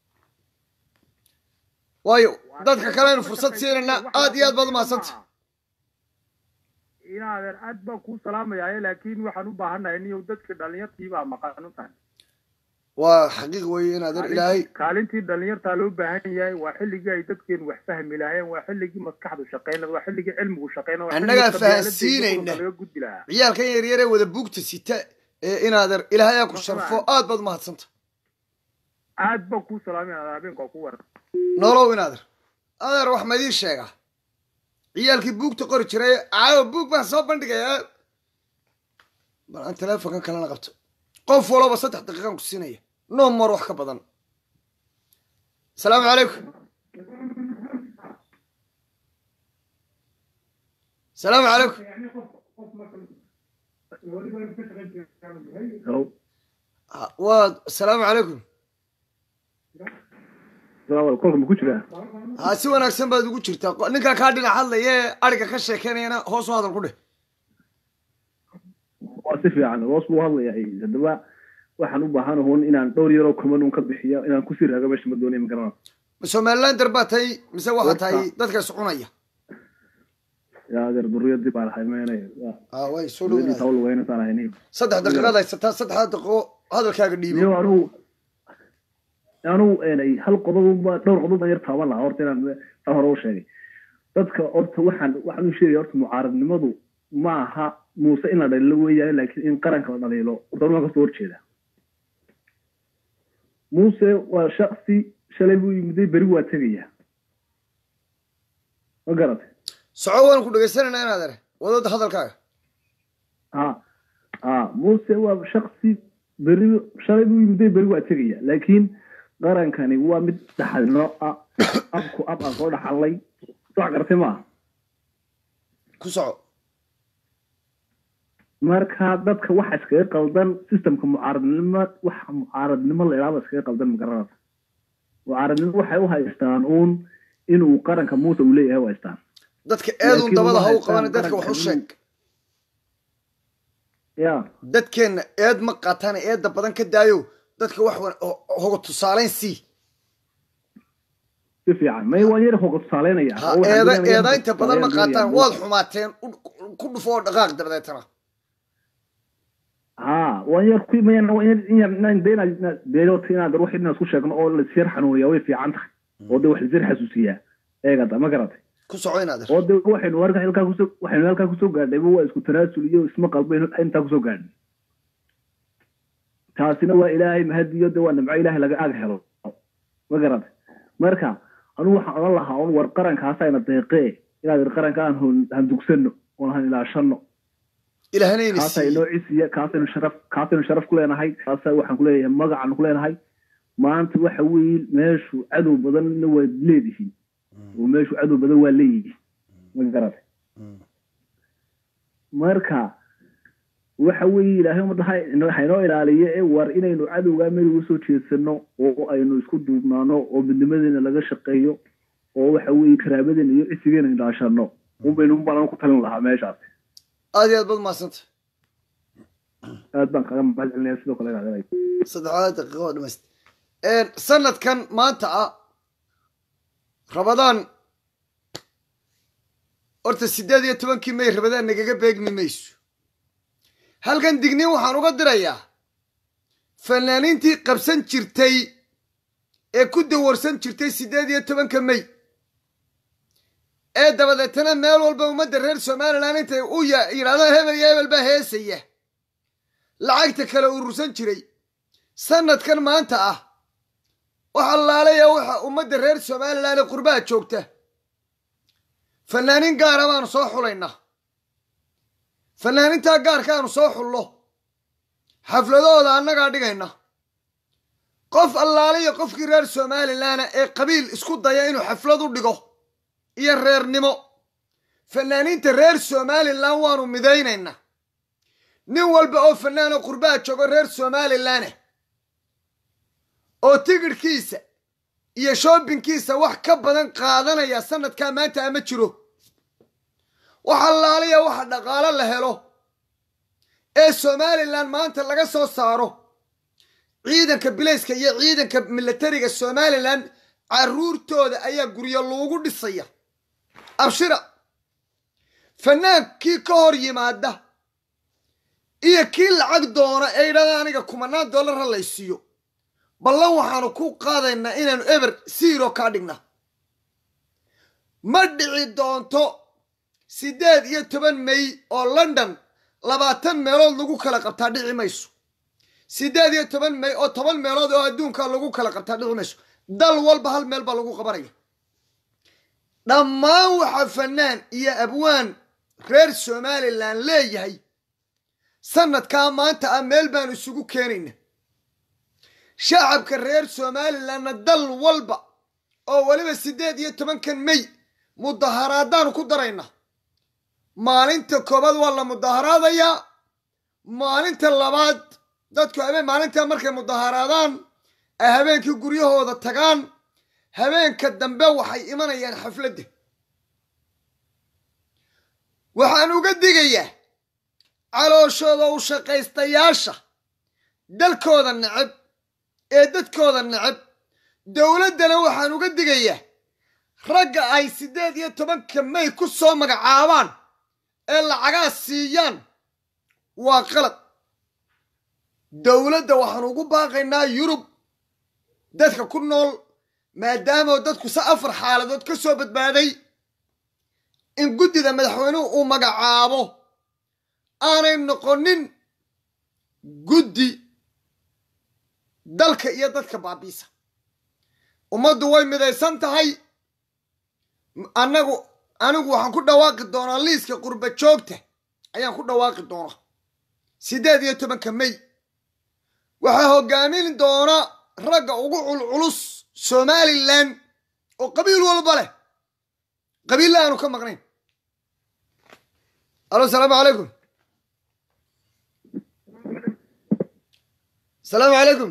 waayo dadka kalenu fursad siinayna aad iyo aad baad umahadsanta inaadeer aad baan kuu salaamayaa laakiin waxaan u baahannahay niyow dadka dhalinyartii baa maqan u tahay waa xaqiiq weeye inaad er ilaahay kaalintii dhalinyartaa loo baahan yahay waa xilligii ay dadkeenu wax fahmi lahaayeen waa xilligii maskaxdu shaqaynada waa xilligii cilmigu shaqaynada waa Annagaa xilligii qabyaaladda iyo fahansiinayna. qurunka laga gudbi lahaa ciyaalkan yaryaree wada buugta sita ee inaad er ilaahay aa ku sharfo aad baad umahadsanta aad baan kuu salaamay inaad habeenka ku waran nolow inaad er adeer wax ma idiin sheegaa ciyaalkii buugta qori jiray caawa buug baan soo bandhigayaa bal aan teleefonkan kalena qabto qof walaba saddex daqiiqaan ku siinaya no more wax ka badan asalaamu calaykum asalaamu calaykum Ha, waa asalaamu calaykum kolka ma ku jiraa ha si wanaagsan baad ugu jirtaa Qo- ninkaa kaa dhinac hadlaya ee ariga ka sheekeynayana hoos u hadal ku dheh waa si fiican hoos buu hadlayaa haddaba waxaan u baahanahoon inaan dhowr yaroo kuman un ka bixiyo inaan kusii raago meesha ma doonay ma garanaa ma somalilander baa tahay mise waxaa Horta- tahay dadka iscunaya yaa adeer duriyadii baan ahay meenay Ah, way soo duriyadii dhawaanaya tawl weynataan ahayn saddex daqiiqaad haysataa saddexdaa daqiiqo hadalkaaga dhiibo iyo anugu anugu eenay hal qodob unba dhowr qodob baan yar taaban lahaa horta inaan saa hore u sheegay dadka horta waxaan waxaan u sheegaya horta mucaaradnimadu ma aha muuse in la dhaliilo weeyaane laakiin in qaranka la dhaliilo horta anu waan kasoo horjeeda muuse waa shaksi shalay buu yimiday beri waa tegaya ma garatay soco waan ku dhegaysanayna inaad ere wadada hadalkaaga ha ha muuse waa shaksi beri shalay buu yimiday beri waa tegaya laakiin qarankani waa mid dhaxalno ah abku ab aan soo dhaxalnay wax gartay maaha ku soco marka dadka waxa iskaga qaldan systemka mucaaradnimo waxa mucaaradnimo la idhaahdo iskaga qaldan magaranaysa mucaaradnimo waxay u haystaan uun inuu qaranka muuse uu leeyahay u haystaan dadka eedun Laakiin dabada ha u waxay qabana taan dadka wax u qaranka sheeg ya dadkeenna eed ma qaataan eedda badan ka daayo dadka wax wan- ho- hoga tusaalayn sii si fiican may waan yar hoga tusaaleynaya ha oo waxaan eeda doonayaa eeda hoga inta badan ma tusaaleyn qaataan doonaya. waad xumaateen u- ku dhufo oo dhaqaaq dabadeetana ha waan yar ku mayan waan yar in yar inaan deena deeyoota inaan wax inaan isku sheegno oo la siyar xanuuniya way fiican tahay oo de wax la siyar xasuusiyaa eegada ma garatay ku soco inaad er oo de waxaynu halkaa halkaa kusoo waxaynu halkaa kusoo gaadhnay waa isku tanaasul iyo isma qalbaynu intaa kusoo gaadhnay taasina waa ilaahay mahadiyo de waa nimco ilaahay laga ag helo ma garatay marka anugu waxaan odhan lahaa un war qarankaasayna deeqee inaad ir qaranka aan hun- handugsano oon han ilaashano ilaahnayna kaasa siiye inoo cisiya kaasaynu sharaf kaasaynu sharaf ku leenahay kaasa waxaan ku leeyahay magacaanu ku leenahay maanta waxa weeye meeshu cadow badanna waad leedihiin oo meeshu cadow badan waa leeyihiin ma garatay marka waxa weeye ilaahay ummadda ha ino- haynoo ilaaliyo ee war inaynu cadowgaa meel uga soo jeedsano oo aynu isku duubnaano oo midnimadeena laga shaqeeyo oo waxa weeye karaabadeena iyo cisigeena ilaashano unbaynu balan ku talin lahaa meeshaas aad iyo aad baad mahadsanta aad baan kaga mahad celinaya sidoo kale inaad saddexdaad daqiiqo oo dhamayst sanadkan maanta ah rabadaan horta siddeed iyo tobankii may rabadaan nagaga beegmi mayso halkan digniin waxaan uga dirayaa fanaaniintii qabsan jirtay ee ku dawarsan jirtay siddeed iyo tobanka may ee dabadeetana meel walba ummadda reer somalilan intay u ya- yidhahdaan hebel iyo hebel baa heesaya lacagta kale urursan jiray sanadkan maanta ah waxa laalaya waxa ummadda reer somalilan ee qurbaha joogta fanaaniin gaara baanu soo xulaynaa fanaanintaa gaarkaanu soo xullo xafladahooda annagaa dhigayna qof allaaliya qofkii reer somalilana ee qabiil isku daya inuu xaflad u dhigo iyo reernimo fanaaniinta reer somalilan waanu midaynaynaa nin walba oo fanaan oo qurbaha joogo reer somalilan oo tigidhkiisa iyo shoobinkiisa wax ka badan qaadanaya sanadkaa maanta ama jiro waxa laaliya waxa dhaqaalo la helo ee somalilan maanta laga soo saaro ciidanka bilayska iyo ciidanka milatariga somalilan caruurtooda ayaa guryo loogu dhisaya abshira fanaankii ka hor yimaada iyo kii lacag doona ee yidhahda aniga kumanaan dollar ha laysiiyo ballan waxaanu ku qaadaynaa inaanu eber siiro kaa dhigna ma dhici doonto siddeed iyo toban may oo london labaatan meelood lagu kala qabtaa dhici mayso siddeed iyo toban may oo toban meelood oo adduunka lagu kala qabtaa dhici mayso dal walba hal meel baa lagu qabanaya dhammaan waxa fanaan iyo abwaan reer somalilan leeyahay sanadkaa maanta ah meel baanu isugu keenayna shacabka reer somalilanna dal walba oo weliba siddeed iyo tobankan may mudaharaadaanu ku daraynaa maalinta koobaad waa la mudaharaadayaa maalinta labaad dadku habeen maalintaa markay mudaharaadaan ay habeenkii guryahooda tagaan habeenka dambe waxay imanayaan xafladda waxaan uga digayaa calooshooda u shaqaystayaasha dalkooda neceb ee dadkooda neceb dowladdana waxaan uga digayaa ragga ay siddeed iyo tobanka may ku soo magacaabaan ee lacagaa siiyaan waa qalad dowladda waxaan ugu baaqaynaa yurub dadka ku nool maadaama dadku se afar xaaladood ka soo badbaaday in guddida madaxweynuhu uu magacaabo aanay noqonin guddi dalka iyo dadka baabiisa ummaddu way midaysan tahay annagu anigu waxaan ku dhawaaqi doonaa liiska qurba joogta ayaan ku dhawaaqi doonaa siddeed iyo tobanka may waxaa hoggaamin doona ragga ugu culculus somalilan oo qabiil walba leh qabiilla aanu ka maqnayn alo asalaamu calaykum asalaamu calaykum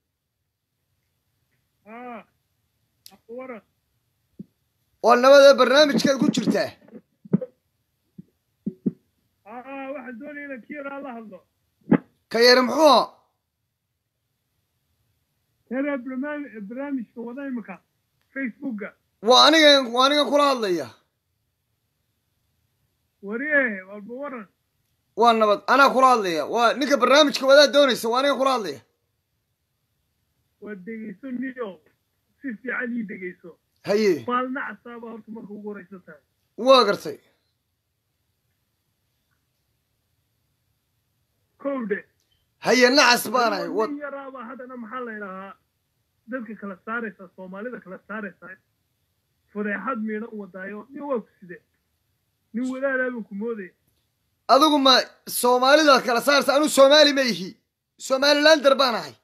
waa nabada barnaamijkeed ku jirtaa waxaan doonaya inaan kiiraa la hadlo ka yare muxuu ahaa heeraa barnaamijka wada imika facebooka waa aniga waa aniga kula hadlaya wariye walba waran waa nabad anaa kula hadlaya waa ninka barnaamijka wadaa doonaysa waa aniga kula hadlaya waa dhegeyso niyo si fiican ii dhegeyso haye maalna casaaba horta marka ugu horeysa tahay waa gartay kowdhe haye nacas baanahay wa nin yaraaba haddana maxaa la idhahaa dadka kala saaraysa soomaalida kala saaraysa fadeexad miidhan wadaayo nin waa ku side nin wadaadaaba ku moodaya adigu ma soomaalidaad kala saarta anuu soomaali ma ihi somalilander baan ahay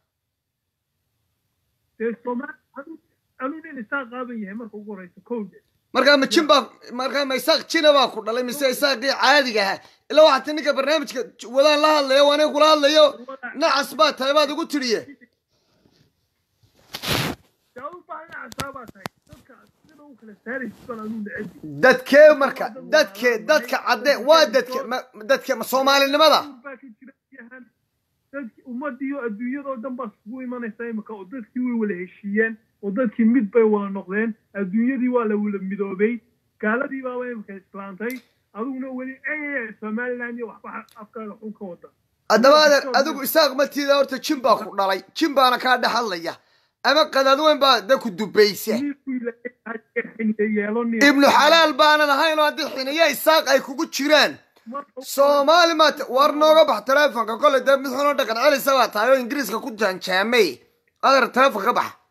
dee soomaali anuu nin isaa qaaban yahay marka ugu horeysa kowdhe markaa ma jin baa markaa ma isaaq jina baa ku dhalay mise isaaqii caadiga ahaa ilaa waxaa ti ninka barnaamijka wadaan la hadlayo waa aniga kula hadlayo nacas baa tahay baad igu tiriye daa u baahna casaabaa tahay dadka sida u kala saaraysa baan anuu neceb dadkee marka dadke dadka cadde waa dadke ma dadke ma soomaalinimada baa ka jira yahan dadki ummadiyo adduunyadoo dhan baa isugu imanaysa imika oo dadkii way wala heshiiyeen oo dadkii mid bay wada noqdeen adduunyadii waa la wala midoobay gaaladii baaba imika islaantay adiguna weli ey somaliland iyo waxba afkaaga xun ka wada haddaba adeer adigu isaaq matiida horta jin baa ku dhalay jin baana kaa dhex hadlaya ama qadaad weyn baa da ku dubaysa ibnu xalaal baanan ahayn oo haddii xiniya isaaq ay kugu jiraan soomaali maata war nooga bax teleefonka kolley dee mid xunoo dhaqan celisa baa tahay oo ingiriiska ku jaanjaamay adeer teleefon ka bax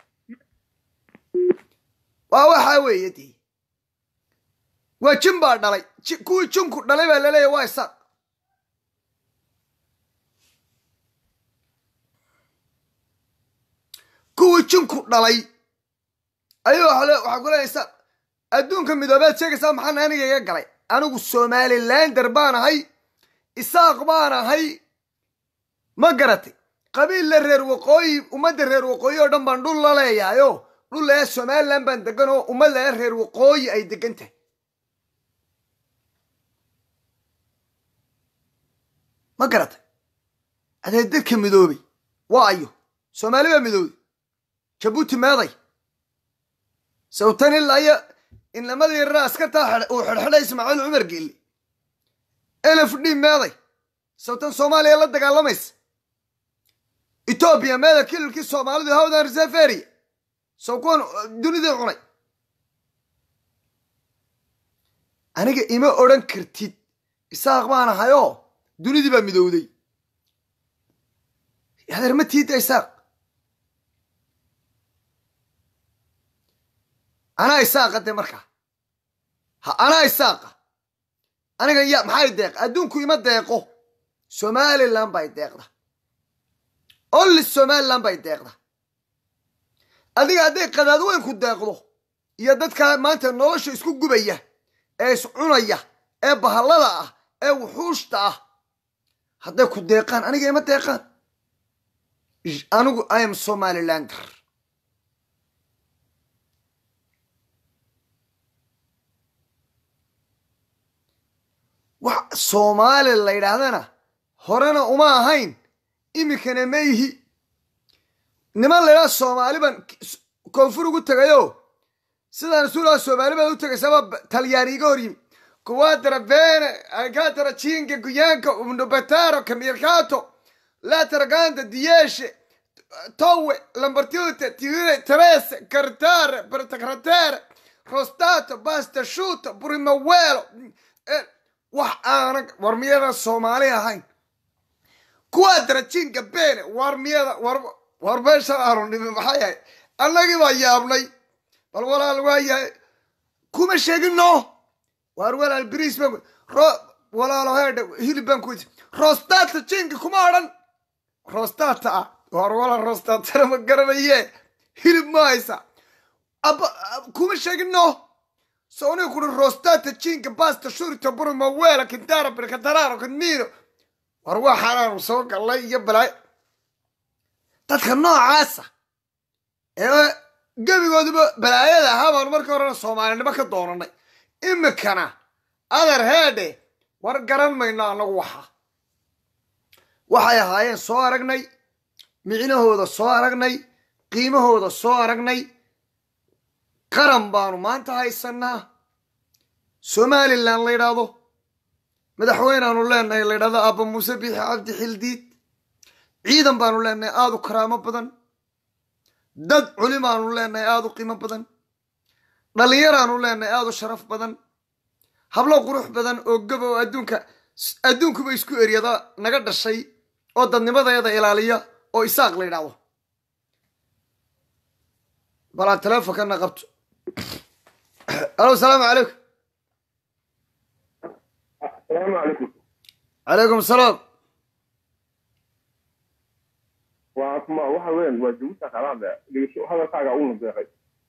waa waxaa weeye dee waa jin baa dhalay ji- kuwii jinku dhalay baa laleeyahy waa isaaq kuwii jinku dhalay ayuu waxa le- waxaa ku leeyahay isaaq adduunka midoobeed sheegaysaa maxaana aniga iga galay anigu somalilander baan ahay isaaq baan ahay ma garatay qabiilla reer waqooyi ummadda reer waqooyi oo dhan baan dhul la leeyahayo dhul ee somaliland baan degan oo ummadda ee reer waqooyi ay degan tahay ma garatay adee dadka midoobay waa ayo soomaali baa midoobay jabuuti meeday sawtan ilaa iyo inamadii yaraa askartaa xidh- uu xidhxidhay ismaaciil cumar geelle elf d meeday sawtan soomaaliya la dagaalamaysa etoobiya meeda kililkii soomaalidu hawdan reseferia sow kuwan dunidii cunay aniga ima odhan kartid isaaq baan ahayoo dunidii baa midowday adeer ma tiida isaaq anaa isaaqa de markaa ha anaa isaaqa aniga ya maxay deeq adduunku ima deeqo somaliland bay deeqda only somaliland bay deeqda adiga hadday qadaad weyn ku deeqdo iyo dadkaa maanta nolosha isku gubaya ee iscunaya ee bahallada ah ee wuxuushta ah hadday ku deeqaan aniga ima deeqaan J- anigu i am somalilander wax soomaali la yidhaahdana horena uma ahayn iminkana ma ihi niman laydhaa soomaali baan koonfur ugu tegayo sidaan suulaa soomaali baad u tegaysaba talyaani iga hor yimi kuwaatara bene alkatara jinga guyaanka umnubetaro kamirkato lataraganda dieshe towe lambartiute tirire terese cartare pertacratere rostato basta shuto burimawelo wax aanan war miyada soomaali ahayn kuwaatara jinga bene war miyada war war meeshan aanu nimi maxay ahay annagii baa yaabnay bal walaal waa yahay kuma sheegino waar walaal bris baan ro walaalo heedhe hilib baan ku rostata jinga kuma odhan rostata ah waar walaal rostatana ma garanaye hilib ma haysa aba kuma sheegino sooniga kuri rostata jinga basta shurito burma weela kintara birkatararo kanmino war waa xanaanu soo gallay iyo balaay dadka noocaasa ee gebigooduba balaayada ahaa baanu markii horena soomaalinimo ka doonanay imikana adar heedhe war garan mayno annagu waxaa waxay ahaayeen soo aragnay micnahooda soo aragnay qiimahooda soo aragnay qaran baanu maanta haysanaa somalilan la ydhaahdo madaxweyneaanu leenahay la ydhahdo aaba muuse biixi cabdi xildiid ciidan baanu leenahay aada u karaamo badan dad culimaanu leenahay aada u qiimo badan dhallinyaraanu leenahay aada u sharaf badan hablo qurux badan oo gaba oo adduunka adduunkuba isku eryada naga dhashay oo dadnimadeeda ilaaliya oo isaaq la ydhaahdo balaa teleefonkana qabto alo asalaamu calaykum asalaamu calaykum calaykum asalaam waa kuma waxa weeyaan waa jabuuta kalaada dhigasho hadalkaaga u nadeeqay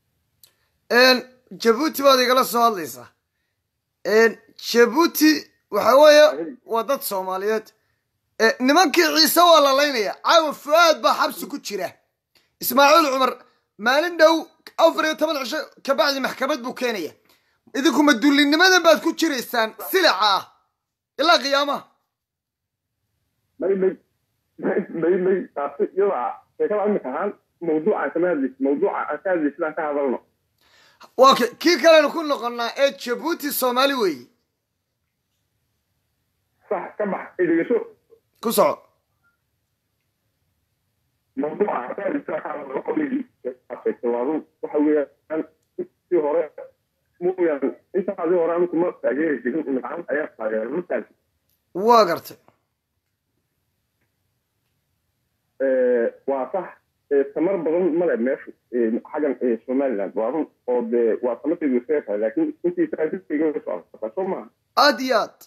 jabuuti baad igala soo hadlaysaa jabuuti waxa weeye waa dad soomaaliyeed nimankii ciise waa la laynaya caawa fu-aad baa xabsi ku jira ismaaciil cumar maalin dhow afar iyo toban cisho kabacdi maxkamad buu keenaya idinkuma dullinimadan baad ku jiraysaan silica ah ilaa qiyaamaha may may may may taasi iyada sheekada imika ahaan mawduucaan kama hadlaysi mawduuca aan ka hadlaysi sidaan ka hadalno waa k kii kalenu ku noqonnaa ee jabuuti soomaali weeye sax ka bax dhigasho ku soco mawduuca aan ka hadlaysi sidaan ka hadalno qoligi waa run waxa weeyaan intii hore mooyaan intaadii hore anigu ma taageeri jirin imikaaan ayaa taageeray markaasi waa gartay waa sax tamar badan male meeshu xaggan somaliland waa run oo dee waa tamarteedu iskaga tahay laakiin intii transitkayga socota soo maha aad iyo aad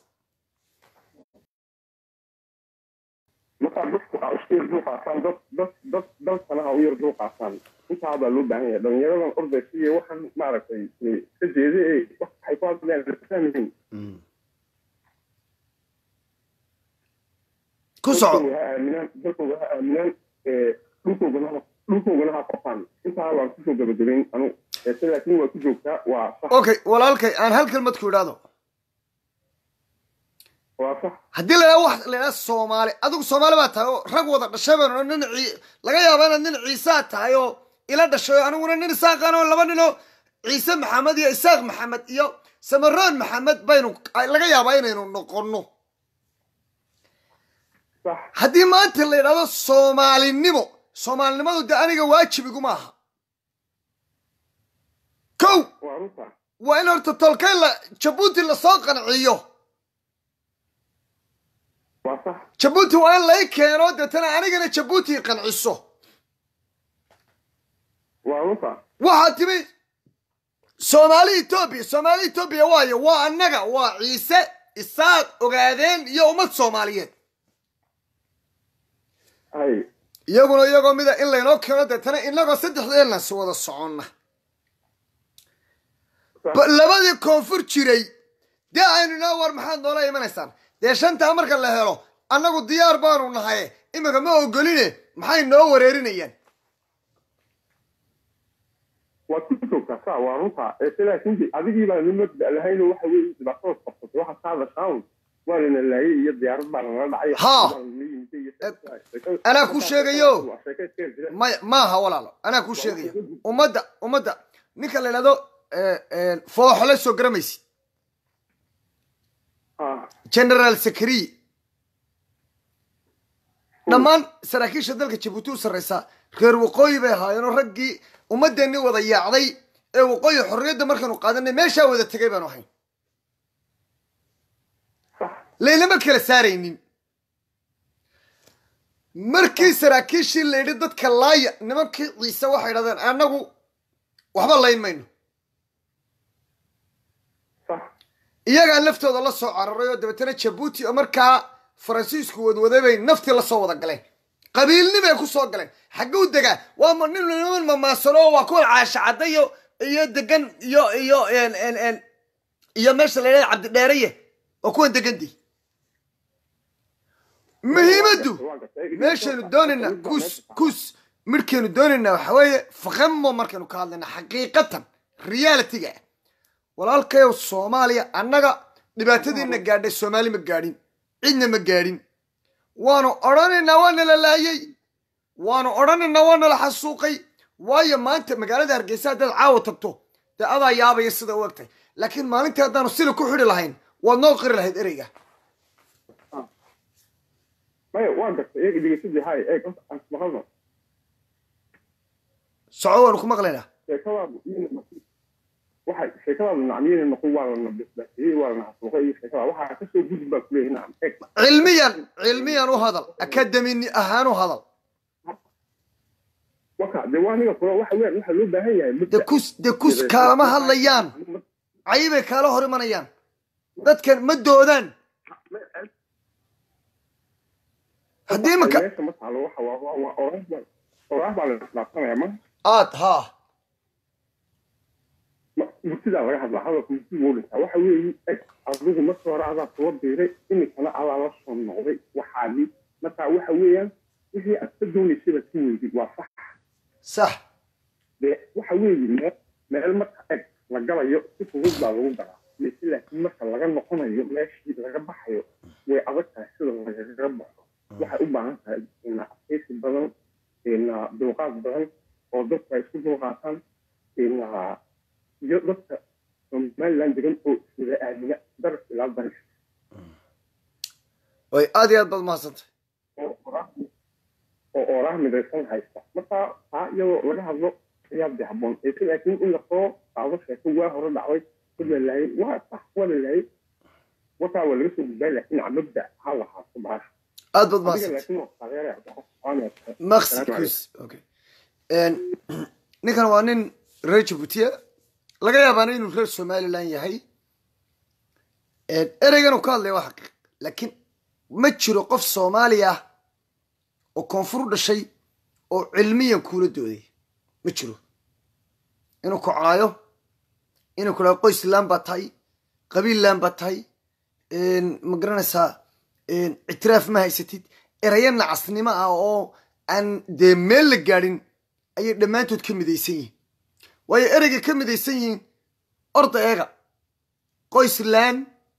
markaa dadku aa isku yar dul qaataan dad dad dad dalkana ha u yar dul qaataan intaa baa loo baahan yahay dhalinyaradan ordaysa iyo waxaan maaragtay ka jeeda ee waxay ku hadlayaan fahmayin ku soco ha aaminaan dalkooda ha aaminaan dhulkoogana dhulkoogana ha qofaan intaa waan kusoo gabagabayn anu se laakiin waa ku joogtaa waa sax okay walaalkay aan hal kelmad ku idhaahdo waa sax haddii la idhaha wax la idhaha soomaali adigu soomaali baa tahay oo rag wada dhashay baan oo nin cii laga yaaba inaad nin ciisaa tahay oo ila dhashay oo aniguna nin isaaqan oo laba nin oo ciise maxamed iyo isaaq maxamed iyo samaroon maxamed baynu laga yaabaa inaynu noqonno sax haddii maanta la yidhahdo soomaalinimo soomaalinimadu de aniga waajib iguma aha kow waa runta waa in horta tolkay la jabuuti lasoo qanciyo waa sax jabuuti waa in lay keeno deetana anigana jabuuti qanciso waa runta waxaa timi soomaali etoobiya soomaali etoobiya waayo waa annaga waa ciise isaaq ogaadeen iyo ummad soomaaliyeed hay iyaguna iyagoo mida in laynoo keeno deetana inagoo saddexdeenna si wada soconna ba- labadii koonfur jiray dee aynu inoo war maxaad noola imanaysaan dee shantaa marka la helo annagu diyaar baanu nahay iminka ma ogoline maxay noo wareerinayaan waad ku joogtaa saa waa runta se laakiin adigii baa nin mabda lahayn oo waxa weeye dhibaatada qabsatay waxaad ka hadashaan waa lana laayay iyo diyaarad baa lala dhacay Haa. Waa lana yimid iyo- anaa kuu sheegayo. Waa sheeko iska jira. maya maaha walaalo anaa kuu sheegaya ummadda ummadda ninka la idhahdo fooxole soo garamaysid Haa. generaal sakariye dhammaan saraakiisha dalka jabuuti u sarreysaa reer waqooyi bay ahaayeenoo raggii ummaddeennii wada yaacday ee waqooyi xorriyadda markaanu qaadanay meeshaa wada tegay baanu ahayn laylama kala saaraynin markii saraakiishii la yidhi dadka laaya nimankii ciise waxay idhahdeen annagu waxba layn mayno Sax. iyagaa laftooda la soo cararay oo dabeetana jabuuti oo markaa faransiisku wadwaday bay naftii la soo wada galeen qabiilnimay ku soo galeen xagguu degaa waa ma nin niman mamaasano oo waa kuwan caasha cadda iyo iyo degan iyo iyo en en en iyo meesha la yidhahda cabdidheereye waa kuwan degandii muhiimaddu Waa gartay. meeshaynu doonaynaa kus kus midhkaynu doonaynaa waxa weeye faqamo markaynu ka hadlaynaa xaqiiqatan realityga ah walaalkayow soomaaliya annaga dhibaatadiina gaadhay soomaali ma gaadhin cidna ma gaadhin waanu odhanaynaa waa nala laayay waanu odhanaynaa waa nala xasuuqay waayo maanta magaalada hargeysa haddaad caawa tagto dee adaa yaabaya sida u egtahay laakiin maalintii haddaanu sila ku xidhi lahayn waad noo qiri lahayd ereyga Maya, waa gartay. Eeg, dhegeysadii, hay, eeg, horta aan ismaqalno. soco waanu ku maqlaynaa sheekadaadu iyana noqon- waxay sheekadaadu nacmiyana noqon waa lana bisbaasiyey waa lana xasuuqay iyo sheekada waxaa kasoo gudbi baa kuleeyahay nacam eeg cilmiyan cilmiyan u hadal akademi ahaan u hadal waka dee waa aniga kula waxa weeyaan waxaa loo baahan yahay de kus de kus kaalama hadlayaan cayibay kaala hor imanayaan dadkan ma doodaan haddii imika meesha ma taalo waxa waa waa waa oraah baa oraah baa la isdhaafsanaya ma aad haa ma- murtidaa laga hadlaa hadalka murtida wuu dhintaa waxa weeye eg adigu marka hore adaa soo biiray iminkana adaa la soo noqday waxaadii marka waxa weeyaan wixii aad ka doonaysay baad ka weydid waa sax sax dee waxa weeye meel meel marka eg la galayo si fudud baa lagu galaa mise laakiin marka laga noqonayo meeshii laga baxayo way adag tahay sida lagaga baxo waxay u baahan tahay ina adkeysi badan ina dulqaad badan oo dadka ay isku dulqaataan ina iyo dadka somaliland degan oo iswada aamina daraf ilaa daraf way aad iyo aad baad mahadsantay oo oraah oo oraah midaysan haysta marka taa iyadoo laga hadlo ayaa de habboon ese laakiin in lasoo qaado sheeko waa hore dhacday dad la laayay waa sax waa la laayay wataa waa laga soo gudbaa laakiin mabda ha lahaato baasha aad baad adiga mahadsantay laakiin waa taageeraya waxaa maqsi Salaam kus okay ninkan waa nin reer jabuutiya laga yaabaana inuu reer somaliland yahay ereygan uu ka hadlaya waa xaqiiq laakiin ma jiro qof soomaali ah oo koonfur u dhashay oo cilmiyan kuula dooday ma jiro inuu ku caayo inuu ku dhaho qoys laan baa tahay qabiil laan baa tahay ma garanaysaa ictiraaf ma haysatid erayo nacasnimo ah oo aan dee meel la gaadhin ayay dhammaantood ka midaysan yihiin waayo ereyga ka midaysan yihiin orda eega qoysland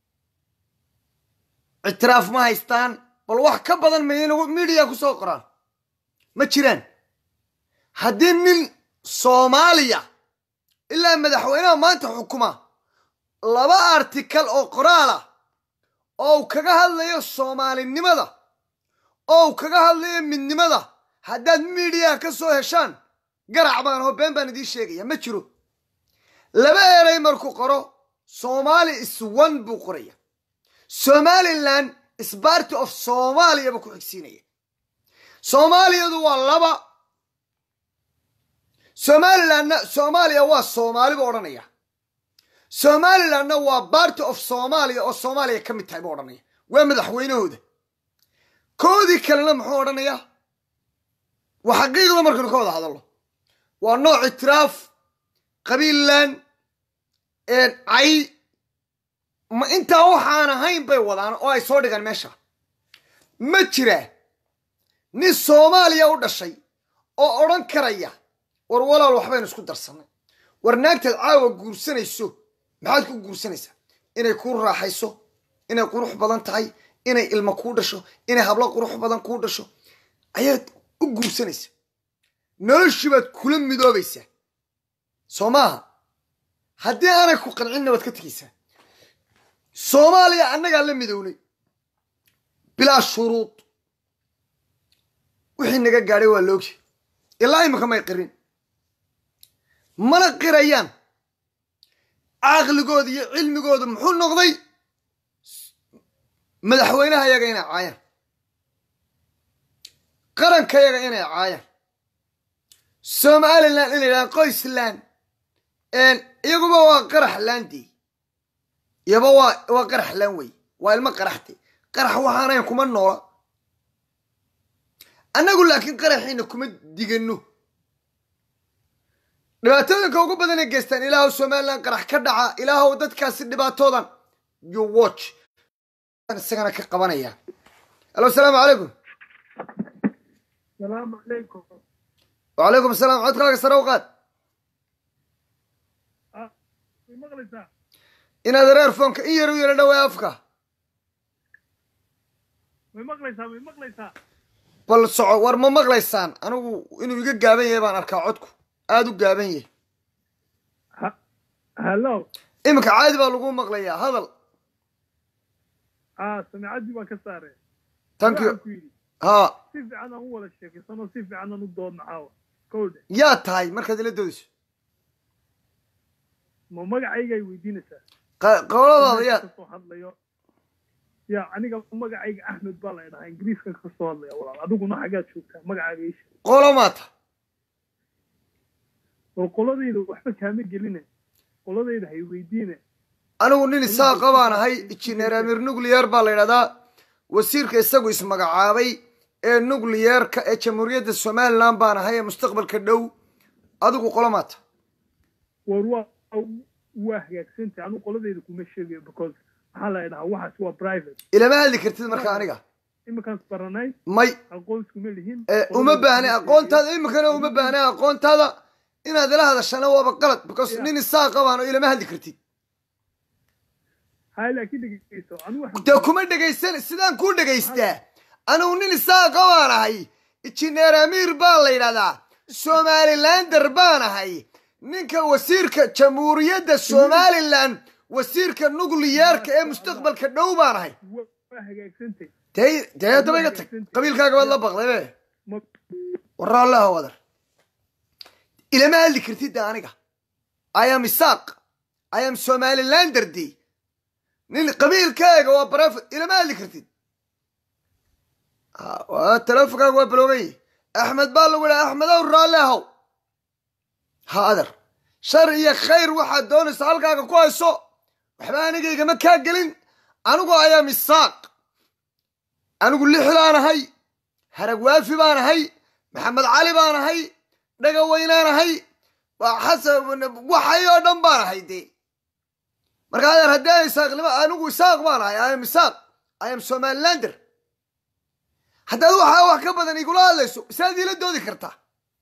ictiraaf ma haystaan bal wax ka badan maynagu midiya ku soo qoraan ma jiraan haddii nin soomaaliya ilaa madaxweynaha maanta xukuma laba artikal oo qoraal ah oo uu kaga hadlayo soomaalinimada oo uu kaga hadlayo midnimada haddaad midiyaha ka soo heshaan garac baan oo been baan idiin sheegaya ma jiro laba erey markuu qoro somali is one buu qoraya somaliland is party of somalia buu ku xigsiinaya soomaaliyadu waa laba somalilandna soomaaliya waa soomaali buu odhanaya somalilandna waa party of somalia oo soomaaliya ka mid tahay buu odhanaya waa madaxweynahooda koodii kalena muxuu odhanayaa waa xaqiiqda markaynu ka wada hadalno waa nooc itiraaf qabiilland cay ma intaa waxaan ahayn bay wadaan oo ay soo dhigaan meesha ma jiraa nin soomaaliya u dhashay oo odhan karaya war walaal waxbaynu isku darsannay war naagtaad caawa guursanayso maxaad ku guursanaysaa inay kuu raaxayso inay qurux badan tahay inay ilmo kuu dhasho inay hablo qurux badan kuu dhasho ayaad u guursanaysa noloshii baad kula midoobaysaa soo maaha haddii aanay ku qancinna waad ka tegaysaa soomaaliya annagaa la midownay bilaa shuruud wixii naga gaadhay waa loogi ilaa imika may qirin mana qirayaan caqligooda iyo cilmigooda muxuu noqday madaxweynaha yaga inay caayaan qaranka yaga inay caayaan somalilan inay yidhahaan qoysland iyaguba waa qarax laandey iyaba waa waa qarax laan wey waa ilmo qaraxde qarax waxaanayn kuma noola annagu laakiin qaraxiina kuma digano dhibaatooyinka ugu badan ay geystaan ilaahu somalilan qarax ka dhaca ilaahu dadkaasi dhibaatoodan you watch isagana ka qabanaya alo asalaamu calaykum salaamu calaykum wacalaykum asalaam codkaaga sare u qaad way maqlaysaa inaad reerfoonka in yar u yara dhawaa afka way maqlaysaa way maqlaysaa bal soco war ma maqlaysaan anigu inuu iga gaaban yahay baan arkaa codku aada u gaaban yahay hallo iminka caadi baa lagu maqlayaa hadal ah samicaddii baan ka saaree thank you waxaan ku yidhi ha si fiican aan u wada sheekaysano si fiican aan u doodno caawa kowdhe yaa tahay markaad ila doodayso ma magacaygay weydiinaysaa qa- qowladaada yaa kasoo hadlayo ya aniga magacayga axmed baa la dhahaa ingiriiskan kasoo hadlaya walaal adiguna xaggaad joogtaa magacaaga isha qolo maata war qoladayda waxba kaama geline qoladayda hay weydiine anigu nin isaaqa baan ahay injineer amir nucleyer baa la yidhahdaa wasiirka isagu ismagacaabay ee nucleyeerka ee jamhuuriyadda somalilan baan ahay ee mustaqbalka dhow adigu qolo maata war waa waa hagaagsantay anigu qoladayda kuma sheegayo because maxaa la dhahaa waxaas waa private ilama hadli kartid marka aniga iminkaan baranay may aqoon iskuma lihin ee uma baahna aqoontaada iminkana uma baahna aqoontaada inaad ila hadashana waaba qalad because nin isaaqa baan oo ilama hadli kartid hay laakiin dhegeyso anigu waxaan dee kuma dhegaysan sidaan kuu dhegaystaa anigu nin isaaqa baan ahay injineer amiir baan la yidhahdaa somalilander baan ahay ninka wasiirka jamhuuriyadda somalilan wasiirka nucleyeerka ee mustaqbalka dhow baan ahay waa hagaagsantay dee dee haddaba iga tag qabiilkaaga waad la baqday be ma waraallaha wadar ilama hadli kartid de aniga i am isaaq i am somalilander de nin qabiilkaaga waa barafid ilama hadli kartid Ha, waa teleefonkaaga waa baloogan yahi axmed baa lagu dhaha axmedow raalle ahow ha adar shar iyo khayr waxaad doonaysa halkaaga ku hayso waxba aniga igama kaa gelin anigu i am isaaq anigu lixdaan ahay harag waafi baan ahay maxamed cali baan ahay dhagaweynaan ahay waa xasan waxay oo dhan baan ahay dee marka adeer haddii aan isaaqnimo anigu isaaq baan ahay i am isaaq i am somalilander haddaad waxaa wax ka badan igula hadlayso saad iila doodi kartaa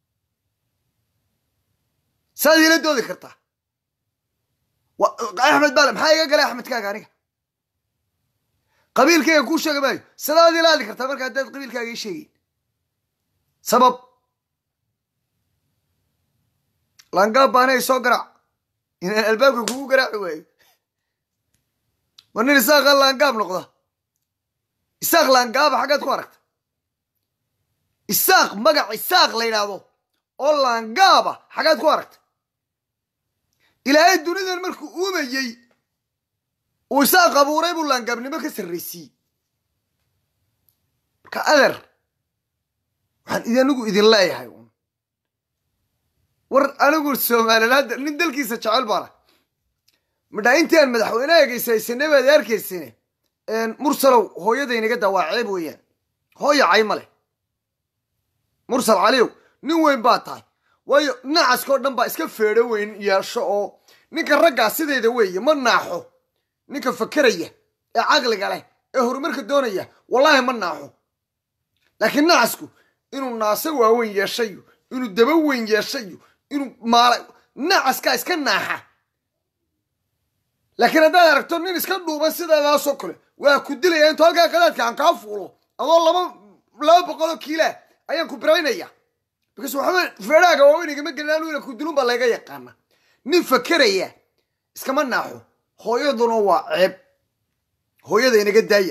saad iila doodi kartaa wa- axmed baale maxaa iga galay axmedkaaga aniga qabiilkayga kuu sheega maayo sidaad ila hadli kartaa marka haddaad qabiilkaaga ii sheegeyn sabab langaab baanay soo garaac inaan albaabka kugu garaaci waayo war nin isaaqa laangaab noqda isaaq laangaaba xaggaad ku aragta isaaq magac isaaq la yidhaahdo oo laangaaba xaggaad ku aragta ilaahay dunidan markuu uumayey uu isaaq abuuray buu laangaabnimo ka sarraysiiyey marka adeer waxaan idi anigu idin leeyahay un war anigu somaliland nin dalkiisa jecel baana midhaa intii aan madaxweyneha geysaysanay baad arkaysine mursalow hooyadaynaga daa waa ceeb weeyaan hooya cay ma leh mursal caliyow nin weyn baa tahay waayo nacaskao dhan baa iska feedho weyn yeesho oo ninka raggaa sidayda weeye ma naaxo ninka fakeraya ee caqliga leh ee horumarka doonaya wallaahi ma naaxo laakiin nacasku inuu naase waaweyn yeeshayo inuu daba weyn yeeshayo inuu maala nacaskaa iska naaxa laakiin haddaad aragto nin iska dhuuban sidaadaasoo kale waa ku dilaya intuu halkaa qadaadka aan kaa fuulo adoo laba laba boqoloo kiila ayaan ku biraynaya because waxba feedhaaga waaweyn igama gelin anu ina ku dilun baa layga yaqaana nin fakeraya iskama naaxo hooyaduna waa ceeb hooyada inaga daaya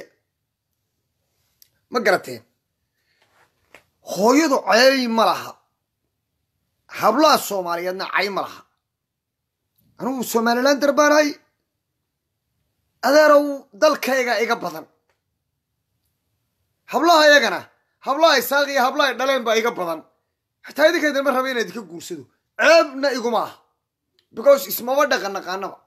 ma garateen hooyadu cay ma laha hablaha soomaaliyeedna cay ma laha anugu somalilan darbaanahay adeerow dalkayga iga badan hablaha iyagana hablaha isaaq iyo hablaha dhaleen baa iga badan xataa idinkaydin ma raba inaad idinka guursado ceebna iguma aha because ismaba dhaqan naqaanaba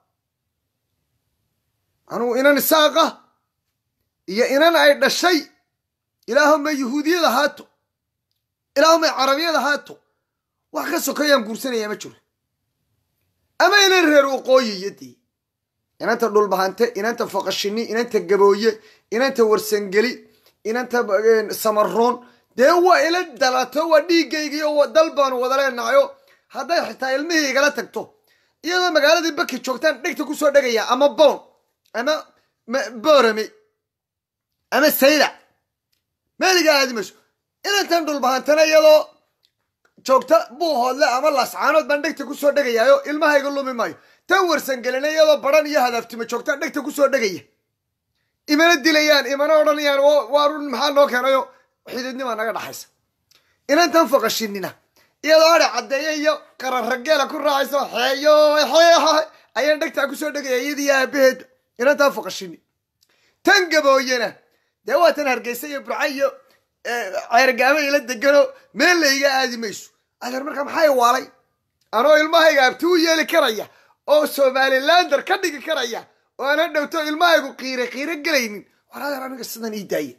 anugu inan isaaqa iyo inan ay dhashay ilaahumay yuhuudiyad ahaato ilaahumay carabiyad ahaato wax ka sokayaan guursanayaa ma jiro ama inan reer waqooyiyo dee inanta dhulbahante inanta faqashini inanta gabooye inanta warsangeli inanta samaroon dee waa ila dalato waa dhiiggaygiyo dal baanu wada leenahayo hadday xitaa ilmihii igala tagto iyadoo magaaladii baki joogtaan dhegta kusoo dhegaya ama bown ama boorame ama sayda meeliga aadi mayso inantan dhulbahantana iyadoo joogta buuhoodle ama laascaanood baan dhegta kusoo dhegayaayo ilmahayga lumi maayo tan warsangelina iyadoo baran iyo hadaaftima joogtaan dhegta kusoo dhegaya imana dilayaan imana odhanayaan waa run maxaa noo keenayo xididnima naga dhaxaysa inantan faqashinina iyadoo adhe caddeeye iyo qararageela ku raacayso xeeyo xeeha ayaan dhegtaa kusoo dhegaya iyadii aabaheedba inantan faqashini tan gabooyena dee waa tan hargeysa iyo burca iyo ceergaamo ila degano meel layga aadi mayso adeer markaa maxay waalay anoo ilmahayga abti u yeeli karaya oo somalilander ka dhigi karaya oo aan hadhowto ilmahaygu qiire qiiro gelaynin war adeer aniga sidan ii daaya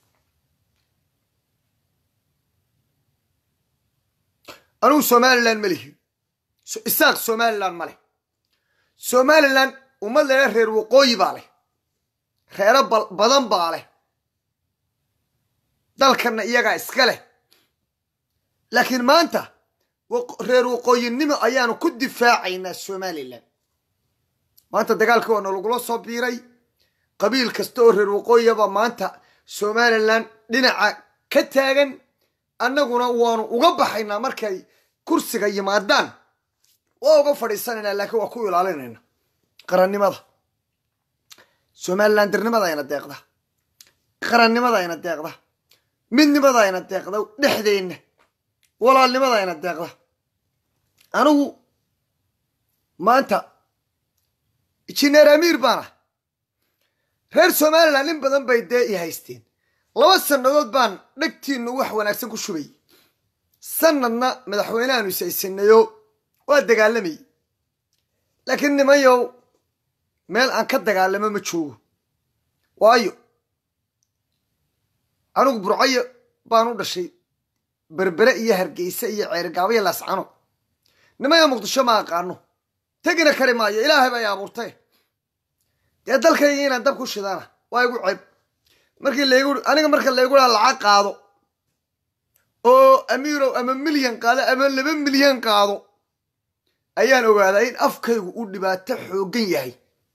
anugu somalilan ma lihi isaaq somalilan ma leh somalilan ummad lele reer waqooyi baa leh reero badan baa leh dalkanna iyagaa iska leh laakiin maanta reer waqooyinimo ayaanu ku difaacaynaa somalilan maanta dagaalkii waa nalagula soo biiray qabiil kasta oo reer waqooyiyaba maanta somalilan dhinaca ka taagan annaguna waanu uga baxaynaa markay kursiga yimaadaan waa uga fadhiisanaynaa laakiin waa ku ilaalinayna qarannimada somalilan dirnimada ayna deeqda qarannimada ayna deeqda midnimada ayna deeqda dhexdeenna walaalnimada ayna deeqda anigu maanta jineer amiir baana reer somalilan in badan bay dee i haysteen laba sannadood baan dhegtiinu wax wanaagsan ku shubayay sanadna madaxweynehaanu ishaysanayo waa dagaalamayay laakiin nimanyow meel aan ka dagaalamo ma joogo waayo anigu burcayo baan u dhashay berbere iyo hargeysa iyo ceerigaabo iyo laascano nimanyo muqdisho ma aqaano tegina kari maayo ilaahay bay abuurtay dee dalkayga inaan dab ku shidaana waa igu ceeb markii laygu aniga marka laygu haa lacag qaado oo amiirow ama milyan qaado ama laba milyan qaado ayaan ogaadaa in afkaygu uu dhibaato xooggan yahay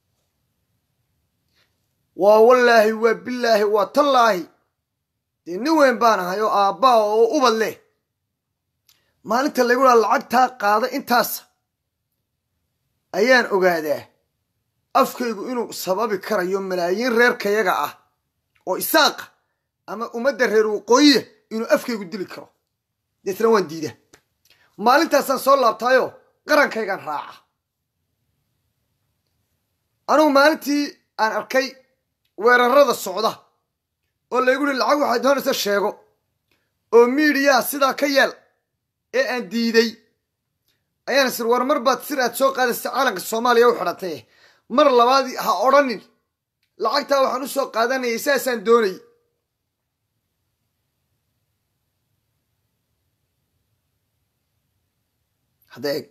waa wallaahi waa bilaahi waa tallaahi dee nin weyn baan ahay oo aabbaa oo ubad leh maalinta laygu haa lacagtaa qaado intaas ayaan ogaadaa afkaygu inuu sababi karayo malaayiin reerkayaga ah oo isaaqa ama ummadda reer waqooyiya inuu afkaygu dili karo deetna waan diida maalintaasaan soo laabtaayo qarankaygaan raaca anugu maalintii aan arkay weerarada socda oo laygu hi lacag waxaad doonaysa sheego oo miidiyaa sidaa ka yeel ee aan diiday ayaan isir war mar baad sir aad soo qaadaysa caalanka soomaaliya u xidhatay mar labaad ha odhanin lacagtaa waxaan u soo qaadanayay saasaan doonayay hadda eeg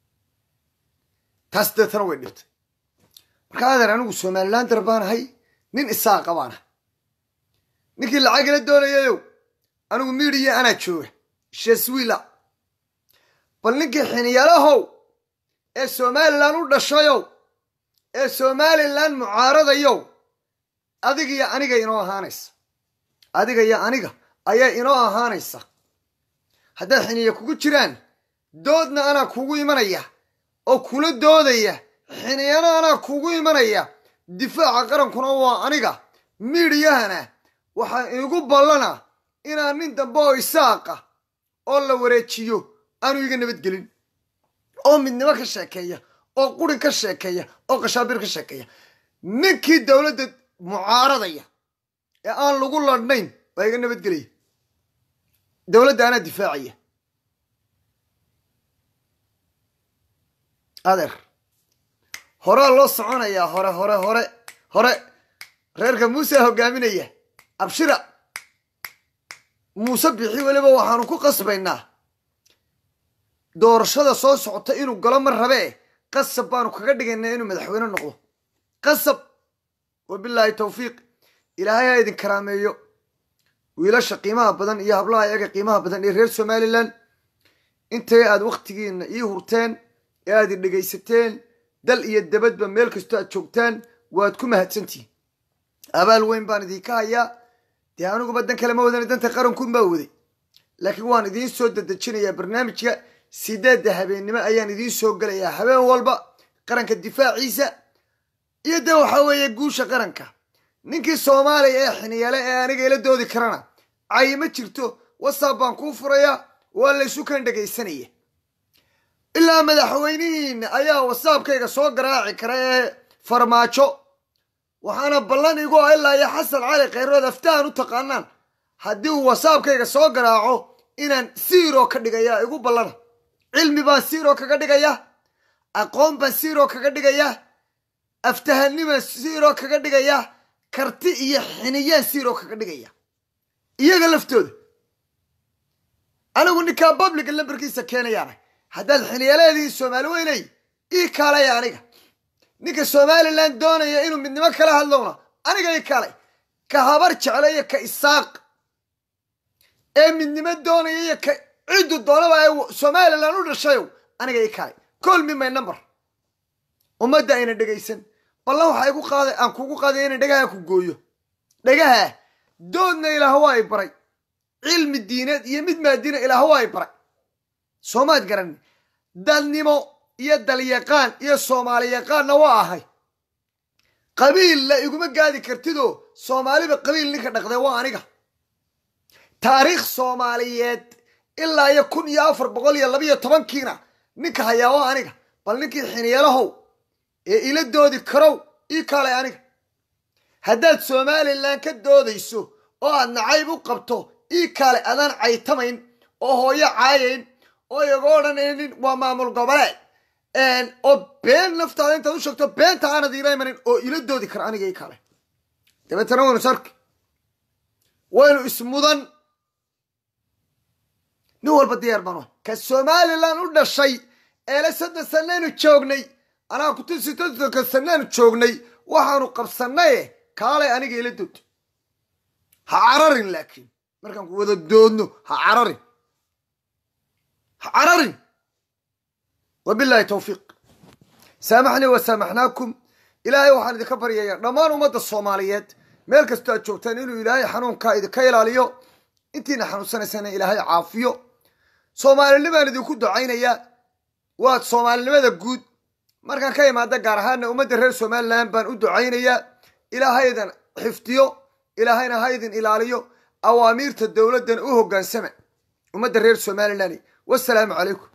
taas deetana way dhibtay marka adeer anigu somalilander baan ahay nin isaaqa baan ahay ninkii lacagila doonayayow anigu miidiya anaa jooga sheswila bal ninkii xiniyalahow ee somalilan u dhashayow ee somalilan mucaaradayow adiga iyo aniga inoo ahaanaysa adiga iyo aniga ayaa inoo ahaanaysa hadday xiniya kugu jiraan doodna anaa kugu imanaya oo kula doodaya xiniyana anaa kugu imanaya difaaca qarankuna waa aniga miidiyahana waxaa iigu ballana inaan nin dambe oo isaaqa oo la wareejiyo aanu iga nabadgelin oo midnimo ka sheekeeya oo qurin ka sheekeeya oo qashaabir ka sheekeeya ninkii dowladda mucaaradaya ee aan lagu ladhnayn waa iga nabadgelaya dowladda anaa difaacaya adeer horaa loo soconayaa hore hore hore hore reerka muuse hogaaminaya abshira muuse bixi weliba waxaanu ku qasbaynaa doorashada soo socota inuu galo ma rabee qasab baanu kaga dhigaynaa inuu madaxweyne noqdo qasab wabilaahi tawfiiq ilaahay ha idin karaameeyo wiilasha qiimaha badan iyo hablaha iyaga qiimaha badan ee reer somalilan intay aad wakhtigiina ii hurteen ee aad i dhegaysateen dal iyo dabadba meel kastoo aad joogtaan waad ku mahadsantihin abaal weyn baan idinka hayaa dee aniguba dan kale ma wadan danta qarankuun baa waday laakiin waan idiin soo dadejinayaa barnaamijka sideedda habeennimo ayaan idiin soo gelayaa habeen walba qaranka difaaciisa iyo dee waxaa weeye guusha qaranka ninkii soomaaliya ee xiniyale ee aniga ila doodi karana cayi ma jirto whatsapp baan kuu furayaa waa laysu kan dhegaysanaya ilaa madaxweynihiina ayaa whatsappkayga soo garaaci kara ee farmaajo waxaana ballan igu ah ilaa iyo xasan cali khayrood aftahan u taqaanaan haddii uu whatsappkayga soo garaaco inaan siiro ka dhigaya igu ballana cilmi baan siiro kaga dhigaya aqoon baan siiro kaga dhigaya aftahanimaan siiro kaga dhigaya karti iyo xiniyaan siiro kaga dhigaya iyaga laftooda anigu ninkaa babliga lambarkiisa keenayaana haddaad xiniyaleedihi soomaali weynay ii kaalaya aniga ninka somalilan doonaya inuu midnimo kala hadlowna aniga ii kaalay ka habar jecla iyo ka isaaq ee midnimo doonaya iyo ka ciddu doonaba ee somalilan u dhashayow aniga ii kaalay colmi my number ummadda ayna dhegaysan ballan waxaa igu qaaday aan kugu qaaday inay dhagaha ku gooyo dhagaha doodna ilaah waa i baray cilmi diineed iyo mid maadina ilaah waa i baray soomaad garani dadnimo iyo dalyaqaan iyo soomaali yaqaanna waa ahay qabiilla iguma gaadi kartidoo soomaaliba qabiil ninka dhaqday waa aniga taariikh soomaaliyeed ilaa iyo kun iyo afar boqol iyo labiyo tobankiina ninka hayaa waa aniga bal ninkii xiniyeelahow ee ila doodi karow ii kaalay aniga haddaad somalilan ka doodayso oo aad nacayb u qabto ii kaalay adaan caytamayn oo hooyo caayayn oo iga odhanaynin waa maamul goboleed oo been naftaada intaad u sheegto beenta aanad iila imanin oo ila doodi kara aniga ii kaalay dabeetana waynu sarki waynu ismudan nin walba diyaar baan ka somalilan u dhashay eele soddon sanaynu joognay anaa kutusi soddonka sanaanu joognay waxaanu qabsanaye kaalay aniga ila dood ha cararin laakiin markaan ku wada doodno ha cararin ha cararin wabilaahi tawfiiq saamaxnii wa saamaxnaakum ilaahay waxaan idinka baryayaa dhammaan ummadda soomaaliyeed meel kastoo aad joogtaan inuu ilaahay xanuunkaa idinka ilaaliyo intiina xanuunsanaysana ilaahay caafiyo soomaalinimaan idinku ducaynayaa waa soomaalinimada guud markaan ka imaada gaar ahaana ummadda reer somalilan baan u ducaynayaa ilaahaydan xifdiyo ilaahayna haydin ilaaliyo awaamiirta dowladdan u hoggaansama ummadda reer somalilan wasalaamu calaykum